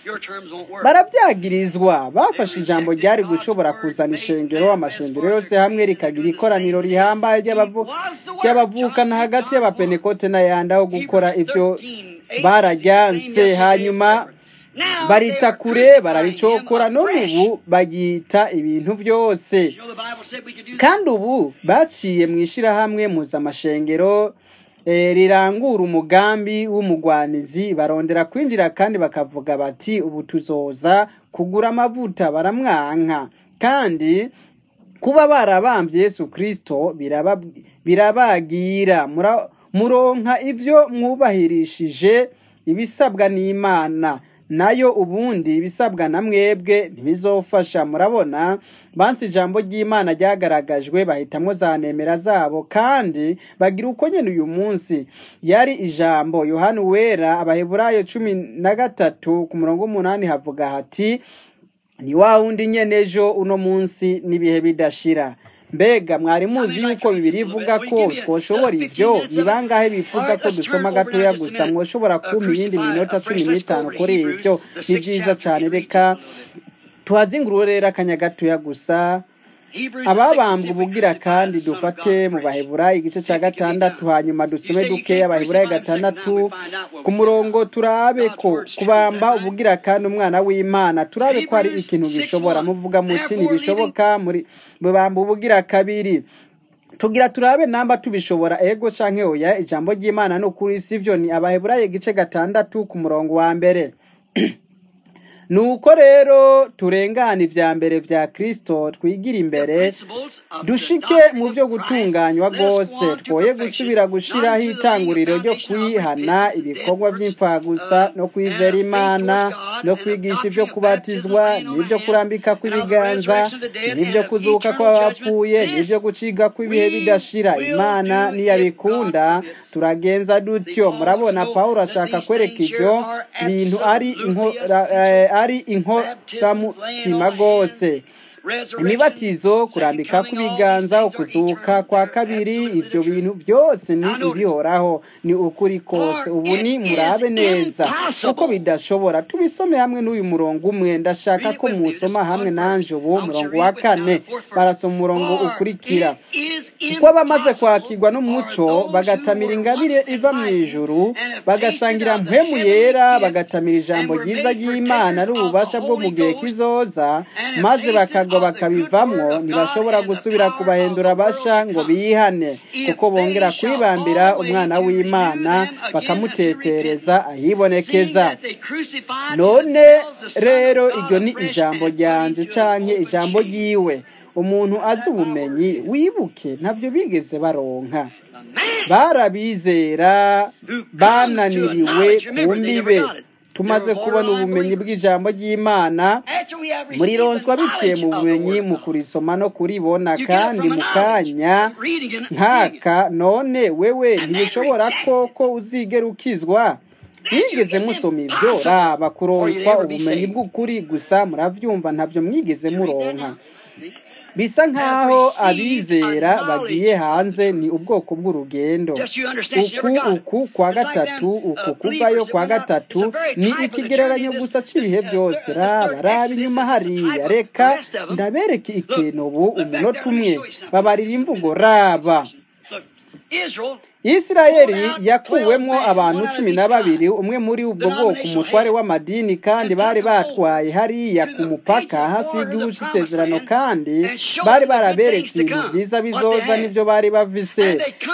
barabyagirizwa bafashe ijambo ryari gushobora kuzana ishengero amashengero yose hamwe rikagira ikoraniro rihambaye ry'abavukana hagati y'abapenekote n'ayandi aho gukora ibyo barajyanse hanyuma barita kure bararicokora none ubu bagita ibintu byose kandi ubu baciye mu ishyirahamwe mpuzamashengero rirangura umugambi w'umugwanizi barondera kwinjira kandi bakavuga bati ubu tuzoza kugura amavuta baramwanka kandi kuba barabambye Yesu kirisito birabagira muronka ibyo mwubahirishije ibisabwa n'imana nayo ubundi ibisabwa na mwebwe ntibizofasha murabona bansi ijambo ry'imana ryagaragajwe bahitamo za nemera zabo kandi bagira uko nyine uyu munsi yari ijambo yohani wera abaheburayo cumi na gatatu ku murongo w'umunani havuga hati ni wa wundi nyene ejo uno munsi n'ibihe bidashira mbega mwari muzi yuko bibiri ivuga ko twoshobora ivyo ni bangahe bifuza ko dusoma gatoya gusa mwoshobora kumpa iyindi minota cumi n'itanu kuri ivyo ni vyiza cane reka tuhazingurure rero akanya gatoya gusa ababambwe ubugira kandi dufate mu baheburayi igice cya gatandatu hanyuma dusome dukeya abaheburayi gatandatu ku murongo turabe ko kubamba ubugira kandi umwana w'imana turabe ko hari ikintu gishobora muvuga muti ntibishoboka muri bubamba ubugira kabiri tugira turabe namba tubishobora ego canke oya ijambo ry'imana no kuri sivyo ni abaheburayi igice gatandatu ku murongo wa mbere nuko rero turengana ibya mbere bya kirisito twigira imbere dushike mu byo gutunganywa rwose twoye gusubira gushyiraho itanguriro ryo kwihana ibikorwa by'imfagusa no kwizera imana no kwigisha ibyo kubatizwa n'ibyo kurambika kw'ibiganza n'ibyo kuzuka kw'abapfuye n'ibyo guciga kw'ibihe bidashira imana niyabikunda turagenza dutyo murabona paul ashaka kwereka ibyo bintu ari ari inkoramutima rwose imibatizo kurambika kw'ibiganza ukuzuka kwa kabiri ibyo bintu byose ni ibihoraho ni ukuri kose ubu ni murabe neza kuko bidashobora tubisome hamwe n'uyu murongo umwe ndashaka ko musoma hamwe nanje ubu murongo wa kane barasoma umurongo ukurikira kuko bamaze kwakirwa n'umuco bagatamira ingabire iva mu ijuru bagasangira mpemu yera bagatamira ijambo ryiza ry'imana n'ububasha bwo mu gihe kizoza maze bakagwa bakabivamwo ntibashobora gusubira kubahindura basha ngo bihane kuko bongera kwibambira umwana w'imana bakamutetereza ahibonekeza none rero iryo ni ijambo ryanje canke ijambo ryiwe umuntu azi ubumenyi wibuke ntabyo bigeze baronka barabizera bananiriwe ku mbibe tumaze kubona ubumenyi bw'ijambo ry'imana muri ronswa biciye mu bumenyi mu kurisoma no kuribona kandi mu kanya nkaka none wewe ntibishobora ko ko uzigera ukizwa mwigeze musoma ibyo raba kuronswa ubumenyi bw'ukuri gusa murabyumva ntabyo mwigeze muronka bisa nk'aho abizera bagiye hanze ni ubwoko bw'urugendo uku uku kwa gatatu uku kuvayo kwa gatatu ni ikigereranyo gusa cy'ibihe byose raba raba inyuma hariya reka ndabereke ikintu ubu umunota umwe babarira imvugo raba isirayeli yakuwemo abantu cumi na babiri umwe muri ubwo bwoko umutware w'amadini kandi bari batwaye hariya ku mupaka hafi y'igihugu cy'isezerano kandi bari baraberetse ibintu byiza bizoza n'ibyo bari bavise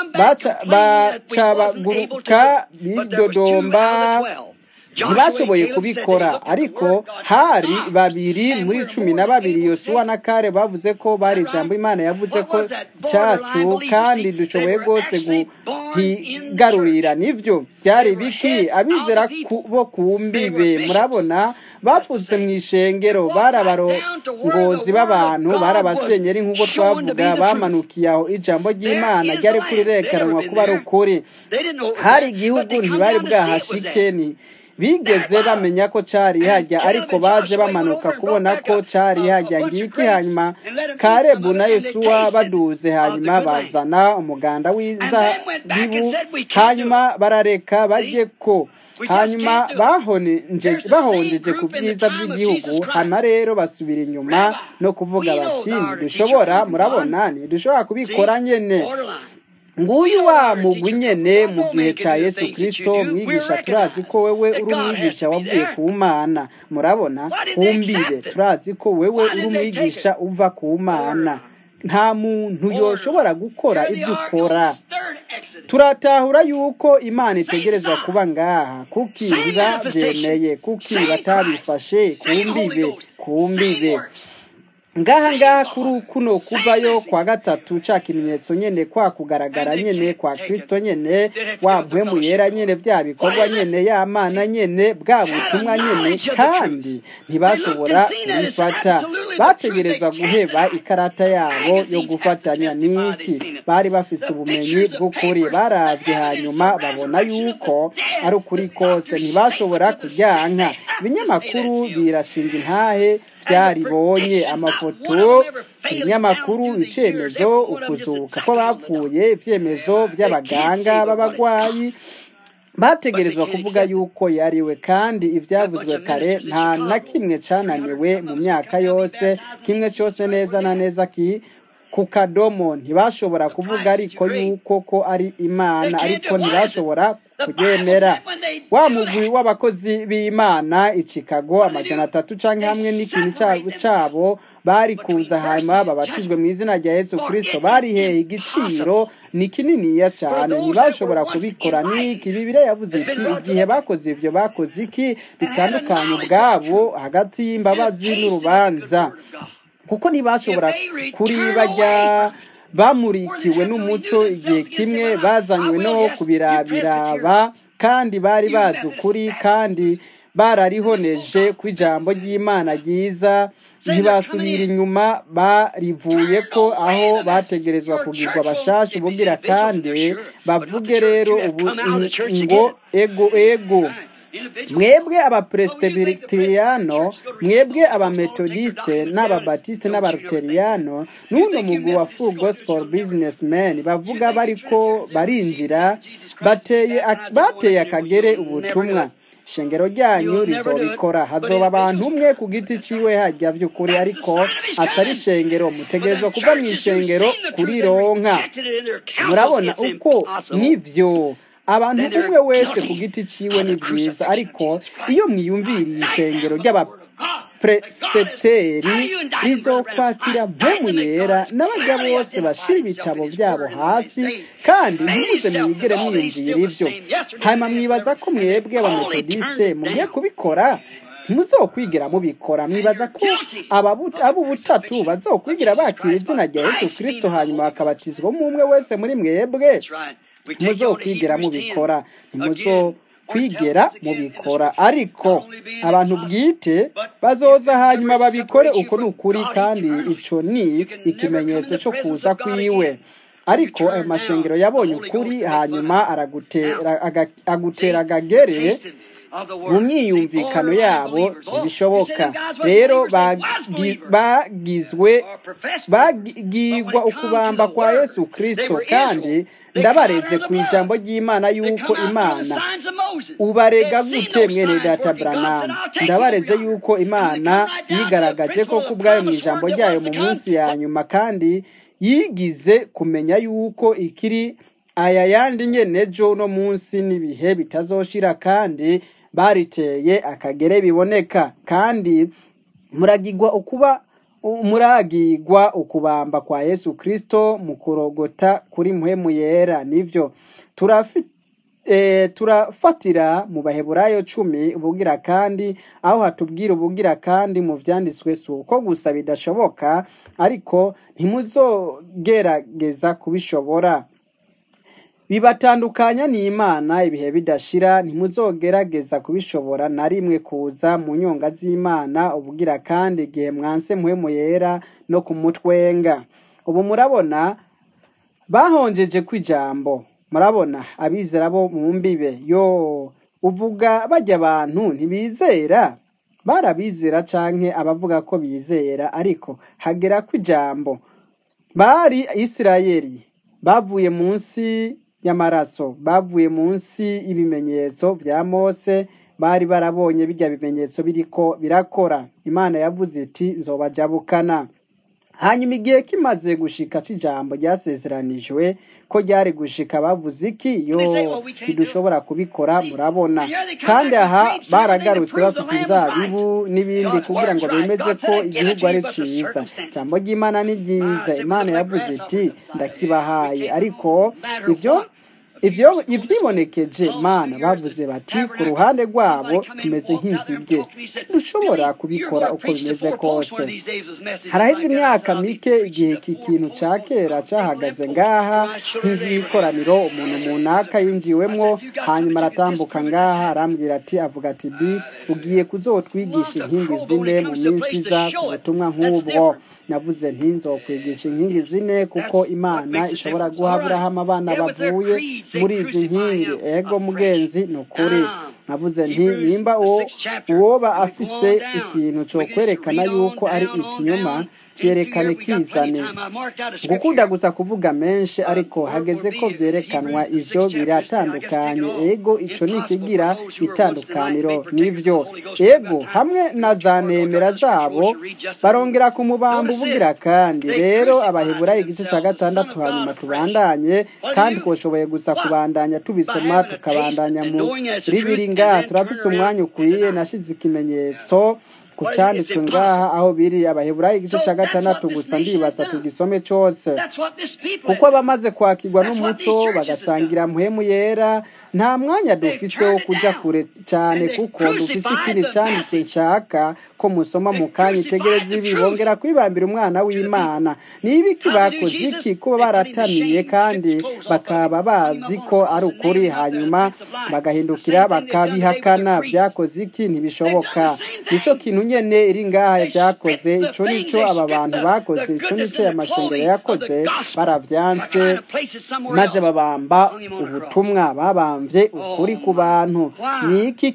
bacabaguruka bidodomba ntibashoboye kubikora ariko hari babiri muri cumi na babiri yosuwa na kare bavuze ko bari ijambo imana yavuze ko cyacu kandi dushoboye rwose guhigarurira nibyo byari biki abizera bo ku mbibe murabona bapfutse mu ishengero bari abarongozi b'abantu bari abasenyeri nk'uko twavuga bamanukiye aho ijambo ry'imana ryari kurirekanwa kuba ari ukuri hari igihugu ntibari bwahashike ni bigeze bamenya ko cyari hajya ariko baje bamanuka kubona ko cyari hajya ngiki hanyuma karebu na yesuwa baduze hanyuma bazana umuganda w'inzabibu hanyuma barareka bajye ko hanyuma bahonjeje ku byiza by'igihugu hano rero basubira inyuma no kuvuga bati ntidushobora murabona ntidushobora kubikora nyine nguyu wa mugwi nyene mu gihe ca yesu kristo mwigisha turazi ko wewe uri umwigisha wavuye ku mana murabona kumbibe turazi ko wewe uri umwigisha uva ku mana nta muntu yoshobora gukora ibyo ukora turatahura yuko imana itegerezwa kuba ngaha kuki biba byemeye kuki batabifashe kumbibe kumbibe ngaha ngaha kuri kuno kuvayo kwa gatatu ca kimenyetso nyene kwa kugaragara nyene kwa kristo nyene wa mpwemu yera nyene bya bikorwa nyene ya mana nyene bwa butumwa nyene kandi ntibashobora kubifata bategerezwa guheba ikarata yabo yo gufatanya n'iki bari bafise ubumenyi bw'ukuri baravye hanyuma babona yuko ari ukuri kose ntibashobora kuryanka ibinyamakuru birashinga intahe byaribonye amafoto ibinyamakuru icyemezo ukuzuka ko bapfuye ibyemezo by'abaganga b'abagwayi bategerezwa kuvuga yuko yariwe kandi ibyavuzwe kare nta na kimwe cyananiwe mu myaka yose kimwe cyose neza na neza ki ku kadomo ntibashobora kuvuga ariko yuko ko ari imana ariko ntibashobora kubyemera wa mugwi w'abakozi b'imana i chicago amajana atatu cyangwa hamwe n'ikintu cyabo bari kuza hanyuma babatijwe mu izina rya yesu kirisito bariheye igiciro ni kininiya cyane ntibashobora kubikora n'iki bibire yavuze iti igihe bakoze ibyo bakoze iki bitandukanye ubwabo hagati y'imbabazi n'urubanza kuko ntibashobora kuri bajya bamurikiwe n'umuco igihe kimwe bazanywe no kubirabiraba kandi bari bazi ukuri kandi bararihoneje ku ijambo ry'imana ryiza ntibasubira inyuma barivuye ko aho bategerezwa kugirwa abashasha ubugira kandi bavuge rero ubu ngo ego ego mwebwe abapresibiteriyano mwebwe abametodiste n'ababatiste n'abaruteriyano n'uno mugwi wa full gospel businessmen bavuga bariko barinjira bateye akagere ubutumwa ishengero ryanyu rizobikora hazoba abantu umwe ku giti ciwe hajya by'ukuri ariko atari ishengero mutegerezwa kuva mu ishengero kurironka murabona uko nivyo abantu umwe wese ku giti ciwe ni byiza ariko iyo mwiyumviriye ishengero ry'abapresiteri rizokwakira mpemu yera n'abajya bose bashira ibitabo byabo hasi kandi ntimuze mwigere mwiyumvira ibyo hanyuma mwibaza ko mwebwe abametodiste mugiye kubikora ntimuzokwigira mubikora mwibaza ko ab'ubutatu bazokwigira bakira izina rya yesu kirisito hanyuma bakabatizwamo umwe wese muri mwebwe muzokwigira mubikora ntimuzokwigera mubikora ariko abantu bwite bazoza hanyuma babikore uko ni ukuri kandi icyo ni ikimenyetso cyo kuza kwiwe ariko ayo mashengero yabonye ukuri hanyuma aragutera aga- agutera agagere mu myiyumvikano yabo ntibishoboka rero bagi- bagizwe bagirwa ukubamba kwa yesu kristo kandi ndabareze ku ijambo ry'imana yuko imana ubarega gute mwene data branamu ndabareze yuko imana yigaragaje ko kubwayo mu ijambo ryayo mu munsi ya nyuma kandi yigize kumenya yuko ikiri aya yandi nyene ejo no munsi n'ibihe bitazoshira kandi bariteye akagere biboneka kandi muragirwa ukuba muragirwa ukubamba kwa yesu kristo mu kurogota kuri muhemu yera nivyo turafi e, turafatira mu baheburayo cumi ubugira kandi aho hatubwira ubugira kandi mu vyanditswe si uko gusa bidashoboka ariko ntimuzogerageza kubishobora bibatandukanya n'imana ibihe bidashira ntimuzogerageza kubishobora na rimwe kuza mu nyonga z'imana ubugira kandi igihe mwanse muhemu yera no kumutwenga ubu murabona bahonjeje kw'ijambo murabona abizera bo mu mbibe yo uvuga bajya abantu ntibizera barabizera canke abavuga ko bizera ariko hagera kw'ijambo bari isirayeli bavuye munsi y'amaraso bavuye munsi y'ibimenyetso vya mose bari barabonye bijya bimenyetso biriko birakora imana yavuze iti nzobajabukana hanyuma igihe kimaze gushika c'ijambo ryasezeranijwe ko ryari gushika bavuze iki yo ntidushobora kubikora murabona kandi aha baragarutse bafise inzabibu n'ibindi kugira ngo bemeze ko igihugu ari ciza ijambo ry'imana ni ryiza imana yavuze iti ndakibahaye ariko ibyo ivyo ivyibonekeje mana bavuze bati ku ruhande rwabo tumeze nk'inzige dushobora kubikora uko bimeze kose haraheze imyaka mike igihe iki kintu ca kera cahagaze ngaha nk'inzu y'ikoraniro umuntu munaka yinjiwemwo hanyuma aratambuka ngaha arambwira ati avuga ati bi ugiye kuzotwigisha inkingi zine mu minsi iza ku butumwa nk'ubwo navuze nti nzokwigisha inkingi zine kuko imana ishobora guha aburahamu abana bavuye muri izi nkingi ego mugenzi ni ukuri navuze nti nimba uwo uwoba afise ikintu cyo kwerekana yuko ari ikinyoma vyerekane kizane gukunda gusa kuvuga menshi ariko hageze ko vyerekanwa ivyo biratandukanye ego ico ni ikigira itandukaniro nivyo ego hamwe na za nemera zabo barongera ku mubamba ubugira kandi rero abaheburayo igice ca gatandatu hanyuma tubandanye kandi twoshoboye gusa kubandanya tubisoma tukabandanya muri biri ngaha turafise umwanya ukwiye nashize ikimenyetso ku cyanditswe ngaha aho biri abaheburayo igice cya gatandatu gusa ndibatsa tugisome cyose kuko abamaze kwakirwa n'umuco bagasangira muhemu yera nta mwanya dufise wo kuja kure cyane kuko dufise ikindi cyanditswe nshaka ko musoma mu kanya itegereza ibi bongera kwibambira umwana w'imana ni ibiki bakoze iki kuba baratamiye kandi bakaba bazi ko ari ukuri hanyuma bagahindukira bakabihakana byakoze iki ntibishoboka nicyo kintu nyene iri ngaha byakoze ico nico aba bantu bakoze ico nico ya mashengero yakoze baravyanse maze babamba ubutumwa babambye ukuri ku bantu ni iki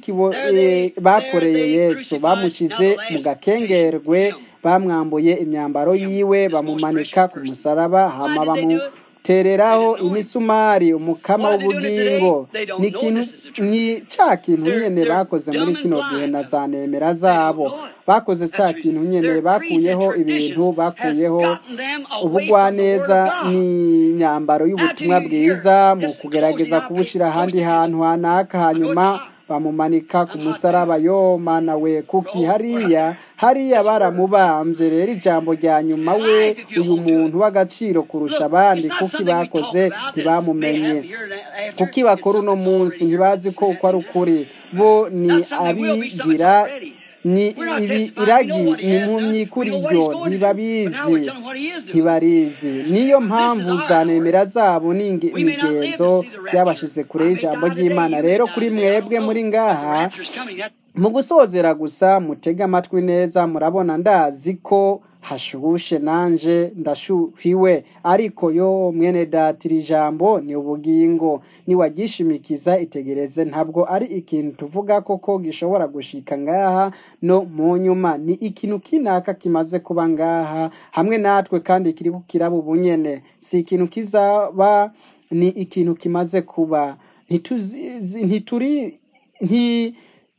bakoreye yesu bamushize mu gakengerwe bamwambuye imyambaro yiwe bamumanika ku musaraba hama bamu tereraho imisumari umukama w'ubugingo ni ikintu ni ca kintu nyene bakoze muri kino gihe na za nemera zabo bakoze ca kintu nyene bakuyeho ibintu bakuyeho ubugwaneza n'imyambaro y'ubutumwa bwiza mu kugerageza kubushira ahandi hantu hanaka hanyuma bamumanika ku musaraba yo mana we kuki hariya hariya baramubambye rero ijambo rya nyuma we uyu muntu w'agaciro kurusha abandi kuki bakoze ntibamumenye kuki bakora uno munsi ntibazi ko uko ari ukuri bo ni abigira ni ibi iragi ni impumyi kuri ryo ntibabizi ntibarizi niyo mpamvu za nemera zabo n'imigenzo byabashize kure y'ijambo ry'imana rero kuri mwebwe muri ngaha mu gusozera gusa mutege amatwi neza murabona ndazi ko hashushe nanje ndashuhiwe ariko yo mwene data iri jambo ni ubugingo niwagishimikiza itegereze ntabwo ari ikintu tuvuga koko gishobora gushika ngaha no mu nyuma ni ikintu kinaka kimaze kuba ngaha hamwe natwe kandi kiriko kiraba ubunyene si ikintu kizaba ni ikintu kimaze kuba ntituzi- ntituri nti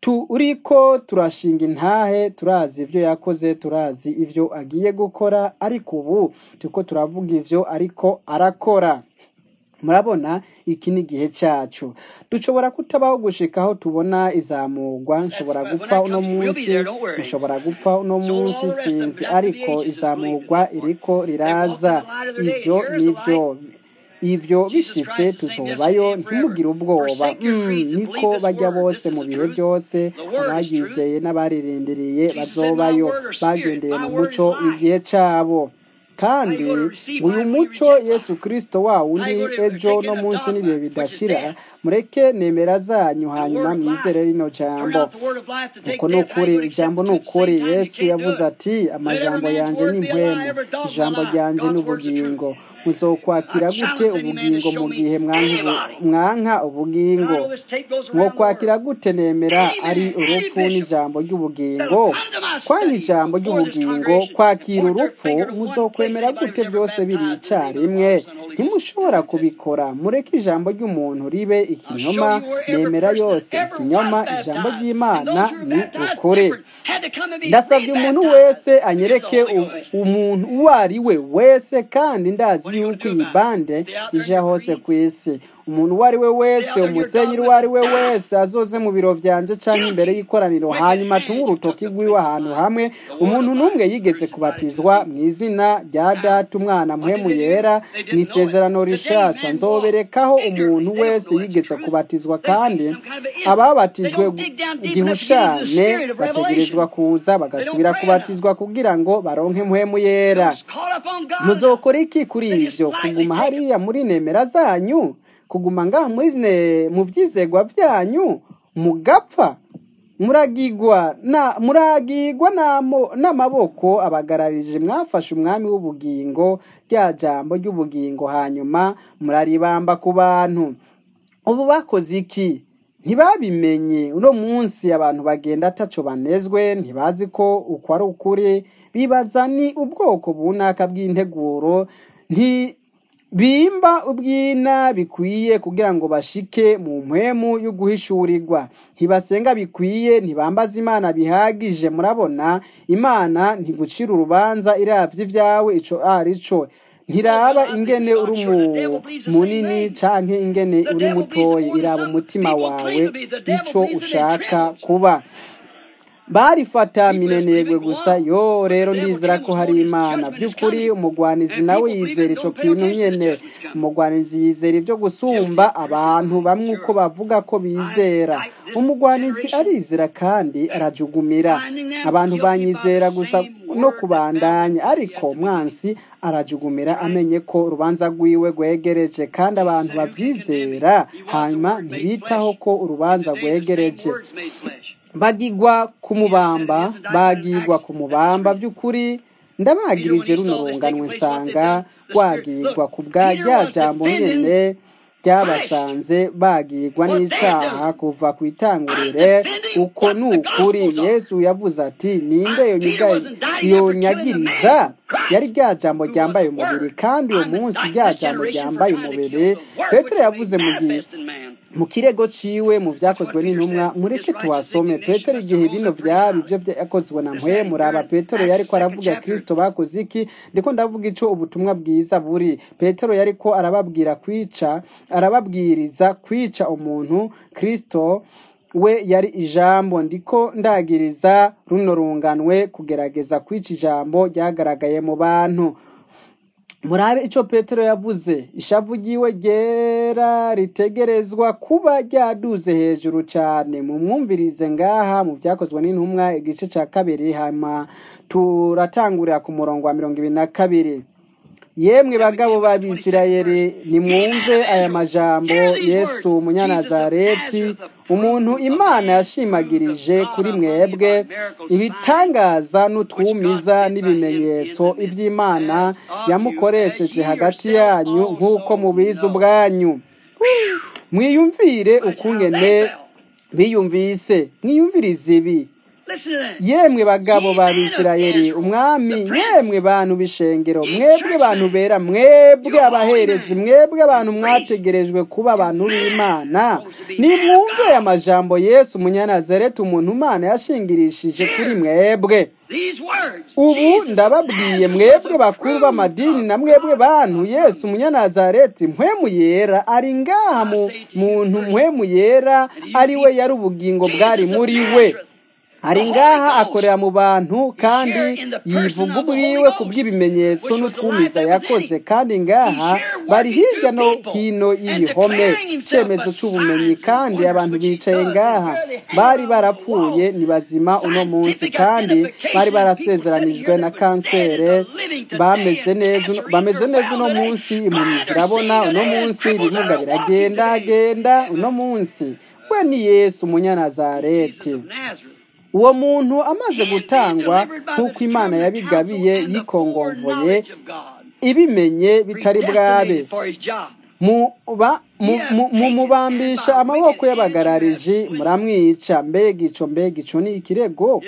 turiko turashinga intahe turazi ibyo yakoze turazi ibyo agiye gukora ariko ubu turiko turavuga ivyo ariko arakora murabona iki ni igihe cyacu dushobora kutabaho gushika aho tubona izamurwa nshobora gupfa uno munsi nshobora gupfa uno munsi sinzi ariko izamurwa iriko riraza ivyo nivyo ivyo bishitse tuzobayo ntimugire ubwoba mm, niko bajya bose mu bihe byose abayizeye n'abaririndiriye bazobayo bagendeye mu muco w'igihe cabo kandi uyu muco yesu kirisito wa wundi ejo no munsi n'ibihe bidashira mureke nemera zanyu hanyuma mwizere rino jambo uko ni ukuri ijambo ni ukuri yesu yavuze ati amajambo yanjye ni impwemu ijambo ryanjye ni ubugingo muzokwakira gute ubugingo mu gihe mwanka ubu- mwanka ubugingo mwokwakira gute nemera ari urupfu n'ijambo ry'ubugingo kwanga ijambo ry'ubugingo kwakira urupfu muzokwemera gute byose biri icyarimwe ntimushobora kubikora mureke ijambo ry'umuntu ribe ikinyoma nemera yose ikinyoma ijambo ry'imana ni ukuri ndasabye umuntu wese anyereke u- umuntu uwo ari we wese kandi ndazi yuko iyi bande ije hose ku isi umuntu uwo ari we wese umusenyeri uwo ari we wese azoze mu biro byanje cyangwa imbere y'ikoraniro hanyuma atunge urutoki rw'iwe ahantu hamwe umuntu n'umwe yigeze kubatizwa mu izina rya data umwana muhemu yera mu isezerano rishasha nzoberekaho umuntu wese yigeze kubatizwa kandi ababatijwe gihushane bategerezwa kuza bagasubira kubatizwa kugira ngo baronke muhemu yera muzokora iki kuri ibyo kuguma hariya muri nemera zanyu kuguma ngaha muri ne- mu byizegwa byanyu mugapfa muragigwa na muragigwa n'amo- n'amaboko abagararije mwafashe umwami w'ubugingo rya jambo ry'ubugingo hanyuma muraribamba ku bantu ubu bakoze iki ntibabimenye uno munsi abantu bagenda ataco banezwe ntibazi ko uko ari ukuri bibaza ni ubwoko bunaka bw'integuro nti bimba ubwina bikwiye kugira ngo bashike mu mpwemu yo guhishurirwa ntibasenga bikwiye ntibambaza imana bihagije murabona imana ntigucira urubanza iravye ibyawe ico ari co ntiraba ingene uri mu- munini canke ingene uri mutoyi iraba umutima wawe ico ushaka kuba barifata minenegwe gusa yo rero ndizera ko hari imana by'ukuri umugwanizi nawe yizera ico kintu nyene umugwanizi yizera ibyo gusumba abantu bamwe uko bavuga ko bizera umugwanizi arizera kandi arajugumira abantu banyizera gusa no kubandanya ariko mwansi arajugumira amenye ko urubanza rwiwe rwegereje kandi abantu babyizera hanyuma ntibitaho ko urubanza rwegereje bagigwa kumubamba bagigwa kumubamba by'ukuri ndabagirije runo runganwe nsanga rwagirwa ku bwa rya jambo nyene ryabasanze bagirwa n'icaha kuva ku itangurire uko ni ukuri yesu yavuze ati ninde yonyiga- yonyagiriza yari rya jambo ryambaye umubiri kandi uwo munsi rya jambo ryambaye umubiri petero yavuze mu gihe mu kirego ciwe mu vyakozwe n'intumwa mureke tuhasome petero igihe bino vyaba ivyo vyakozwe na mpwe muraba petero yariko aravuga kristo bakoze iki ndiko ndavuga ico ubutumwa bwiza buri petero yariko arababwira kwica arababwiriza kwica umuntu kristo we yari ijambo ndiko ndagiriza runo runganwe kugerageza kwica ijambo ryagaragaye mu bantu murabe ico petero yavuze ishavu ryiwe ryera ritegerezwa kuba ryaduze hejuru cane mumwumvirize ngaha mu vyakozwe n'intumwa igice ca kabiri hama turatangurira ku murongo wa mirongo ibiri na kabiri yemwe bagabo b'abisirayeli nimwumve aya majambo yesu umunyanazareti umuntu imana yashimagirije kuri mwebwe ibitangaza n'utwumiza n'ibimenyetso iby'imana yamukoresheje hagati yanyu nk'uko mubizi ubwanyu mwiyumvire ukungene biyumvise mwiyumvirize ibi yemwe bagabo ba bisirayeli umwami yemwe bantu b'ishengero mwebwe bantu bera mwebwe abaherezi mwebwe abantu mwategerejwe kuba abantu b'imana nimwumve amajambo yesu umunyanazareti umuntu umana yashingirishije kuri mwebwe ubu ndababwiye mwebwe bakuru b'amadini na mwebwe bantu yesu umunyanazareti mpwemu yera ari ngaha mu muntu mpwemu yera ari we yari ubugingo bwari muri we ari ngaha akorera mu bantu kandi yivuga ubwiwe ku bw'ibimenyetso n'utwumiza yakoze kandi ngaha bari hirya no hino y'ibihome icyemezo cy'ubumenyi kandi abantu bicaye ngaha bari barapfuye ni bazima uno munsi kandi bari barasezeranijwe na kansere bameze neza bameze neza uno munsi impumyi zirabona uno munsi ibimuga biragenda genda uno munsi we ni yesu umunyanazareti uwo muntu amaze gutangwa nk'uko imana yabigabiye yikongomvoye ibimenye bitari bwabe mumubambisha amaboko y'abagarariji muramwica mbega ico mbega ico ni ikirego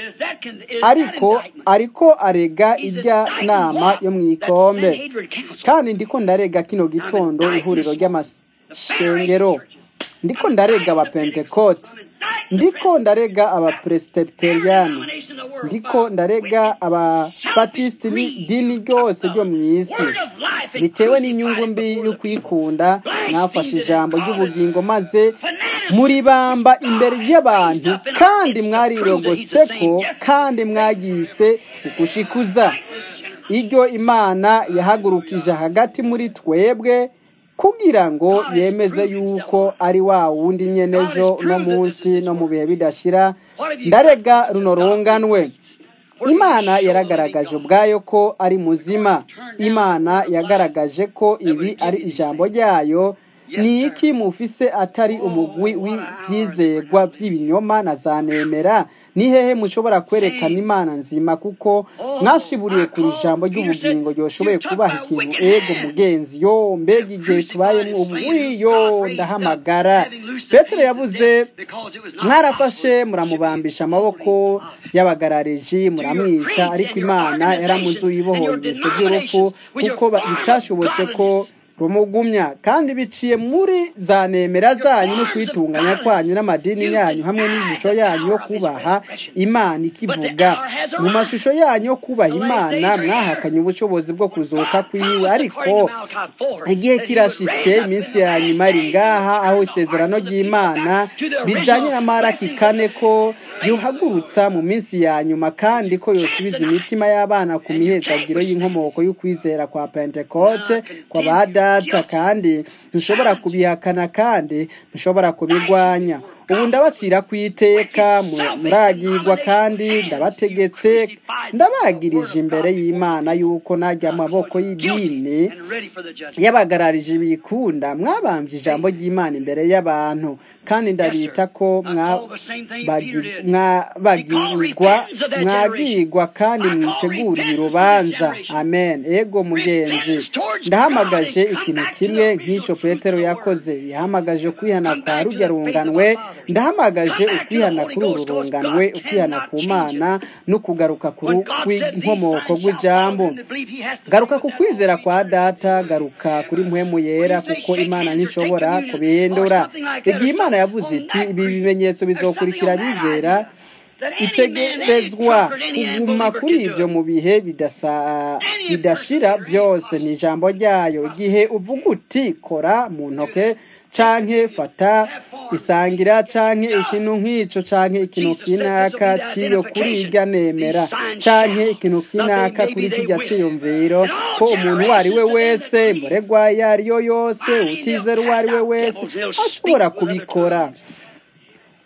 ariko ariko arega irya nama yo mu ikombe kandi ndiko ndarega kino gitondo ihuriro ry'amashengero ndiko ndarega abapentekote ndiko ndarega abapresiteteriyani ndiko ndarega ababatisiti n'idini ryose ryo mu isi bitewe n'inyungu mbi yo kwikunda mwafashe ijambo ry'ubugingo maze muribamba imbere y'abantu kandi mwarirogose ko kandi mwagise ukushikuza iryo imana yahagurukije hagati muri twebwe kugira ngo yemeze yuko ari wa wundi nyenejo no munsi no mu bihe bidashira ndarega runo runganwe imana yaragaragaje ubwayo ko ari muzima imana yagaragaje ko ibi ari ijambo ryayo ni iki mufise atari umugwi w'ibyizerwa by'ibinyoma na za nemera ni hehe mushobora kwerekana imana nzima kuko mwashiburiye ku ijambo ry'ubugingo ryoshoboye kubaha ikintu ego mugenzi yo mbega igihe tubayemo ubu wiyo ndahamagara petero yavuze mwarafashe muramubambisha amaboko y'abagarariji muramwisha ariko imana yaramuzuye ibohoye ibise by'urupfu kuko bitashobotse ko rumugumya kandi biciye muri za nemera zanyu no kwitunganya kwanyu n'amadini yanyu hamwe n'ishusho yanyu yo kubaha imana ikivuga mu mashusho yanyu yo kubaha imana mwahakanye ubushobozi bwo kuzuka kwiwe ariko igihe kirashitse iminsi ya nyuma iri ngaha aho isezerano ry'imana bijanye na maraki kane ko yuhagurutsa mu minsi ya nyuma kandi ko yosubiza imitima y'abana ku mihezagiro y'inkomoko y'ukwizera kwa pentekote kwa bada data kandi ntushobora kubihakana kandi ntushobora kubigwanya ubu ndabacira ku iteka muragirwa kandi ndabategetse ndabagirije imbere y'imana yuko najya amaboko y'idini y'abagararije bikunda mwabambye ijambo ry'imana imbere y'abantu kandi ndabita ko mwabagirwa mwagirwa kandi mwiteguriye urubanza amen ego mugenzi ndahamagaje ikintu kimwe nk'icyo petero yakoze yahamagaje kwihana kwa rujya runganwe ndahamagaje ukwihana kuri uru runganwe ukwihana ku mana no kugaruka kw'inkomoko rw'ijambo garuka ku kwizera kwa data garuka kuri mpwemu yera kuko imana ntishobora kubihindura igihe imana yavuze iti ibi bimenyetso bizokurikira bizera itegerezwa kuguma kuri ibyo mu bihe bidashira byose ni ijambo ryayo igihe uvuga uti kora mu ntoke canke fata isangira canke ikintu nk'ico canke ikintu kinaka ciyo kuri irya nemera canke ikintu kinaka kuri kirya ciyumviro ko umuntu uwo ari we wese muregwa iyo ari yo yose utizera uwo ari we wese ashobora kubikora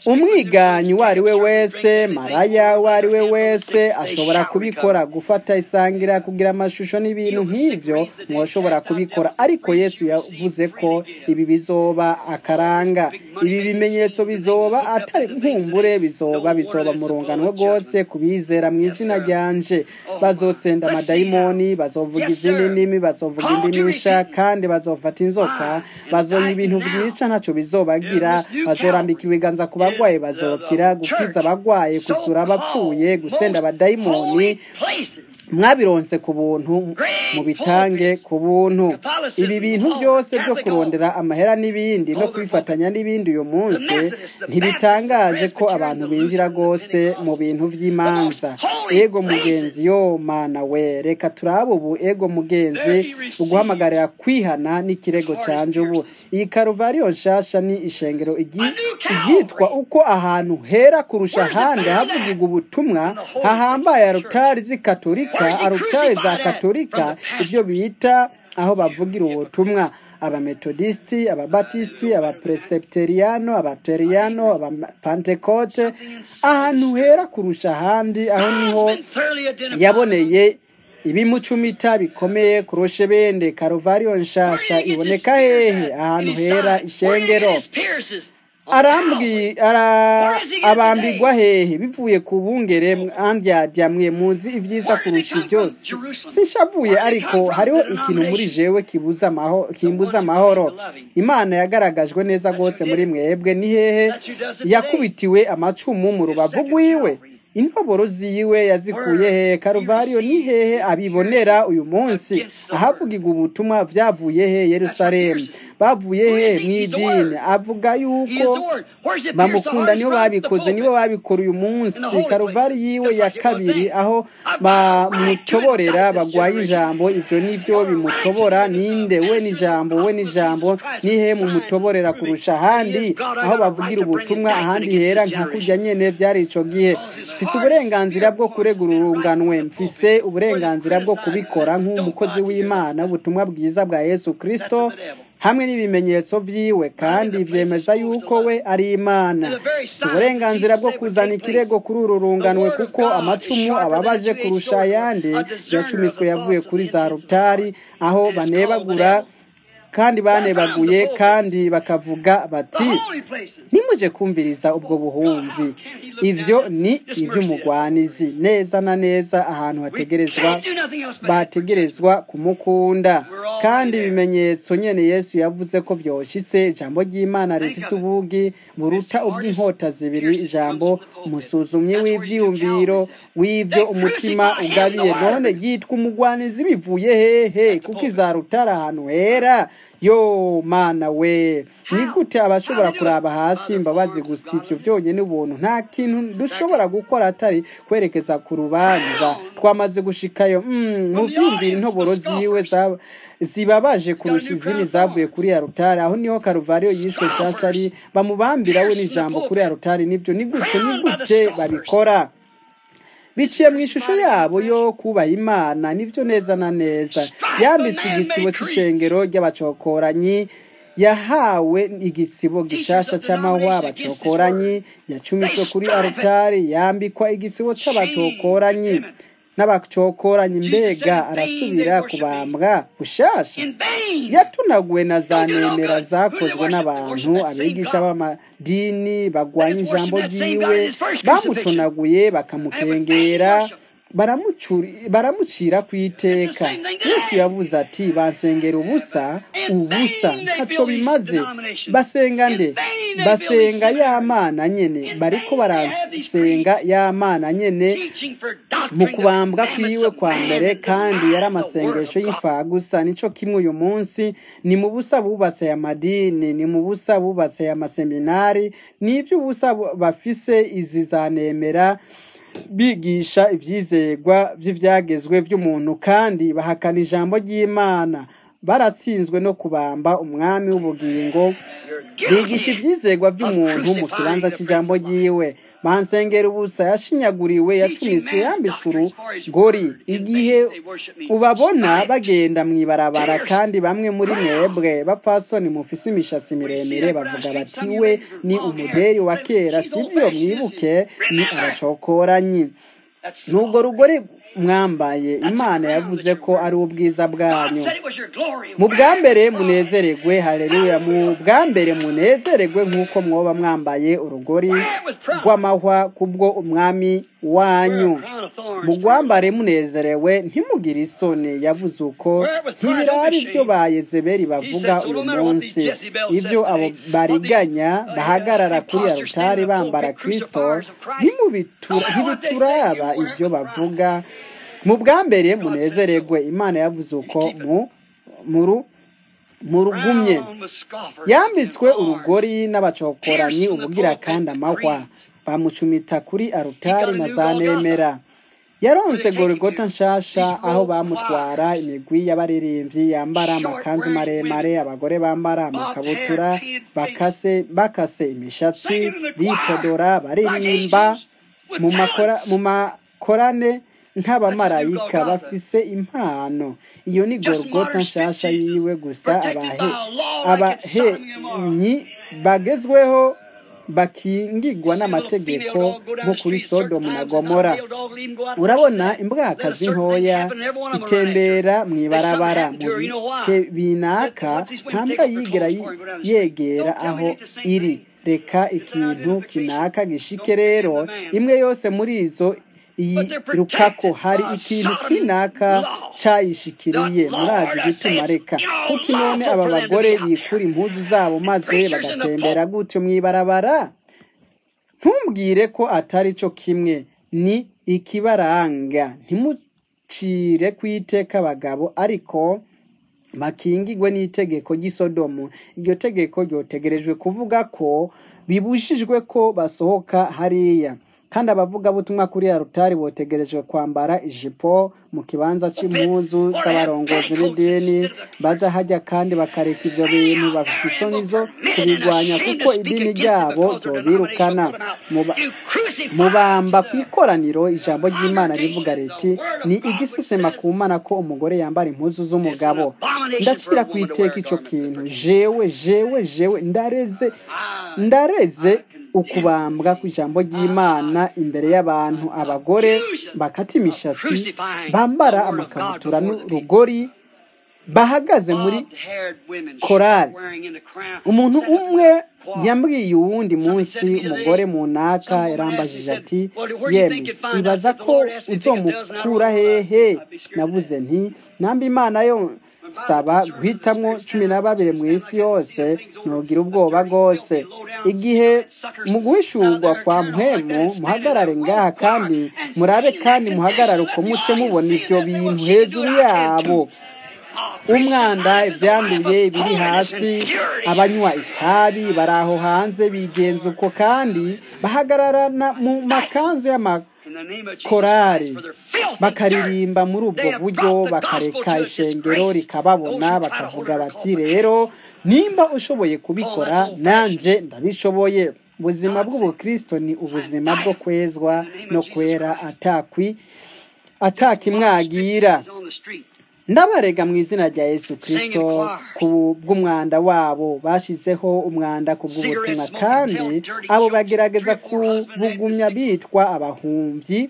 umwiganyi uwo ari we wese maraya uwo ari we wese ashobora kubikora gufata isangira kugira amashusho n'ibintu nk'ibyo mwoshobora kubikora ariko yesu yavuze ko ibi bizoba akaranga ibi bimenyetso bizoba atari nkumbure bizoba bizoba mu rungano rwose kubizera mu izina ryanje bazosenda amadayimoni bazovuga izindi ndimi bazovuga indimi nsha kandi bazofata inzoka bazonywa ibintu byica ntacyo bizobagira bazorambika ibiganza ku bagwayi bazokira gukiza abagwaye gusura abapfuye gusenda abadayimoni mwabironse ku buntu mubitange ku buntu ibi bintu byose byo kurondera amahera n'ibindi no kwifatanya n'ibindi uyu munsi ntibitangaje ko abantu binjira rwose mu bintu by'imanza ego mugenzi yo mana we reka turabe ubu ego mugenzi uguhamagarira kwihana n'ikirego canje ubu iyi karuvariyo nshasha ni ishengero iryitwa uko ahantu hera kurusha ahandi havugirwa ubutumwa hahambaye arutari z'ikatolika arutari za katolika ibyo bita aho bavugira ubutumwa abametodisiti ababatisiti abapresiteteriyano abateriyano abapantekote ahantu hera kurusha ahandi aho niho yaboneye ibimucumita bikomeye kurusha bende karuvariyo nshasha iboneka hehe ahantu hera ishengero abambigwa hehe bivuye ku bungere mwe muzi ibyiza kurusha byose sishavuye ariko hariho ikintu muri jewe kimbuza amahoro imana yagaragajwe neza rwose muri mwebwe ni hehe yakubitiwe amacumu mu rubavu rwiwe intoboro ziwe yazikuye hehe karuvariyo ni hehe abibonera uyu munsi ahavugirwa ubutumwa byavuye he yerusalemu bavuye he mu idini avuga yuko bamukunda nibo babikoze nibo babikora uyu munsi karuvari yiwe ya kabiri aho bamutoborera bagwaye ijambo ivyo nivyo bimutobora ninde we n'ijambo we n'ijambo nihe mumutoborera kurusha ahandi aho bavugira ubutumwa ahandi hera nka kurya nyene vyari ico gihe mfise uburenganzira bwo kuregura urunganwe mfise uburenganzira bwo kubikora nk'umukozi w'imana ubutumwa bwiza bwa yesu kristo hamwe n'ibimenyetso byiwe kandi byemeza yuko we ari imana si uburenganzira bwo kuzana ikirego kuri uru runganwe kuko amacumu ababaje kurusha ayandi yacumiswe yavuye kuri za rutari aho banebagura kandi banebaguye kandi bakavuga bati nimuje kumviriza ubwo buhumvi ivyo ni ivy'umugwanizi neza na neza ahantu hategerezwa bategerezwa kumukunda kandi ibimenyetso nyene yesu yavuze ko vyoshitse ijambo ry'imana rifise ubugi buruta ubw'inkota zibiri ijambo umusuzumyi w'ivyiyumviro w'ivyo umutima ugabiye none ryitwa umugwanizi bivuye hehe kuko izarutara ahantu hera yo mana we ni gute abashobora kuraba hasi imbabazi gusa ibyo byonyine ubuntu nta kintu dushobora gukora atari kwerekeza ku rubanza twamaze gushikayo mu byumvira intoboro ziwe zibabaje kurusha izindi zavuye kuri ya rutari aho niho karuvariyo yishwe nshyashya ari bamubambira we n'ijambo kuri ya rutari nibyo ni gute ni gute babikora biciye mu ishusho yabo yo kubaha imana nibyo neza na neza yambitswe igitsibo cy'ishengero ry'abacokoranyi yahawe igitsibo gishasha cy'amahwa abacokoranyi yacumiswe kuri arutari yambikwa igitsibo cy'abacokoranyi n'abacokoranyi mbega arasubira kubambwa bushasha yatunaguwe na za nemera zakozwe n'abantu abigisha b'amadini bagwanya ijambo ryiwe bamutonaguye bakamukengera baramucira ku iteka yesu yavuze ati basengera ubusa ubusa ntacyo bimaze basenga nde basenga ya mana nyene bariko barasenga ya mana nyene mu kubambwa kwiwe kwa mbere kandi yari amasengesho y'imfagusa nico kimwe uyu munsi ni mu busa bubatse aya madini ni mu busa bubatse aya maseminari ni iby'ubusa bafise izi zanemera bigisha ibyizerwa by'ibyagezwe by'umuntu kandi bahakana ijambo ry'imana baratsinzwe no kubamba umwami w'ubugingo bigisha ibyizerwa by'umuntu mu kibanza cy'ijambo ry'iwe bansengera ubusa yashinyaguriwe yacumiswe yambitswe urugori igihe ubabona bagenda mu ibarabara kandi bamwe muri mwebwe bapfasoni mufise imishatsi miremire bavuga bati we ni umuderi wa kera sibyo mwibuke ni aracokoranyi nubwo rugori mwambaye imana yavuze ko ari ubwiza bwanyu mu bwa mbere munezeregwe hareruya mu bwa mbere munezeregwe nk'uko mwoba mwambaye urugori rw'amahwa kubwo umwami wanyu mu rwambare munezerewe ntimugire isoni yavuze uko ntibiraba ibyo ba yezebeli bavuga uyu munsi ibyo abo bariganya bahagarara kuri arutari bambara kirisito ntibituraba ibyo bavuga mu bwa mbere munezeregwe imana yavuze uko mu rugumye yambitswe urugori n'abacokoranyi ubugira kandi amahwa bamucumita kuri arutari na za nemera yaronse gorigota nshasha aho bamutwara imigwi y'abaririmbyi yambara amakanzu maremare abagore bambara amakabutura bakase bakase imishatsi bipodora baririmba mu makorane nk'abamarayika bafise impano iyo ni gorogota nshasha yiwe gusa abahenyi bagezweho bakingigwa n'amategeko nko kuri sodomu na gomora urabona imbwakazi ntoya itembera mu ibarabara mu bihe binaka ntambwa yigera yegera aho iri reka ikintu kinaka gishike rero imwe yose muri izo iyi rukako hari ikintu kinaka cayishikiriye murazi gituma reka kuko none aba bagore bikura impuzu zabo maze bagatembera gutyo mw'ibarabara ntumbwire ko atari cyo kimwe ni ikibaranga ntimucire kwiteka abagabo ariko bakingigwe n'itegeko ry'isodomu iryo tegeko ryotegerejwe kuvuga ko bibujijwe ko basohoka hariya kandi abavugabutumwa kuri ya rutari botegerejwe kwambara ijipo mu kibanza cy'impuzu z'abarongozi b'idini baja hajya kandi bakareka ibyo bintu bafise isoni zo kubirwanya kuko idini ryabo ryobirukana mubamba ku ikoraniro ijambo ry'imana rivuga riti ni igisesema ku mana ko umugore yambara impuzu z'umugabo ndacira ku iteka icyo kintu jewe jewe jewe ndareze ndareze ukubambwa ku ijambo ry'imana imbere y'abantu abagore bakata imishatsi bambara amakabutura n'urugori bahagaze muri korari umuntu umwe yambwiye uwundi munsi umugore mu naka yarambajije ati yemwe ibaza ko uzomukura hehe navuze nti namba imana yo saba guhitamwo cumi na babiri mu isi yose ntugira ubwoba rwose igihe mu guhishurwa kwa mpemu muhagarare ngaha kandi murabe kandi muhagarare uko muce mubona ibyo bintu hejuru yabo umwanda ibyanduye biri hasi abanywa itabi bari aho hanze bigenza uko kandi bahagararana mu makanzu y'amakorari bakaririmba muri ubwo buryo bakareka ishengero rikababona bakavuga bati rero nimba ushoboye kubikora nanjye ndabishoboye ubuzima bw'ubukristo ni ubuzima bwo kwezwa no kwera atakwi atakimwagira ndabarega mu izina rya yesu kirisito ku bw'umwanda wabo bashyizeho umwanda ku bw'ubutumwa kandi abo bagerageza kubugumya bitwa abahumyi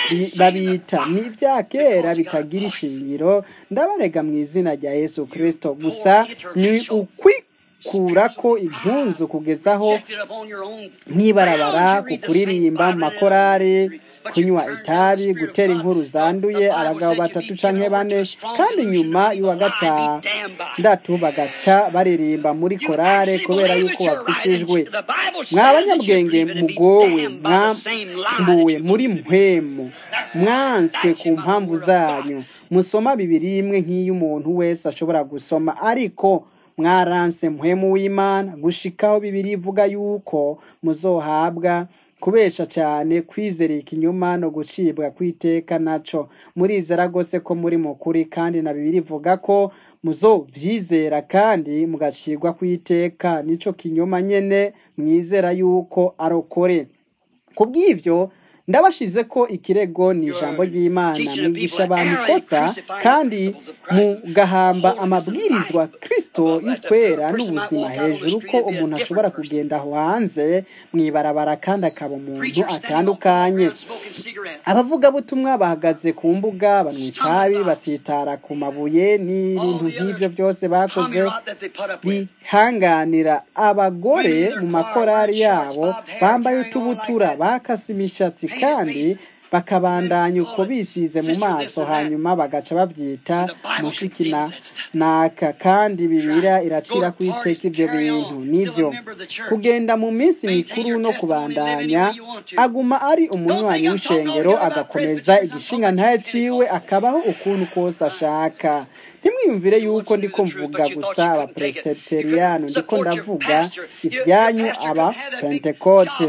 babita ni ibya kera bitagira ishingiro ndabarega mu izina rya yesu kirisito gusa ni ukwikura ko impunzu kugezaho nk'ibarabara ku kuririmba mu makorari kunywa itabi gutera inkuru zanduye abagabo batatu canke bane kandi nyuma y'uwa gatandatu bagaca baririmba muri korale kubera yuko bafise ijwi mwa banyabwenge mugowe mwambuwe muri mpwemu mwanswe ku mpamvu zanyu musoma bibiri imwe nk'iyo umuntu wese ashobora gusoma ariko mwaranse mpwemu w'imana gushikaho bibiri ivuga yuko muzohabwa kubesha cyane kwizereka inyuma no gucibwa kwiteka naco murizera rwose ko muri mukuri kandi na bibiri ivuga ko muzovyizera kandi mugacibwa kwiteka nico kinyoma nyene mwizera yuko arokore ku bw'ibyo ndabashize ko ikirego ni ijambo ry'imana mwigisha abantu ikosa kandi mugahamba amabwirizwa kirisito y'ukwera n'ubuzima hejuru ko umuntu ashobora kugenda aho hanze mu ibarabara kandi akaba umuntu atandukanye abavugabutumwa bahagaze ku mbuga banywa itabi batsitara ku mabuye n'ibintu nk'ibyo byose bakoze bihanganira abagore mu makorari yabo bambaye utubutura bakase imishatsi kandi bakabandanya uko bisize mu maso hanyuma bagaca babyita mushikina naka kandi bibira iracira ku iteka ibyo bintu nibyo kugenda mu minsi mikuru no kubandanya aguma ari umunywanyi w'ishengero agakomeza igishinga ntayaciwe akabaho ukuntu kose ashaka ntimwiyumvire yuko ndiko mvuga gusa abapresiteriyani ndiko ndavuga ibyanyu aba pentekote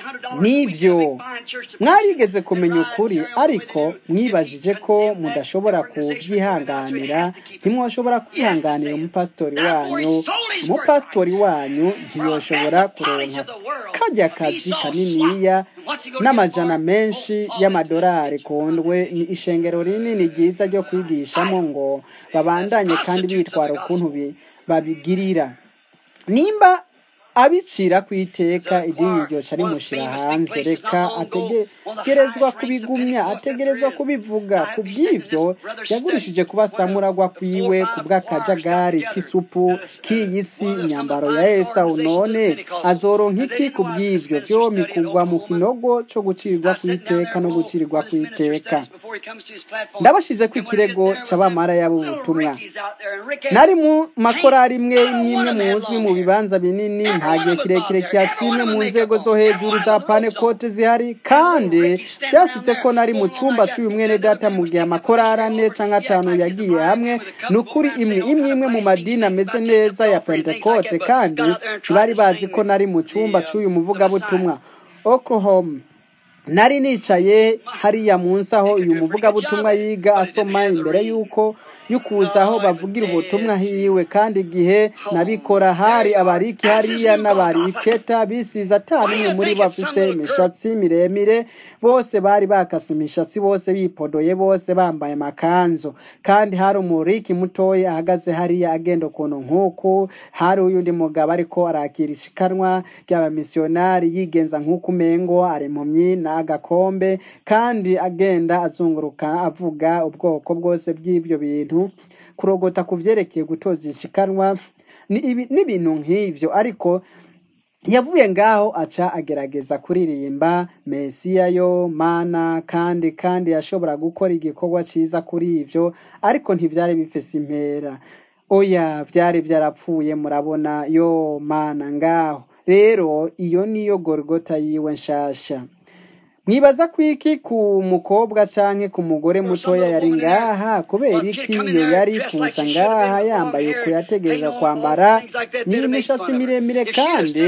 nibyo mwarigeze kumenya ukuri ariko mwibajije ko mudashobora kubyihanganira ntimwashobora kwihanganira umupasitori wanyu umupasitori wanyu ntiyoshobora kuronka kajya kazi kaniniya n'amajana menshi y'amadolari kundwe ni ishengero rinini ryiza ryo kwigishamo ngo babandanye kandi bitwara ukuntu babigirira nimba abicira ku iteka idini ryoca rimushyira hanze reka ategerezwa kubigumya ategerezwa kubivuga ku bw'ibyo yagurishije kuba samuragwa kwiwe ku bw'akajagari k'isupu k'iyi si imyambaro ya esawu none azoronka iki ku bw'ibyo byombi kugwa mu kinogo cyo gucirirwa ku iteka no gucirirwa ku iteka ndabashyize ko ikirego cy'abamaraya b'ubutumwa nari mu makorari imwe imwe muzwi mu bibanza binini nta gihe kirekire cyacimwe mu nzego zo hejuru za panekote zihari kandi byashyitse ko nari mu cyumba cy'uyu mwene data mu gihe amakorari ane cyangwa atanu yagiye hamwe ni ukuri imwe imwe imwe mu madini ameze neza ya pentekote kandi ntibari bazi ko nari mu cyumba cy'uyu muvugabutumwa oklahoma nari nicaye hariya munsi aho uyu muvugabutumwa yiga asoma imbere y'uko yukuza aho bavugira ubutumwa hiwe kandi igihe nabikora hari abariki hariya n'abariketa bisize atanumwe muri bo bafise imishatsi miremire bose bari bakase imishatsi bose bipodoye bose bambaye amakanzu kandi hari umuriki mutoya ahagaze hariya agenda ukuntu nk'uku hari uyundi mugabo ariko arakira ishikanwa ry'abamisiyonari yigenza nk'uko umengo ari impumyi n'agakombe kandi agenda azunguruka avuga ubwoko bwose bw'ibyo bintu kurogota ku byerekeye gutoza ishikanwa n'ibintu nk'ibyo ariko yavuye ngaho aca agerageza kuririmba mesiya yo mana kandi kandi yashobora gukora igikorwa cyiza kuri ibyo ariko ntibyari bifise impera oya byari byarapfuye murabona yo mana ngaho rero iyo niyo gorigota yiwe nshasha mwibaza ko iki ku mukobwa canke ku mugore mutoya yari ngaha kubera iki iyo yari kuza ngaha yambaye uko yategereza kwambara ni imishatsi miremire kandi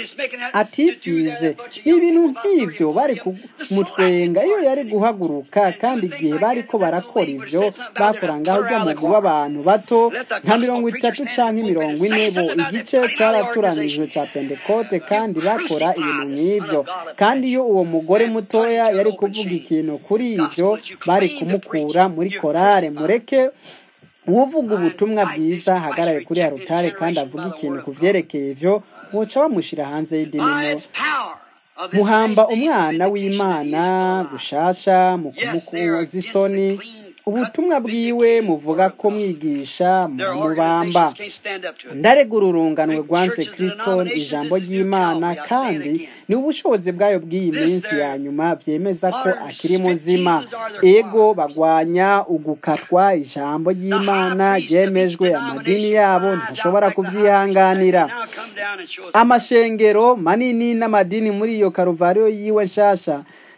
atisize ni ibintu nk'ibyo bari kumutwenga iyo yari guhaguruka kandi igihe bariko barakora ibyo bakora ngaho ujya mugwi w'abantu bato nka mirongo itatu canke mirongo ine bo igice caraturanijwe ca pentekote kandi bakora ibintu nk'ibyo kandi iyo uwo mugore mutoya yari kuvuga ikintu kuri ibyo bari kumukura muri korale mureke uvuga ubutumwa bwiza ahagarare kuri ya rutare kandi avuga ikintu ku byerekeye ibyo muca bamushyira hanze y'idini muhamba umwana w'imana gushasha mu kumukuza isoni ubutumwa bwiwe muvuga ko mwigisha mubamba ndaregura urunganwe rwanse kirisito ijambo ry'imana kandi ni ubushobozi bwayo bw'iyi minsi ya nyuma byemeza ko akiri muzima ego bagwanya ugukatwa ijambo ry'imana ryemejwe amadini yabo ntashobora kubyihanganira amashengero manini n'amadini muri iyo karuvariyo yiwe nshasha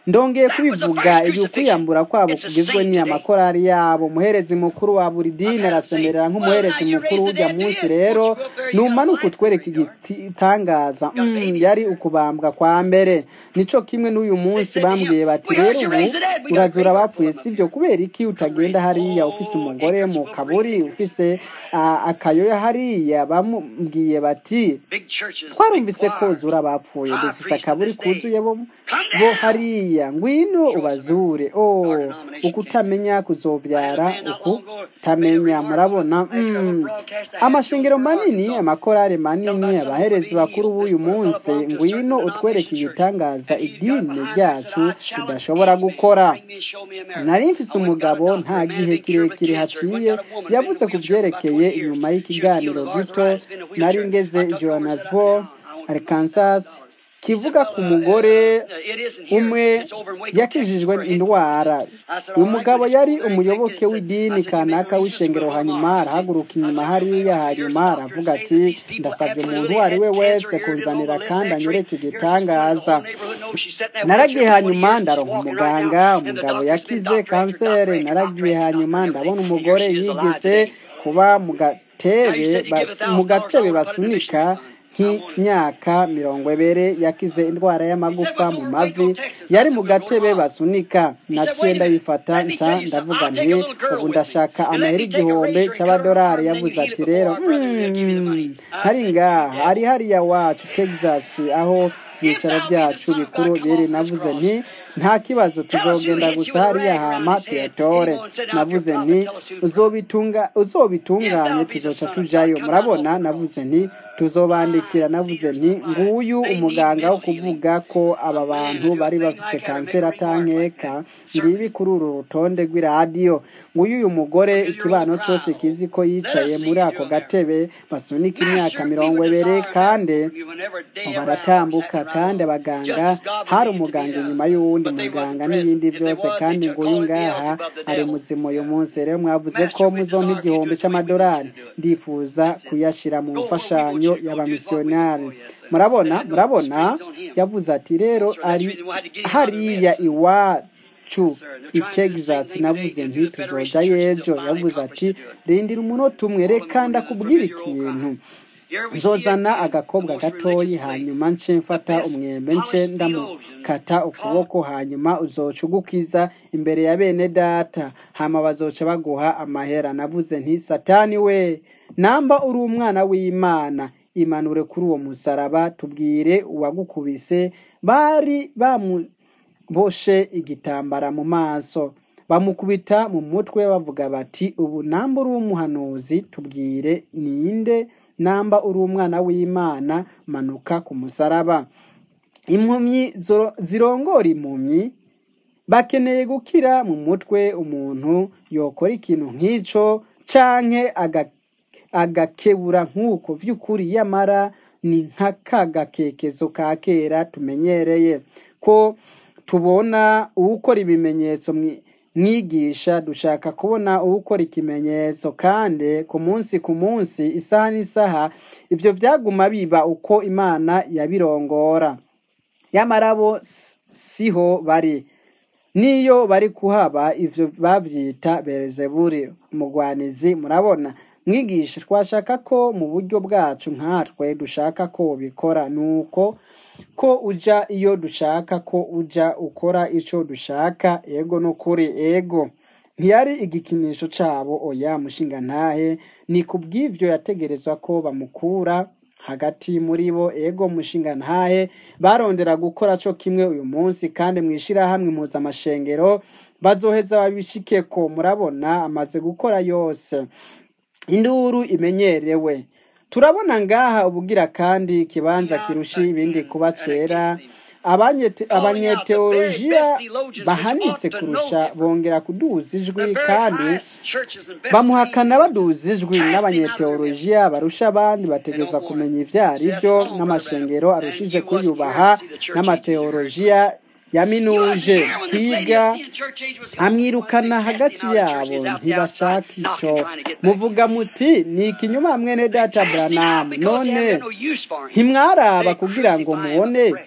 ndongeye kubivuga ibi ukwiyambura kwabo kugizwe n'amakorari yabo umuherezi mukuru wa buri dini arasemerera nk'umuherezi mukuru w'ujya munsi rero numanuka utwereka igitangaza mm, yari ukubambwa kwa mbere nico kimwe n'uyu munsi bambwiye bati rero ubu urazura abapfuye sibyo kubera iki utagenda hariya ufise umugore mu kaburi ufise uh, akayoya hariya bamubwiye bati twarumvise ko zura abapfuye dufise akaburi kuzuye bo bo hariya ngwino ubazure oh ukutamenya kuzobyara ukutamenya murabona mm. amashengero manini amakorari manini abaherezi bakuru b'uyu munsi ngwino utwereke igitangaza idini ryacu ridashobora gukora nari mfise umugabo nta gihe kirekire haciye yavuze ku byerekeye inyuma y'ikiganiro gito nari ngeze johannesburg arkansas kivuga ku mugore umwe yakijijwe indwara uyu mugabo yari umuyoboke w'idini kanaka w'ishengero hanyuma arahaguruka inyuma hariya hanyuma aravuga ati ndasabye umuntu uwo ari we wese kunzanira kandi anyereke igitangaza naragiye hanyuma ndaronka umuganga umugabo yakize kanseri naragiye hanyuma ndabona umugore yigeze kuba mu gatebe mu gatebe basunika nk'imyaka mirongo ebere yakize indwara y'amagufa mu mavi yari mu gatebe basunika naciye ndayifata nca ndavuga nti ubu ndashaka amahera igihumbi cy'amadolari yavuze ati rero hari ngaha ari hariya wacu texas aho ibyicaro byacu bikuru biri navuze nti nta kibazo tuzogenda gusa hariya hama tuyatore navuze nti uzobitunganye tuzoca tujayo murabona navuze nti tuzobandikira navuze nti nguyu umuganga wo kuvuga ko aba bantu bari bafise kanseri atankeka ngibi kuri uru rutonde rw'iradiyo nguyu uyu mugore ikibano cyose kizi ko yicaye muri ako gatebe basunika imyaka mirongo ebere kandi baratambuka kandi abaganga hari umuganga inyuma y'uwundi muganga n'ibindi byose kandi nguyu ngaha ari muzima uyu munsi rero mwavuze ko muzompa igihumbi cy'amadolari ndifuza kuyashyira mu mfashanyo y'abamisiyonari murabona murabona yavuze ati rero ari hariya iwacu i texas navuze nti tuzoja y'ejo yavuze ati rindira umunota umwe reka ndakubwira ikintu nzozana agakobwa gatoyi hanyuma nce mfata umwembe nce ndamukata ukuboko hanyuma uzoca ugukiza imbere ya bene data hama bazoca baguha amahera navuze nti satani we namba uri umwana w'imana imanure kuri uwo musaraba tubwire uwagukubise bari bamuboshe igitambara mu maso bamukubita mu mutwe bavuga bati ubu namba uri umuhanuzi tubwire ninde namba uri umwana w'imana manuka ku musaraba impumyi zirongora impumyi bakeneye gukira mu mutwe umuntu yokora ikintu nk'icyo canke agakebura nk'uko by'ukuri yamara ni nk'aka gakekezo ka kera tumenyereye ko tubona uwukora ibimenyetso mwigisha dushaka kubona uwukora ikimenyetso kandi ku munsi ku munsi isaha n'isaha ibyo byaguma biba uko imana yabirongora nyamara bo siho bari n'iyo bari kuhaba ibyo babyita berezeburi umugwanizi murabona mwigisha twashaka ko mu buryo bwacu nkatwe dushaka ko bikora ni uko ko ujya iyo dushaka ko ujya ukora icyo dushaka ego n'ukuri ego ntiyari igikinisho cyabo oya mushinga ntahe ni ku bw'ibyo yategereza ko bamukura hagati muri bo ego mushinga ntahe barondera gukora cyo kimwe uyu munsi kandi mu ishyirahamwe mpuzamashengero bazoheza babishike ko murabona amaze gukora yose induru imenyerewe turabona ngaha ubugira kandi ikibanza kirusha ibindi kuba cera abanyeteolojiya bahanitse kurusha bongera kuduza ijwi kandi bamuhakana baduza ijwi n'abanyeteolojiya barusha abandi bategereza kumenya ibyo ari byo n'amashengero arushije kuyubaha n'amateolojiya yaminuje kwiga amwirukana hagati yabo ntibashaka icyo muvuga muti ni ikinyuma mwene data buranamu none ntimwaraba kugira ngo mubone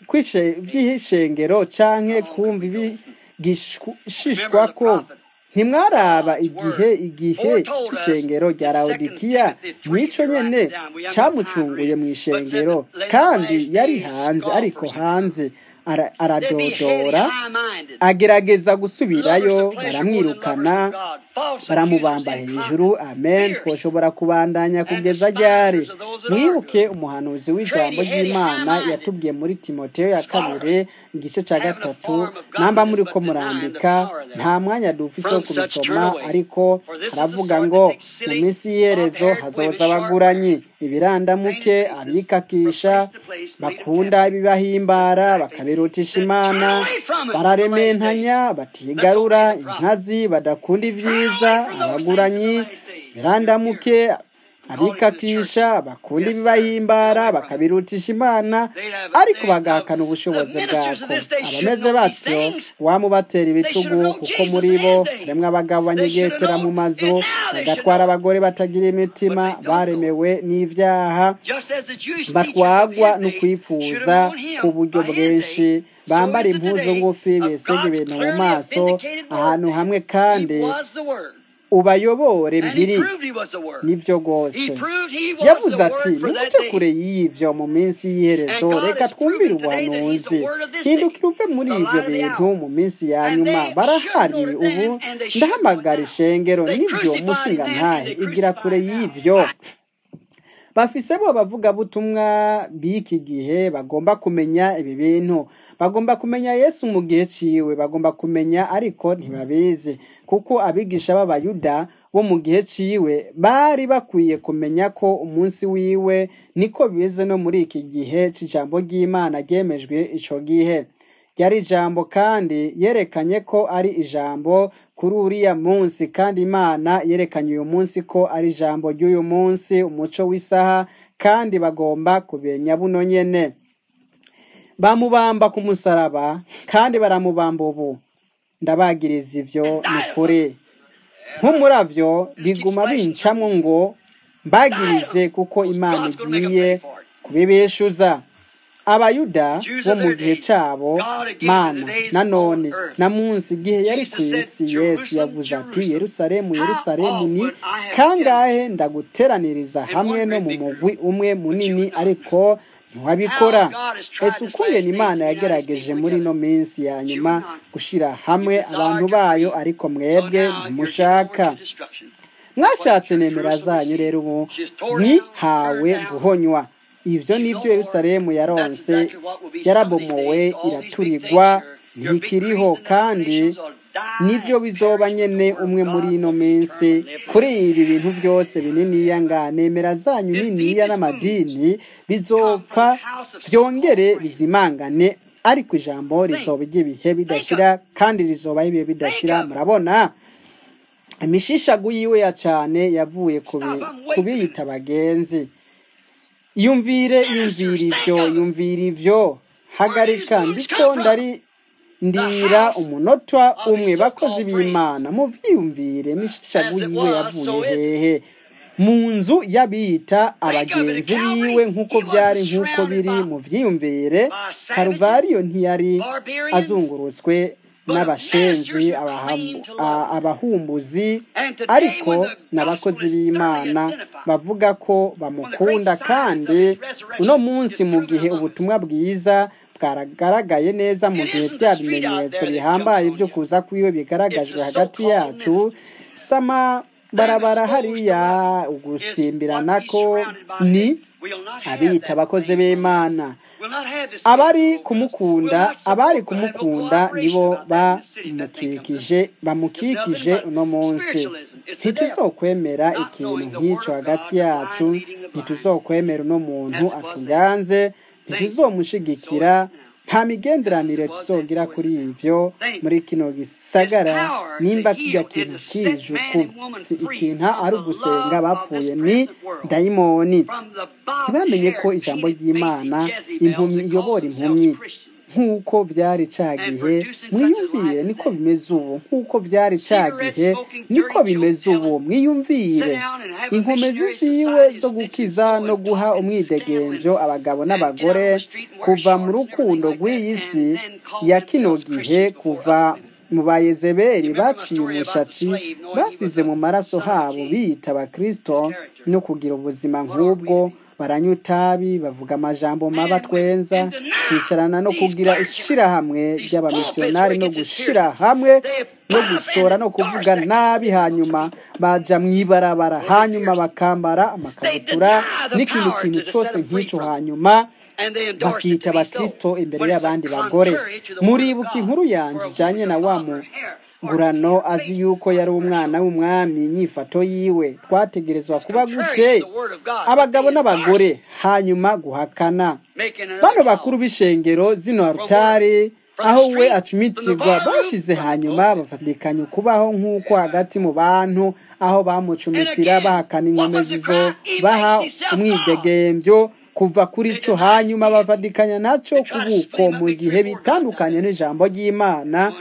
by'ishengero canke kumva ibigishishwa ko ntimwaraba igihe igihe c'ishengero rya lawodikiya nico nyene camucunguye mu ishengero kandi yari hanze ariko hanze aradodora agerageza gusubirayo baramwirukana baramubamba hejuru amen twoshobora kubandanya kugeza ryari mwibuke umuhanuzi w'ijambo ry'imana yatubwiye muri timoteyo ya kabiri igice cya gatatu namba muri ko murandika nta mwanya dufise wo kubisoma ariko haravuga ngo mu minsi y'iherezo hazoza abaguranyi ibirandamuke abikakisha bakunda ibibahimbara bakabirutisha imana bararementanya batigarura inkazi badakunda ibyiza abaguranyi ibirandamuke abikakisha bakunda ibibahimbara bakabirutisha imana ariko bagahakana ubushobozi bwako abameze batyo wamubatera ibitugu kuko muri bo harimo abagabo banyegetera mu mazu bagatwara abagore batagira imitima baremewe n'ibyaha batwagwa no kwifuza ku buryo bwinshi bambara impuzu ngufi bisega ibintu mu maso ahantu hamwe kandi ubayobore mbiri nibyo rwose yavuze ati numuce kure y'ibyo mu minsi y'iherezo reka twumvire ubuhanuzi hindukira uve muri ibyo bintu mu minsi ya nyuma barahari ubu ndahamagara ishengero nibyo umushinga ntahe igira kure y'ibyo bafise bo abavugabutumwa b'iki gihe bagomba kumenya ibi bintu bagomba kumenya yesu mu gihe ciwe bagomba kumenya ariko ntibabizi kuko abigisha b'abayuda bo mu gihe ciwe bari bakwiye kumenya ko umunsi wiwe niko bize no muri iki gihe c'ijambo ry'imana ryemejwe ico gihe ryari ijambo kandi yerekanye ko ari ijambo kuri uriya munsi kandi imana yerekanye uyu munsi ko ari ijambo ry'uyu munsi umuco w'isaha kandi bagomba kubenya buno nyene bamubamba ku musaraba kandi baramubamba ubu ndabagiriza ibyo ni ukuri nk'umuravyo biguma bincamwo ngo mbagirize kuko imana igiye kubibeshuza abayuda bo mu gihe cyabo mana nanone na munsi igihe yari ku isi yesu yavuze ati yerusalemu yerusalemu ni kangahe ndaguteraniriza hamwe no mu mugwi umwe munini ariko ntiwabikora ese ukungena imana yagerageje muri ino minsi ya nyuma gushyira hamwe abantu bayo ariko mwebwe ntimushaka mwashatse nemera zanyu rero ubu mwihawe guhonywa ibyo nibyo yerusalemu yaronse yarabomowe iraturigwa ntikiriho kandi nibyo bizoba nyene umwe muri ino minsi kuri ibi bintu byose bininiya nga nemera zanyu niniya n'amadini bizopfa byongere bizimangane ariko ijambo rizoba iry'ibihe bidashira kandi rizobaho ibihe bidashira murabona imishishagu yiwe ya cane yavuye kubiyita abagenzi yumvire yumvira ivyo yumvira ivyo hagarika ndiko ndari ndira umunota umwe bakozi b'imana muvyiyumvire imishishagu yiwe yavuye hehe mu nzu y'abiyita abagenzi biwe nk'uko byari nk'uko biri mu vyiyumvire karuvariyo ntiyari azungurutswe n'abashenzi abahumbuzi ariko n'abakozi b'imana bavuga ko bamukunda kandi uno munsi mu gihe ubutumwa bwiza bwaragaragaye neza mu gihe bya bimenyetso bihambaye byo kuza kwiwe bigaragajwe hagati yacu sama barabara hariya ugusimbirana ko ni abita abakozi b'imana abari kumukunda abari kumukunda nibo bamukikije bamukikije uno munsi ntituzokwemera ikintu nk'icyo hagati yacu ntituzokwemera uno muntu atuganze ntituzomushigikira nta migenderanire tuzogira kuri ibyo muri kino gisagara nimba kijya kintu kijuku si ikintu ari ugusenga bapfuye ni dayimoni ntibamenye ko ijambo ry'imana impumyi iyobora impumyi nk'uko byari cya gihe mwiyumvire niko bimeze ubu nk'uko byari cya gihe niko bimeze ubu mwiyumvire inkomezi ziwe zo gukiza no guha umwidegenzo abagabo n'abagore kuva mu rukundo rw'iyi si ya kino gihe kuva mu bayezeberi baciye umushatsi basize mu maraso habo biyita abakristo no kugira ubuzima nk'ubwo baranywa itabi bavuga amajambo maba twenza kwicarana no kugira ishirahamwe ry'abamisiyonari no gushira hamwe no gushora no kuvuga nabi hanyuma baja mu ibarabara hanyuma bakambara amakabutura n'ikintu kintu cyose nk'icyo hanyuma bakita abakristo imbere y'abandi bagore muribuka inkuru yanjye ijyanye na wa mugurano azi yuko yari umwana w'umwami nyifato yiwe twategerezwa kuba gute abagabo n'abagore hanyuma guhakana bano bakuru b'ishengero zino arutari aho we acumitirwa bashize hanyuma bafatikanya ukubaho nk'uko hagati mu bantu aho bamucumitira bahakana inkomezi zo baha umwidegembyo kuva kuri cyo hanyuma bavadikanya nacyo kubuko mu gihe bitandukanye n'ijambo ry'imana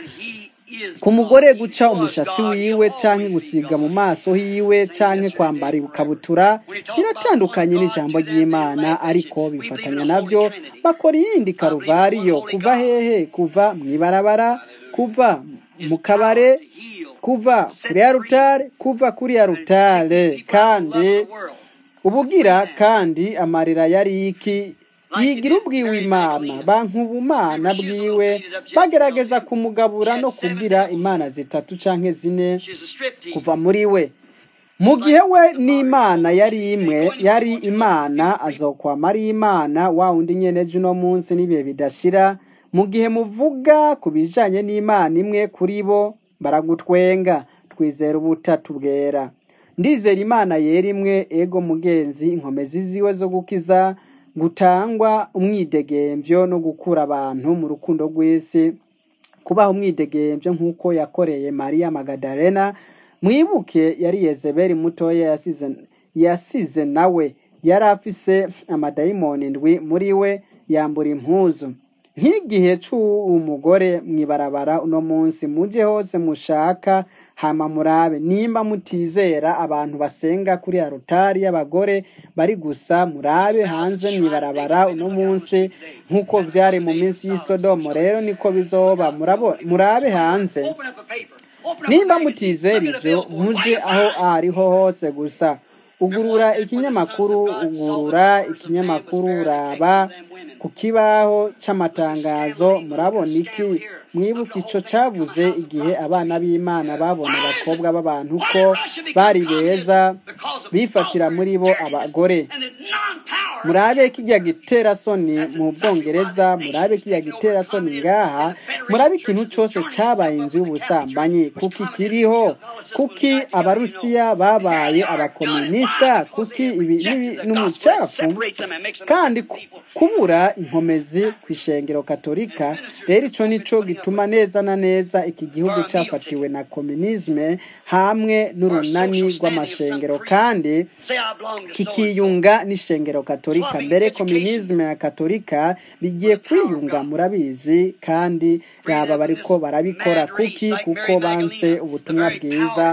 ku mugore guca umushatsi wiwe cyangwa gusiga mu maso hiwe cyangwa kwambara ikabutura biratandukanye n'ijambo ry'imana ariko bifatanya nabyo bakora iyindi karuvariyo kuva hehe kuva mu ibarabara kuva mu kabare kuva kuri ya rutare kuva kuri ya rutare kandi ubugira kandi amarira yari iki yigira ubwiwe imana bankubumana bwiwe bagerageza kumugabura no kubwira imana zitatu canke zine kuva muri we mu gihe we n'imana yari imwe yari imana azokwama ari imana wa wundi nyene uno munsi n'ibihe bidashira mu gihe muvuga ku bijanye n'imana imwe kuri bo baragutwenga twizera ubutatu bwera ndizera imana yera imwe ego mugenzi inkomezi ziwe zo gukiza gutangwa umwidegemvyo no gukura abantu mu rukundo rw'isi kubaha umwidegemvyo nk'uko yakoreye mariya magadalena mwibuke yari yezebeli mutoya yasize yasize nawe yari afise amadayimoni ndwi muri we yambura impuzu nk'igihe c'umugore mwibarabara uno munsi muje hose mushaka hama murabe nimba mutizera abantu basenga kuri arutari y'abagore bari gusa murabe hanze mwibarabara uno munsi nk'uko vyari mu minsi y'isodomo rero niko bizoba murabe hanze nimba mutizera ivyo muje aho ariho hose gusa ugurura ikinyamakuru ugurura ikinyamakuru uraba ku kibaho c'amatangazo murabona iki mwibuka ico cavuze igihe abana b'imana babona abakobwa b'abantu ko bari beza bifatira muri bo abagore murabe kijya gitera soni mu bwongereza murabe kijya gitera soni ngaha murabe ikintu cyose cyabaye inzu y'ubusambanyi kuki kiriho kuki abarusiya babaye abakomunisita kuki ibi n'umucafu kandi kubura inkomezi ku ishengero katolika rero icyo nicyo gituma neza na neza iki gihugu cyafatiwe na komunisme hamwe n'urunani rw'amashengero kandi kikiyunga n'ishengero katolika mbere komunisme ya katolika bigiye kwiyunga murabizi kandi yaba bariko barabikora kuki kuko banse ubutumwa bwiza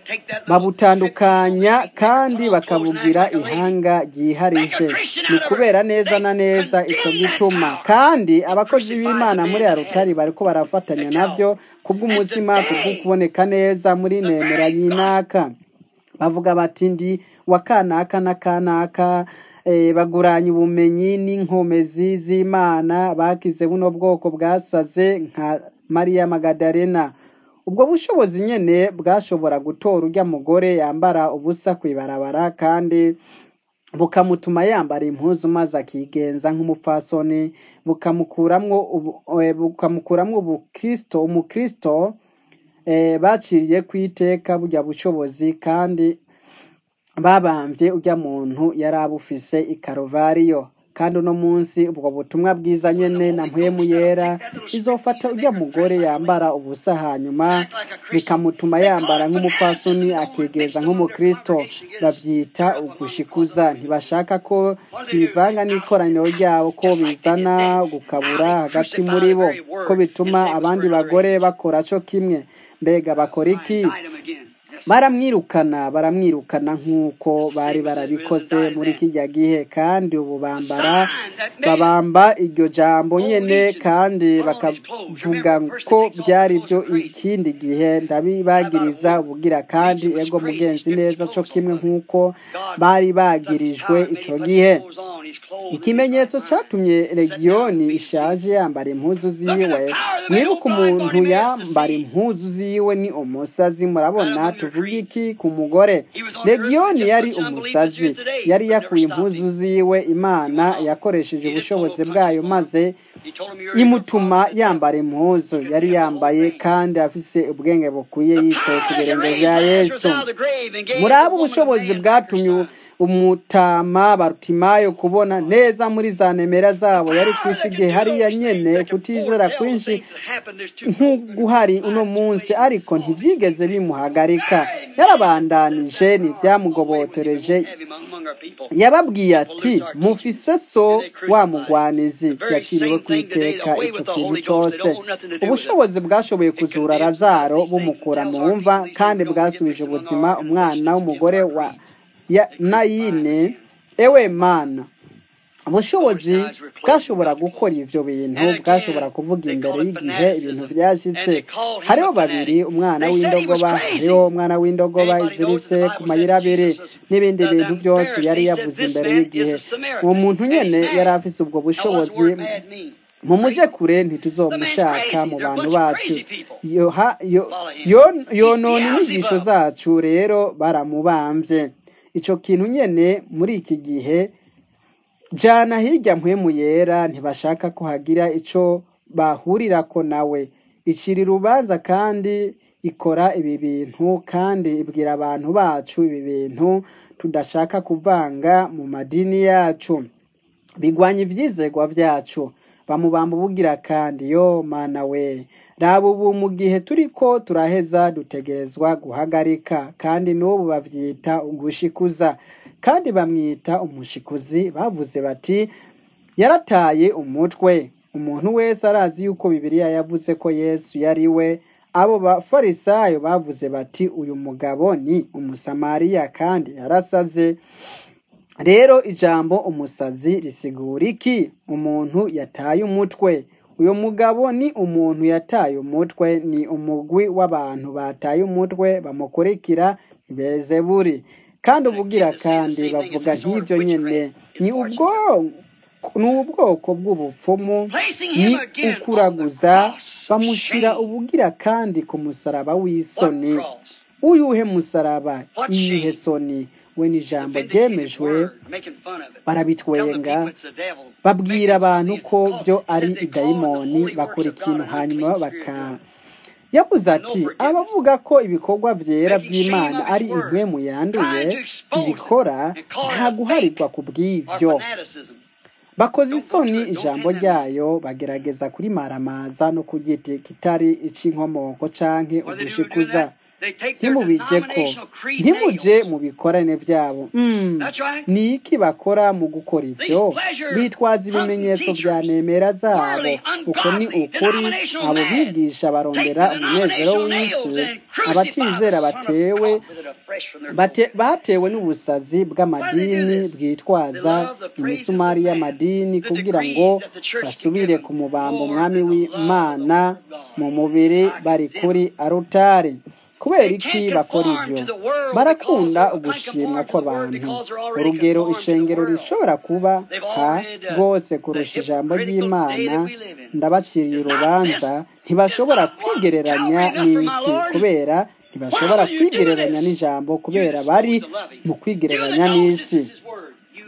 babutandukanya kandi bakabugira ihanga ryiharije ni kubera neza na neza icyo gituma kandi abakozi b'imana muri arutari bariko barafatanya navyo kubw'umutima kubwo kuboneka neza muri nemera y'inaka bavuga bati ndi wa kanaka na kanaka baguranya ubumenyi n'inkomezi z'imana bakize buno bwoko bwasaze nka mariya magadalena ubwo bushobozi nyene bwashobora gutora urya mugore yambara ubusa kw'ibarabara kandi bukamutuma yambara impuzu maze akigenza nk'umupfasoni bukamukuramwo bukamukuramwo ubukristo umukristo baciriye ku iteka burya bushobozi kandi babambye urya muntu yari abufise i karuvariyo kandi uno munsi ubwo butumwa bwiza nyene na mpwemu yera izofata ujya mugore yambara ubusa hanyuma bikamutuma yambara nk'umupfasoni akegeza nk'umukristo bavyita ugushikuza ntibashaka ko byivanga n'ikoraniro ryabo ko bizana gukabura hagati muri bo ko bituma abandi bagore bakora co kimwe mbega bakora iki baramwirukana baramwirukana nk'uko bari barabikoze muri kijya gihe kandi ubu bambara babamba iryo jambo nyene kandi bakavuga ko byari byo ikindi gihe ndabibagiriza ubugira kandi ego mugenzi neza co kimwe nk'uko bari bagirijwe ico gihe ikimenyetso catumye legiyoni ishaje yambara impuzu ziwe mwibuka umuntu yambara impuzu ziwe ni umusazi murabona tuvuga iki ku mugore legiyoni yari umusazi yari yakuye impuzu ziwe imana yakoresheje ubushobozi bwayo maze imutuma yambara impuzu yari yambaye kandi afise ubwenge bukwiye yicaye ku birenge bya yesu muri abo ubushobozi bwatumye umutama barutimayo kubona neza muri za nemera zabo yari ku isi igihe hariya nyene kutizera kwinshi nk'uguhari uno munsi ariko ntibyigeze bimuhagarika yarabandanije ntibyamugobotoreje yababwiye ati mufise so wa mugwanizi yaciriwe ku iteka ico kintu cose ubushobozi bwashoboye kuzura razaro bumukura mu mva kandi bwasubije ubuzima umwana w'umugore wa ya nayine ewe mana ubushobozi bwashobora gukora ivyo bintu bwashobora kuvuga imbere y'igihe ibintu vyashitse hariho babiri umwana w'indogoba hariho umwana w'indogoba iziritse ku mayira abiri n'ibindi bintu byose yari yavuze imbere y'igihe uwo muntu nyene yari afise ubwo bushobozi mumuje kure ntituzomushaka mu bantu bacu yonona inyigisho zacu rero baramubambye ico kintu nyene muri iki gihe jana hirya mpwemu yera ntibashaka ko hagira ico bahurirako nawe icira urubanza kandi ikora ibi bintu kandi ibwira abantu bacu ibi bintu tudashaka kuvanga mu madini yacu bigwanya ivyizegwa vyacu bamubamba ubugira kandi yo mana we raba ubu mu gihe turiko turaheza dutegerezwa guhagarika kandi n'ubu bavyita ugushikuza kandi bamwita umushikuzi bavuze bati yarataye umutwe umuntu wese arazi yuko bibiliya yavuze ko yesu yari we abo bafarisayo bavuze bati uyu mugabo ni umusamariya kandi yarasaze rero ijambo umusazi risigura iki umuntu yataye umutwe uyu mugabo ni umuntu yataye umutwe ni umugwi w'abantu bataye umutwe bamukurikira bezeburi kandi ubugira kandi bavuga nk'ibyo nyine ni ubwo ni ubwoko bw'ubupfumu ni ukuraguza bamushyira ubugira kandi ku musaraba w'isoni uyuhe musaraba iyihe soni we n'ijambo ryemejwe barabitwenga babwira abantu ko byo ari idayimoni bakora ikintu hanyuma baka yavuze ati abavuga ko ibikorwa byera by'imana ari impwemu yanduye ibikora nta guharirwa ku bw'ibyo bakoze isoni ijambo ryayo bagerageza kurimaramaza no kugita kitari icy'inkomoko canke ugushikuza ntimubije ko ntimuje mu bikorane byabo ni iki bakora mu gukora ibyo bitwaza ibimenyetso bya nemera zabo uko ni ukuri abo bigisha barondera umunezero w'isi abatizera batewe batewe n'ubusazi bw'amadini bwitwaza imisumari y'amadini kugira ngo basubire ku mubambo umwami w'imana mu mubiri bari kuri arutari kubera iki bakora ibyo barakunda ugushimwa kw'abantu urugero ishengero rishobora kuba ha rwose kurusha ijambo ry'imana ndabaciriye urubanza ntibashobora kwigereranya n'isi kubera ntibashobora kwigereranya n'ijambo kubera bari mu kwigereranya n'isi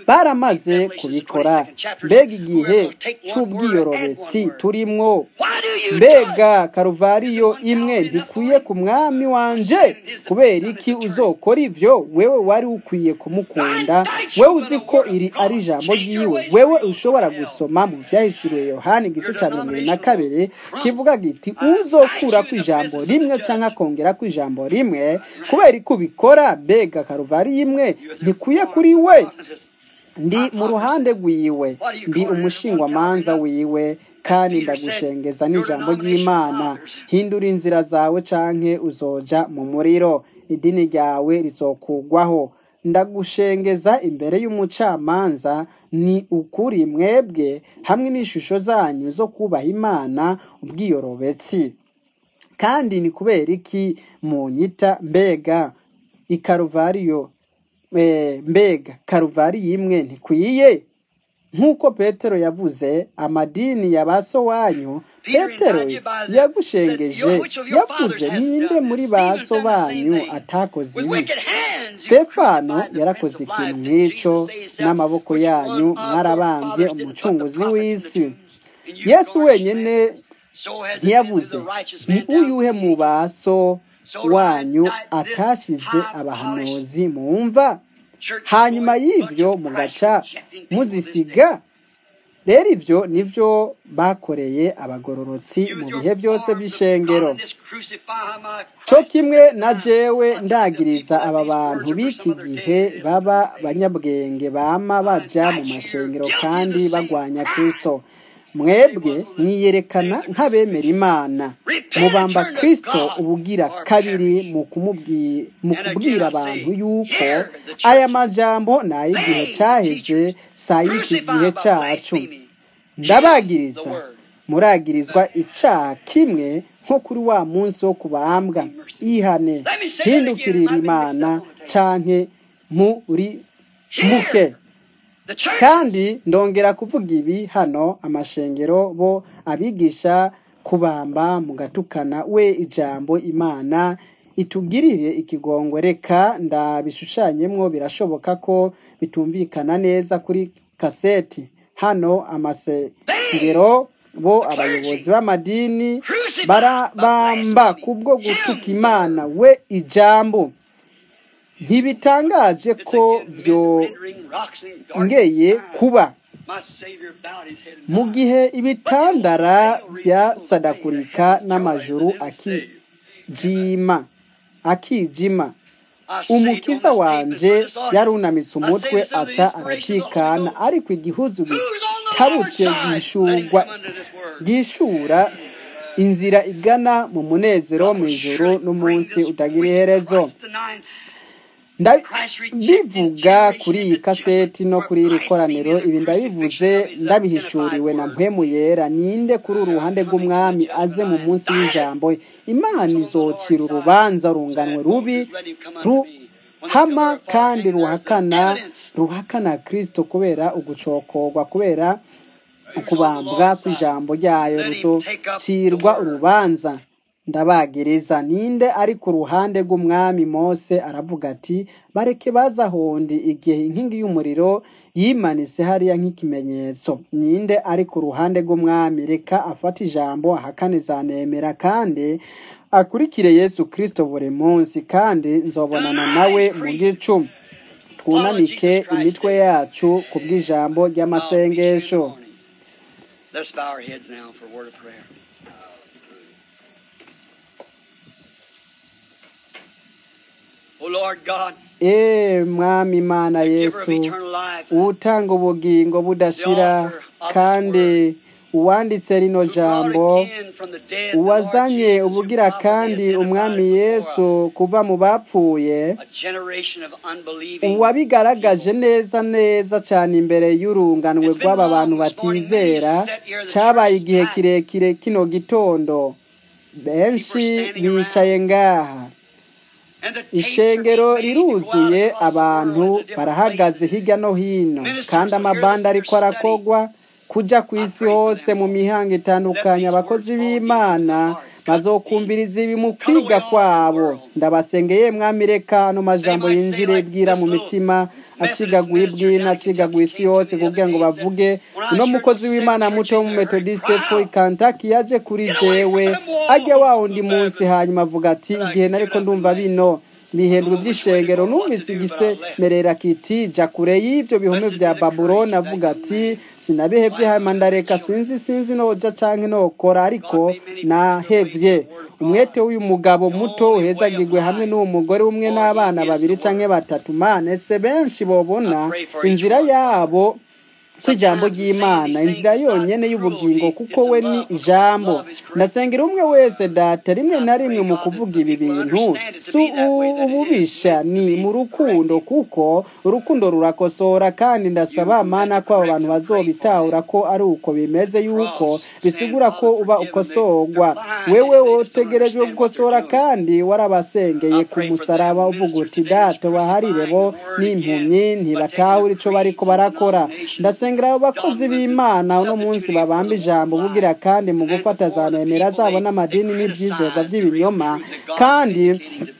baramaze kubikora mbega igihe c'ubwiyorobetsi turimwo mbega karuvariyo imwe ntikwiye ku mwami wanje kubera iki uzokora ivyo wewe wari ukwiye kumukunda wewe uzi ko iri ari ijambo ryiwe wewe ushobora gusoma mu vyahishuriwe yohani igice ca mirongo ibiri na kabiri kivuga giti uzokura ku ijambo rimwe canke akongera ku ijambo rimwe kubera ko ubikora mbega karuvariyo imwe ntikwiye kuri we ndi mu ruhande rwiwe ndi umushingwamanza wiwe kandi ndagushengeza n'ijambo ry'imana hindura inzira zawe canke uzoja mu muriro idini ryawe rizokugwaho ndagushengeza imbere y'umucamanza ni ukuri mwebwe hamwe n'ishusho zanyu zo kubaha imana ubwiyorobetsi kandi ni kubera iki munyita mbega ikaruvariyo mbega karuvariyo imwe ntikwiye nk'uko petero yavuze amadini ya ba so wanyu petero yagushengeje yavuze ninde muri ba so banyu atakoze ibi stefano yarakoze ikintu nk'icyo n'amaboko yanyu mwarabambye umucunguzi w'isi yesu wenyine ntiyavuze ni uyuhe mu ba so wanyu atashize abahanuzi mumva hanyuma y'ibyo mugaca muzisiga rero ibyo nibyo bakoreye abagororotsi mu bihe byose by'ishengero cyo kimwe na jewe ndagiriza aba bantu b'iki gihe baba banyabwenge bama bajya mu mashengero kandi bagwanya kirisito mwebwe mwiyerekana nk'abemera imana mubamba kirisito ubugira kabiri mu kubwira abantu yuko aya majambo ni ay'igihe cyaheze si ay'iki gihe cyacu ndabagiriza muragirizwa icyaha kimwe nko kuri wa munsi wo kubambwa ihane hindukirira imana canke muri muke kandi ndongera kuvuga ibi hano amashengero bo abigisha kubamba mugatukana we ijambo imana itugirire ikigongo reka ndabishushanyemwo birashoboka ko bitumvikana neza kuri kaseti hano amasengero bo abayobozi b'amadini barabamba kubwo gutuka imana we ijambo ntibitangaje ko byongeye kuba mu gihe ibitandara byasadakurika n'amajuru akijima akijima umukiza wanje yarunamitse umutwe aca aracikana ariko igihuzu gitabutse gishurwa gishura inzira igana mu munezero mu ijoro n'umunsi utagira iherezo ndabivuga kuri iyi kaseti no kuri iri koraniro ibi ndabivuze ndabihishuriwe na mpemu yera ninde kuri uruhande rw'umwami aze mu munsi w'ijambo imana izocira urubanza runganwe rubi ruhama kandi ruhakana ruhakana kirisito kubera ugucokorwa kubera ukubambwa kw'ijambo ryayo ruzocirwa urubanza ndabagiriza ninde ari ku ruhande rw'umwami mose aravuga ati bareke baza hondi igihe inkingi y'umuriro yimanitse hariya nk'ikimenyetso ninde ari ku ruhande rw'umwami reka afate ijambo ahakane zanemera kandi akurikire yesu kirisito buri munsi kandi nzobonana nawe mu gicu twunamike imitwe yacu ku bw'ijambo ry'amasengesho Let's bow our heads now for a word of prayer. O Lord God, eee mwami imana the giver of yesu eternal life, utanga ubugingo budashira kandi uwanditse rino who brought jambo again from the dead the Lord uwazanye Jesus, who ubugira properly kandi identified umwami before yesu kuva mu bapfuye us, a generation of unbelieving uwabigaragaje neza neza cyane imbere y'urunganwe rw'aba bantu batizera cyabaye igihe kirekire kino gitondo benshi bicaye ngaha and the tapes are ishengero being made to go out riruzuye across the abantu world to different barahagaze places. hirya no hino kandi amabanda ariko arakogwa kuja ku isi hose mu mihango itandukanye abakozi b'imana bazokumviriza ibi mu kwiga kwabo ndabasengeye mwami reka ano majambo yinjire bwira mu mitima acigaguye ibwina acigaguye isi yose kugira ngo bavuge uno mukozi w'imana muto wo mu metodiste pfo kantaki yaje kuri jewe ajya wa wundi munsi hanyuma avuga ati igihe nariko ndumva bino bihembwe by'ishengero numvise igisemerera kiti jya kure y'ibyo bihome bya babuloni avuga ati sinabihebye hama ndareka sinzi sinzi noja canke nokora ariko nahevye umwete w'uyu mugabo muto uhezagirwe hamwe n'uwo mugore umwe n'abana babiri canke batatu mane se benshi bobona inzira yabo kw'ijambo ry'imana inzira yonyene y'ubugingo kuko we ni ijambo ndasengera umwe wese data rimwe na rimwe mu kuvuga ibi bintu si ububisha ni mu rukundo kuko urukundo rurakosora kandi ndasaba mana ko abo bantu bazobitahura ko ari uko bimeze yuko bisigura ko uba ukosorwa wewe wotegerejwe gukosora kandi warabasengeye ku musaraba uvuga uti data baharire bo n'impumyi ntibatahura ico bariko barakora ndasengera abo bakozi b'imana uno munsi babamba ijambo bugira kandi mu gufata za nemera zabo n'amadini n'ibyizerwa by'ibinyoma kandi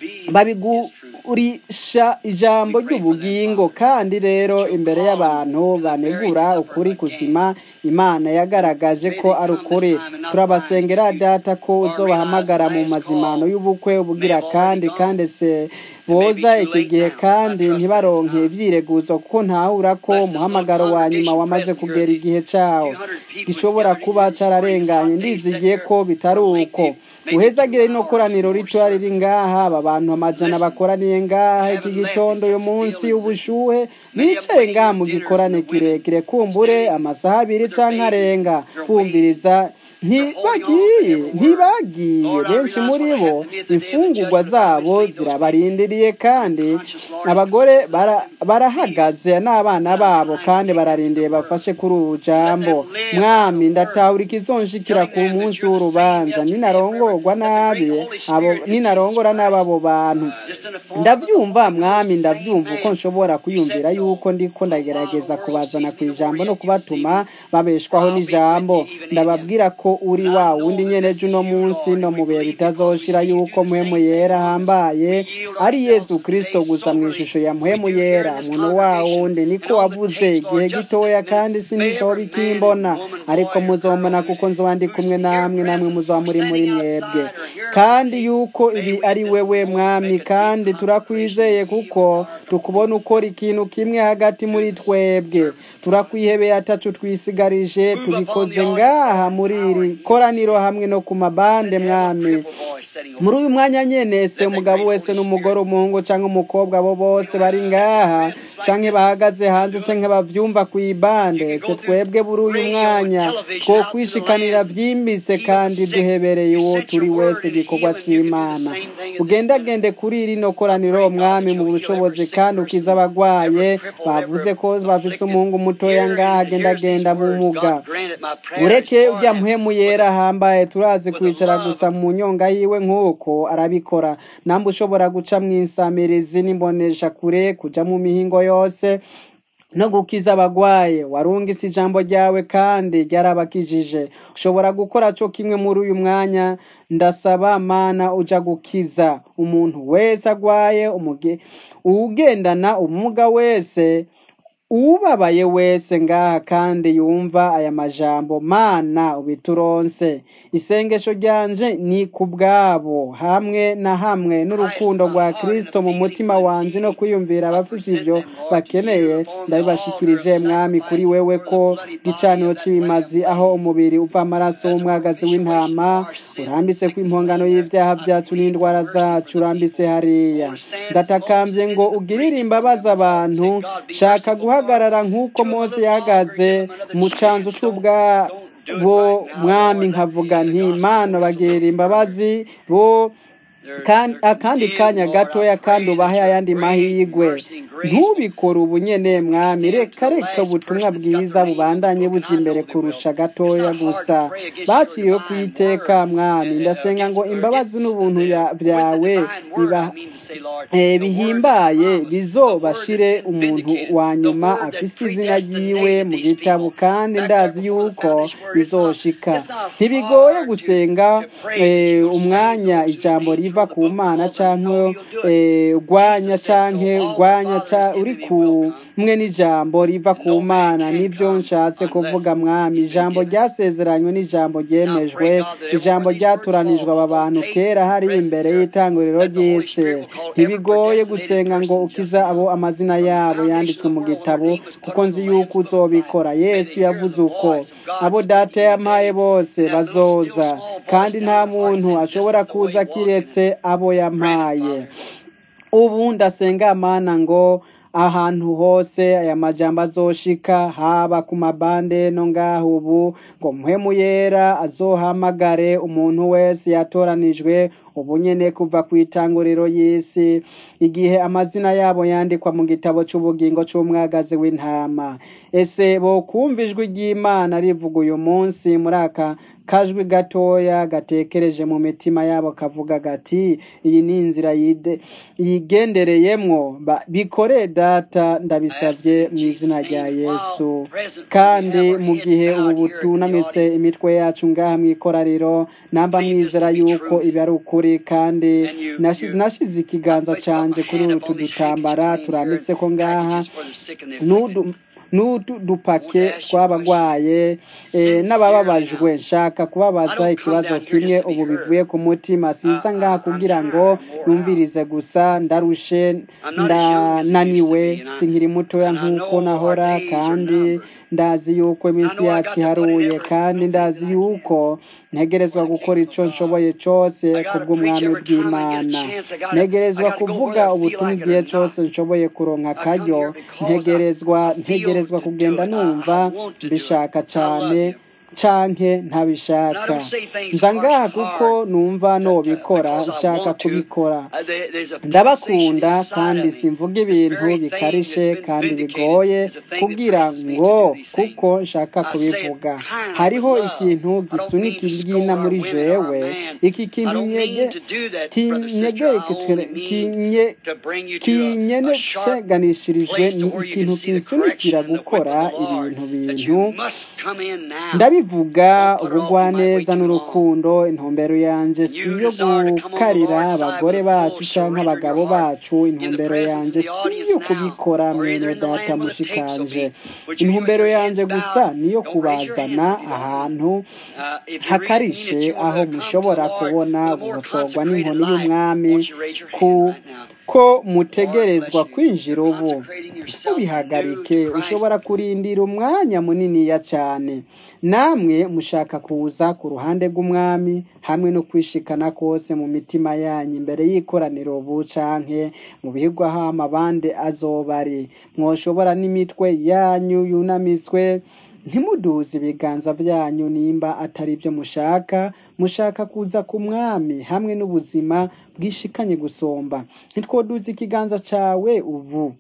babigurisha ijambo ry'ubugingo kandi rero imbere y'abantu banegura ukuri kuzima imana yagaragaje ko ari ukuri turabasengera data ko uzobahamagara mu mazimano y'ubukwe ubugira kandi kandi se boza iki gihe kandi ntibaronke ibyireguzo kuko ntahura ko umuhamagaro wa nyuma wamaze kugera igihe cyawo gishobora kuba cyararenganye ndizigiye ko bitari uko uhezagire ino koraniro ritoya riri ngaha aba bantu amajana bakoraniye ngaha iki gitondo uyu munsi ubushuhe bicaye ngaha mu gikorane kirekire kumbure amasaha abiri cyangwa arenga bumviriza ntibagiye ntibagiye benshi muri bo imfungurwa zabo zirabarindiriye kandi abagore barahagaze n'abana babo kandi bararindiye bafashe kuri ubu jambo mwami ndatahura ikizonshikira ku munsi w'urubanza ninarongorwa nabi abo ninarongora nabi abo bantu ndabyumva mwami ndabyumva uko nshobora kwiyumvira yuko ndiko ndagerageza kubazana ku ijambo no kubatuma babeshwaho n'ijambo ndababwira ko uri wa wundi nyene uno munsi no mu bihe bitazoshira yuko muhemu yera hambaye ari yesu kristo gusa mu ishusho ya muhemu yera umuntu wa wundi niko wavuze igihe gitoya kandi sinizoba ikimbona ariko muzombona kuko nzoba ndi kumwe namwe namwe muzoba muri muri mwebwe kandi yuko ibi ari wewe mwami kandi turakwizeye kuko tukubona ukora ikintu kimwe hagati muri twebwe turakwihebeye atacu twisigarije tubikoze ngaha muri iri koraniro hamwe no ku mabande mwami muri uyu mwanya nyene se umugabo wese n'umugore umuhungu cyangwa umukobwa abo bose bari ngaha canke bahagaze hanze canke bavyumva ku ibande se twebwe buri uyu mwanya two kwishikanira vyimbitse kandi duhebereye uwo turi wese igikorwa c'imana ugendagende kuri rino koraniro mwami mu bushobozi kandi ukiza abagwaye bavuze ko bafise umuhungu mutoya ngaha agendagenda mu muga ureke ujya muhemu yera hambaye turazi kwicara gusa mu nyonga yiwe nk'uko arabikora namba ushobora guca mu insamirizi n'imbonesha kure kuja mu mihingo yose no gukiza abagwaye warungise ijambo ryawe kandi ryarabakijije ushobora gukora cyo kimwe muri uyu mwanya ndasaba mana uja gukiza umuntu wese agwaye uwugendana ubumuga wese ubabaye wese ngaha kandi yumva aya majambo mana ubituronse isengesho ryanje ni ku bwabo hamwe na hamwe n'urukundo rwa kristo mu mutima wanje no kwiyumvira abafise ibyo bakeneye ndabibashikirije mwami kuri wewe ko gicaniro cy'ibimazi aho umubiri uva amaraso w'umwagazi w'intama urambitse ku impongano y'ibyaha byacu n'indwara zacu urambitse hariya ndatakambye ngo ugirire imbabazi abantu shaka guha guhagarara nk'uko mose yahagaze mu canzu c'ubwabo mwami nkavuga nti mana bagera imbabazi bo akandi kanya gatoya kandi ubahe ayandi mahirwe ntubikore ubu nyene mwami reka reka ubutumwa bwiza bubandanye buja imbere kurusha gatoya gusa baciriwe ku iteka mwami ndasenga ngo imbabazi n'ubuntu byawe eh, bihimbaye bizobashire umuntu wa nyuma afise izina ryiwe mu gitabo kandi ndazi yuko bizoshika ntibigoye gusenga eh, umwanya ijambo riva ku mana canke eh, urwanya canke urwanya ca- uri kumwe n'ijambo riva ku mana nivyo nshatse kuvuga mwami ijambo ryasezeranywe n'ijambo ryemejwe ijambo ryatoranijwe aba bantu kera hari imbere y'itanguriro ry'isi ntibigoye gusenga ngo ukiza abo amazina yabo yanditswe mu gitabo kuko nzi yuko uzobikora yesu yavuze uko abo data yampaye bose bazoza kandi nta muntu ashobora kuza kiretse abo yampaye ubu ndasenga mana ngo ahantu hose aya majambo azoshika haba ku mabande no ngaho ubu ngo mpwemu yera azohamagare umuntu wese yatoranijwe ubu nyene kuva ku itanguriro y'isi igihe amazina yabo yandikwa mu gitabo c'ubugingo c'umwagazi w'intama ese bokumva ijwi ry'imana rivuga uyu munsi muri aka kajwi gatoya gatekereje mu mitima yabo kavuga gati iyi ni inzira yide- yigendereyemwo Ba- bikore data ndabisabye mu izina rya yesu kandi mu gihe ubu butunamitse imitwe yacu ngaha mu ikoraniro namba mwizera yuko ibi ari ukuri kandi nashi- nashize ikiganza canje kuri utu dutambara turambitse ko ngaha n'udu n'udupake tw'abagwaye eh, n'abababajwe nshaka kubabaza ikibazo kimwe ubu bivuye ku mutima siza ngaha kugira ngo numvirize gusa ndarushe ndananiwe sinkiri mutoya nk'uko nahora kandi ndazi yuko iminsi yacu iharuye kandi ndazi yuko ntegerezwa gukora ico nshoboye cose kubw'umwami bw'imana ntegerezwa kuvuga ubutumwa igihe cose nshoboye kuronka akaryo ntegerezwa ntegerezwa kugenda numva mbishaka cane canke ntabishaka nza ngaha kuko numva nobikora nshaka kubikora ndabakunda kandi simvuga ibintu bikarishe kandi bigoye kugira ngo kuko nshaka kubivuga hariho ikintu gisunika iryina muri jewe iki kintu nyege kinye kinyenesheganishirijwe ni ikintu kinsunikira gukora ibintu bintu ndabivuga ubugwaneza n'urukundo intumbero yanje si iyo gukarira abagore bacu canke abagabo bacu intumbero yanje si iyo kubikora mwene data mushikanje intumbero yanje gusa niyo kubazana ahantu hakarishe aho mushobora kubona guhosorwa n'inkoni y'umwami ku ko mutegerezwa kwinjira ubu ntubihagarike ushobora kurindira umwanya muniniya cyane namwe mushaka kuza ku ruhande rw'umwami hamwe no kwishikana kose mu mitima yanyu imbere y'ikoraniro ubu canke mu bihigwa aho amabande azoba ari mwoshobora n'imitwe yanyu yunamiswe ntimuduze ibiganza byanyu nimba atari byo mushaka mushaka kuza ku mwami hamwe n'ubuzima bwishikanye gusomba ntitwoduze ikiganza cawe ubu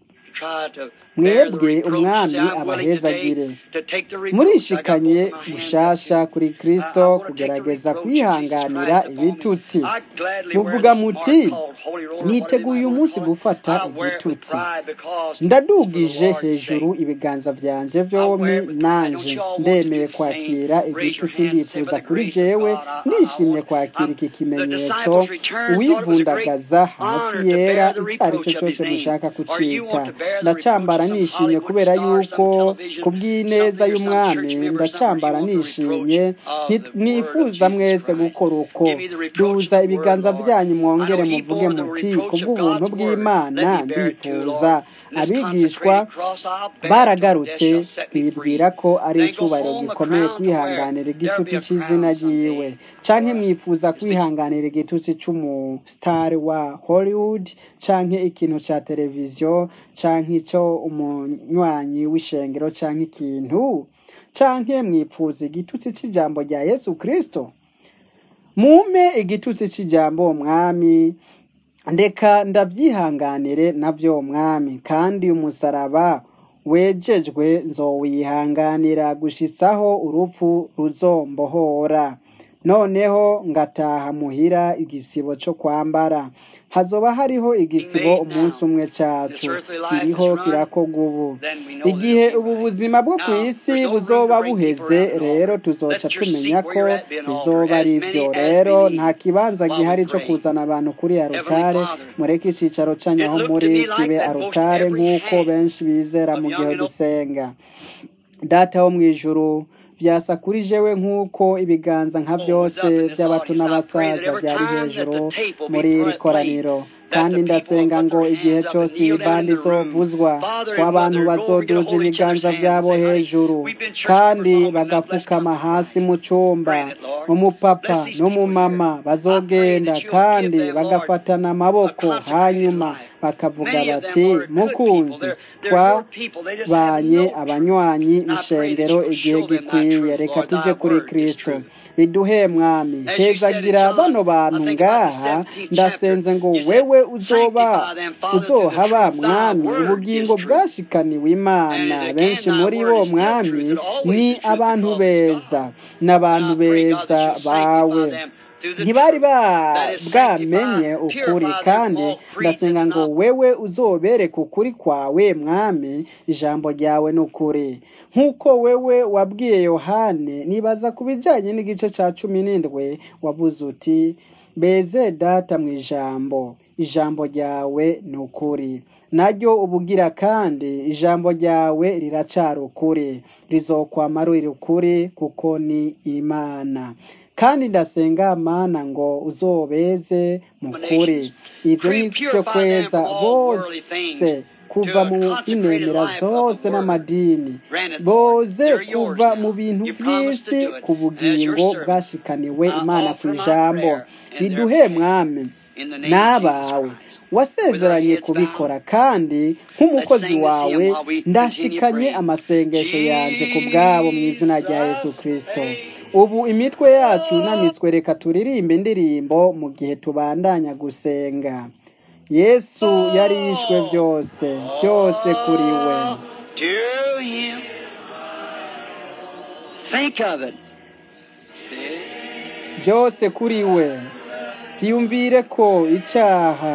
mwebwe umwami abahezagire murishikanye gushasha kuri kristo kugerageza kwihanganira ibitutsi muvuga muti niteguye umunsi gufata igitutsi ndadugije hejuru ibiganza byanje vyombi nanje ndemeye kwakira igitutsi ndifuza kuri jewe ndishimye kwakira iki kimenyetso uwivundagaza hasi yera ico ari cyo cyose mushaka kucita ndacambara nishimye kubera yuko kubw'ineza y'umwami ndacambara nishimye mwifuza mwese gukora uko duza ibiganza byanyu mwongere muvuge muti kubw'ubuntu bw'imana ndifuza abigishwa baragarutse bibwira ko ari icubahiro gikomeye kwihanganira igitutsi cy'izina ryiwe canke mwifuza kwihanganira igitutsi c'umusitari wa hollywood canke ikintu ca televiziyo canke ico umunywanyi w'ishengero canke ikintu canke mwipfuza igitutsi c'ijambo rya yesu kristo mumpe igitutsi c'ijambo mwami ndeka ndabyihanganire nabyo mwami kandi umusaraba wejejwe nzowihanganira gushitsaho urupfu ruzombohora noneho ngataha muhira igisibo cyo kwambara hazoba hariho igisibo umunsi umwe cyacu kiriho kirakorwa ubu igihe ubu buzima bwo ku isi buzoba buheze rero tuzoca tumenya ko bizoba ari byo rero nta kibanza gihari cyo kuzana abantu kuri arutare mureke icyicaro cyanyaho muri kibe arutare nk'uko benshi bizera mu gihe dusenga data wo mu ijuru byasa kuri jewe nk'uko ibiganza nka byose by'abato n'abasaza byari hejuru muri iri koraniro kandi ndasenga ngo igihe cyose iyi bandi izovuzwa ko abantu bazoduza ibiganza byabo hejuru kandi bagapfukama hasi mu cyumba umupapa n'umumama bazogenda kandi bagafatana amaboko hanyuma bakavuga bati mukunzi twabanye abanywanyi b'ishengero igihe gikwiye reka tujye kuri kirisito biduhe mwami hezagira bano bantu ngaha ndasenze ngo wewe uzoba uzohaba mwami ubugingo bwashikaniwe imana benshi muri bo mwami ni abantu beza n'abantu beza bawe ntibari bwamenye ukuri kandi ndasenga ngo wewe uzobereke ukuri kwawe mwami ijambo ryawe ni ukuri nk'uko wewe wabwiye yohane nibaza ku bijyanye n'igice cya cumi n'indwi wabuze uti beze data mu ijambo ijambo ryawe ni ukuri naryo ubugira kandi ijambo ryawe riracara ukuri rizokwama ruri ukuri kuko ni imana kandi ndasenga mana ngo uzobeze mu kuri ibyo ni byo kweza bose kuva mu inemera zose n'amadini boze kuva mu bintu by'isi ku bugingo bwashikaniwe imana ku ijambo biduhe mwami n'abawe wasezeranye kubikora kandi nk'umukozi wawe ndashikanye amasengesho yanjye ku bwabo mu izina rya yesu kirisito ubu imitwe yacu yunamitswe reka turirimbe indirimbo mu gihe tubandanya gusenga yesu yari yishwe byose byose kuri we byose kuri we byiyumvire ko icyaha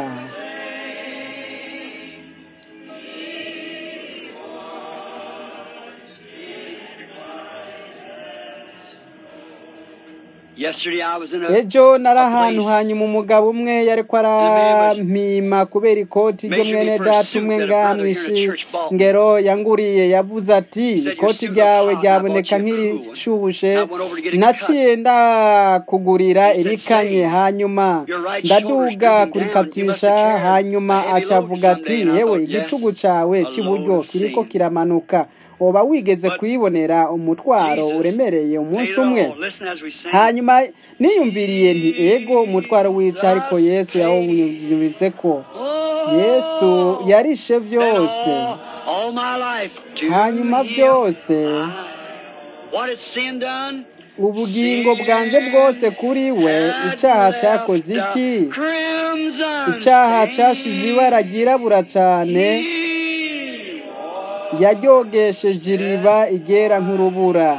ejo nari ahantu hanyuma umugabo umwe yari ko arampima kubera ikoti ryo mwene data umwe ngaha mu ishingero yanguriye yavuze ati ikoti ryawe ryaboneka nk'irishubushe naciye ndakugurira irikanye hanyuma ndaduga kurikatisha hanyuma acavuga ati yewe igitugu cyawe cy'iburyo kiriko kiramanuka uba wigeze kuyibonera umutwaro uremereye umunsi umwe hanyuma niyumviriye nti ego umutwaro wica ariko yesu yawunyuritse ko yesu yarishe byose hanyuma byose ubugingo bwanjye bwose kuri we icyaha cyakoze iki icyaha cyashize ibara ryirabura cyane yaryogesheje iriba igera nk'urubura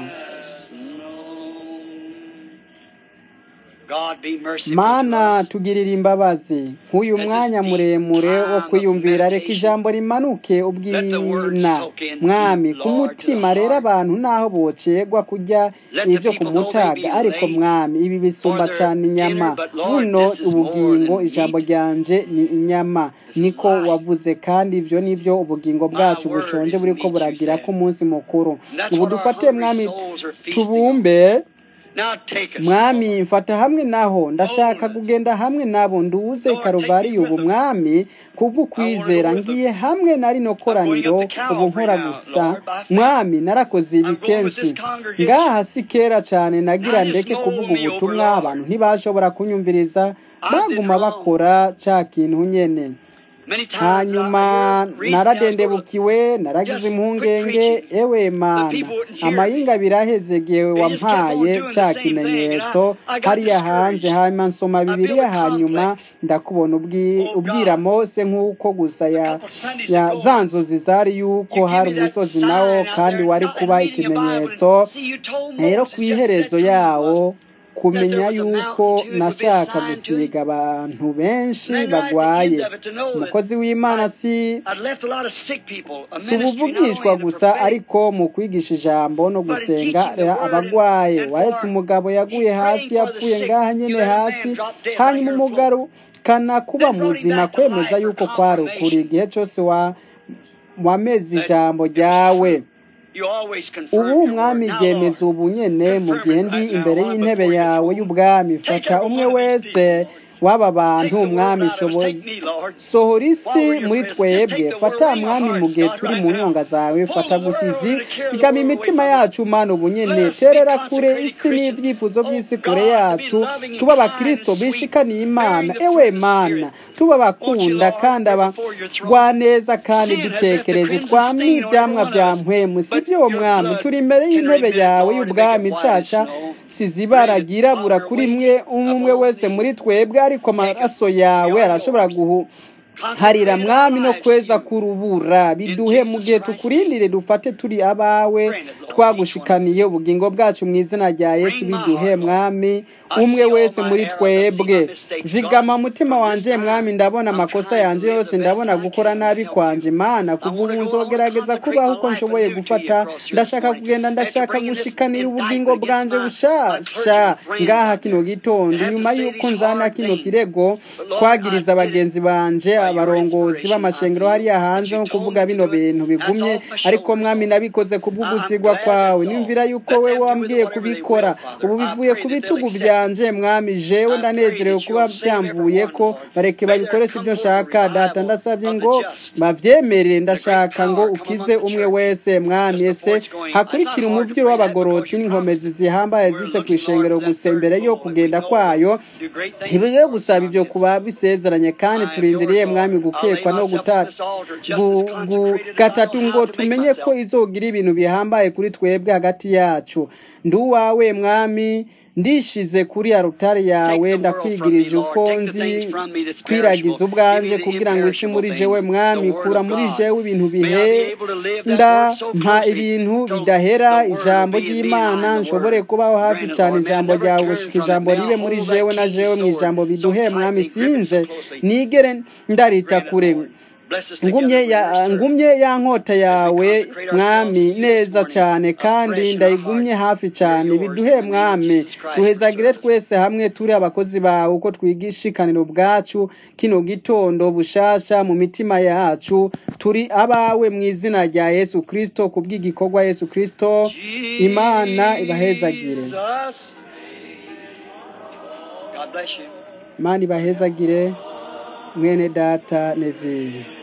mana tugirira imbabazi nk'uyu mwanya muremure wo kwiyumvira reka ijambo rimanuke ubwina mwami ku mutima rero abantu naho bocegwa kujya ibyo ku mutaga ariko mwami ibi bisumba cyane inyama buno ubugingo ijambo ryanje ni inyama niko wavuze kandi ibyo ni byo ubugingo bwacu bushonje buri ko buragira ko umunsi mukuru ubu dufate mwami tubumbe mwami mfata hamwe naho ndashaka kugenda hamwe nabo nduze karuvariyo ubu mwami kubw'ukwizera ngiye hamwe na rino koraniro ubu nkora gusa mwami narakoze ibi kenshi ngaha si kera cyane nagira ndeke kuvuga ubutumwa abantu ntibashobora kunyumviriza baguma bakora cya kintu nyene hanyuma naradendebukiwe naragize impungenge ewe mana amayinga abiri ahezegeye wampaye cya kimenyetso hariya hanze hanyuma nsoma bibiriya hanyuma ndakubona ubwira mose nk'uko gusa ya za nzozi zari yuko hari umusozi nawo kandi wari kuba ikimenyetso rero ku iherezo yawo kumenya yuko nashaka gusiga abantu benshi bagwaye umukozi w'imana si si ubuvugishwa gusa ariko mu kwigisha ijambo no gusenga abagwaye wahetse umugabo yaguye hasi yapfuye ngaha nyine hasi hanyuma umugarukana kuba muzima kwemeza yuko kwari ukuri igihe cyose wa wameze ijambo ryawe ubu umwami ryemeza ubu nyene mu gihe ndi imbere y'intebe yawe y'ubwami fata umwe wese w'aba bantu umwami sohora isi muri twebwe fata mwami mu gihe turi mu nyonga zawe fata gusizi zigama imitima yacu mana ubu nyene terera kure isi n'ibyifuzo by'isi kure yacu tuba abakristo bishikaniye imana ewe mana tuba abakunda kandi abagwaneza kandi dutekereje twamye ibyamwa bya mpwemu si byo mwami turi imbere y'intebe yawe y'ubwami caca sizibara ryirabura kuri mwe umwe wese muri twebwe ariko amaraso yawe arashobora guhu harira mwami no kweza kurubura biduhe mu gihe tukurindire dufate turi abawe twagushikaniye ubugingo bwacu mu izina rya yesu biduhe mwami umwe wese muri twebwe zigama umutima wanje mwami ndabona amakosa yanje yose ndabona gukora nabi kwanje mana kuva ubu nzogerageza kubaho uko nshoboye gufata ndashaka kugenda ndashaka gushikanira ubugingo bwanje bushasha ngaha kino gitondo nyuma y'uko nzana kino kirego kwagiriza bagenzi banje abarongozi b'amashengero hariya hanze nko kuvuga bino bintu bigumye ariko mwami nabikoze kubw'ugusigwa kwawe nimvira yuko we wambwiye kubikora ubu bivuye ku bitugu byanje mwami jewe ndanezerewe kuba byamvuye ko bareke babikoresha ibyo nshaka data ndasabye ngo bavyemere ndashaka ngo ukize umwe wese mwami ese hakurikira umuvyiro w'abagorotsi n'inkomezi zihambaye zise ku ishengero gusa imbere yo kugenda kwayo ntibigiye gusaba ibyo kuba bisezeranye kandi turindiriye mwami gukekwa no gatatu ngo tumenye ko izogira ibintu bihambaye kuri twebwe hagati yacu ndi uwawe mwami ndishize kuri arutari yawe ndakwigirije uko nzi kwiragiza ubwanje kugira ngo isi muri jewe mwami kura muri jewe ibintu bihe ndampa ibintu bidahera ijambo ry'imana nshobore kubaho hafi cyane ijambo ryawe gushika ijambo ribe muri jewe na jewe mu ijambo biduhe mwami sinze nigere ndarita kure ngumye ya ngumye ya nkota yawe mwami neza cyane kandi ndayigumye hafi cyane biduhe mwami duhezagire twese hamwe turi abakozi bawe uko twigisha ikaniro bwacu kino gitondo bushasha mu mitima yacu turi abawe mu izina rya yesu kirisito ku bw'igikorwa yesu kirisito imana ibahezagire imana ibahezagire mwene data neveri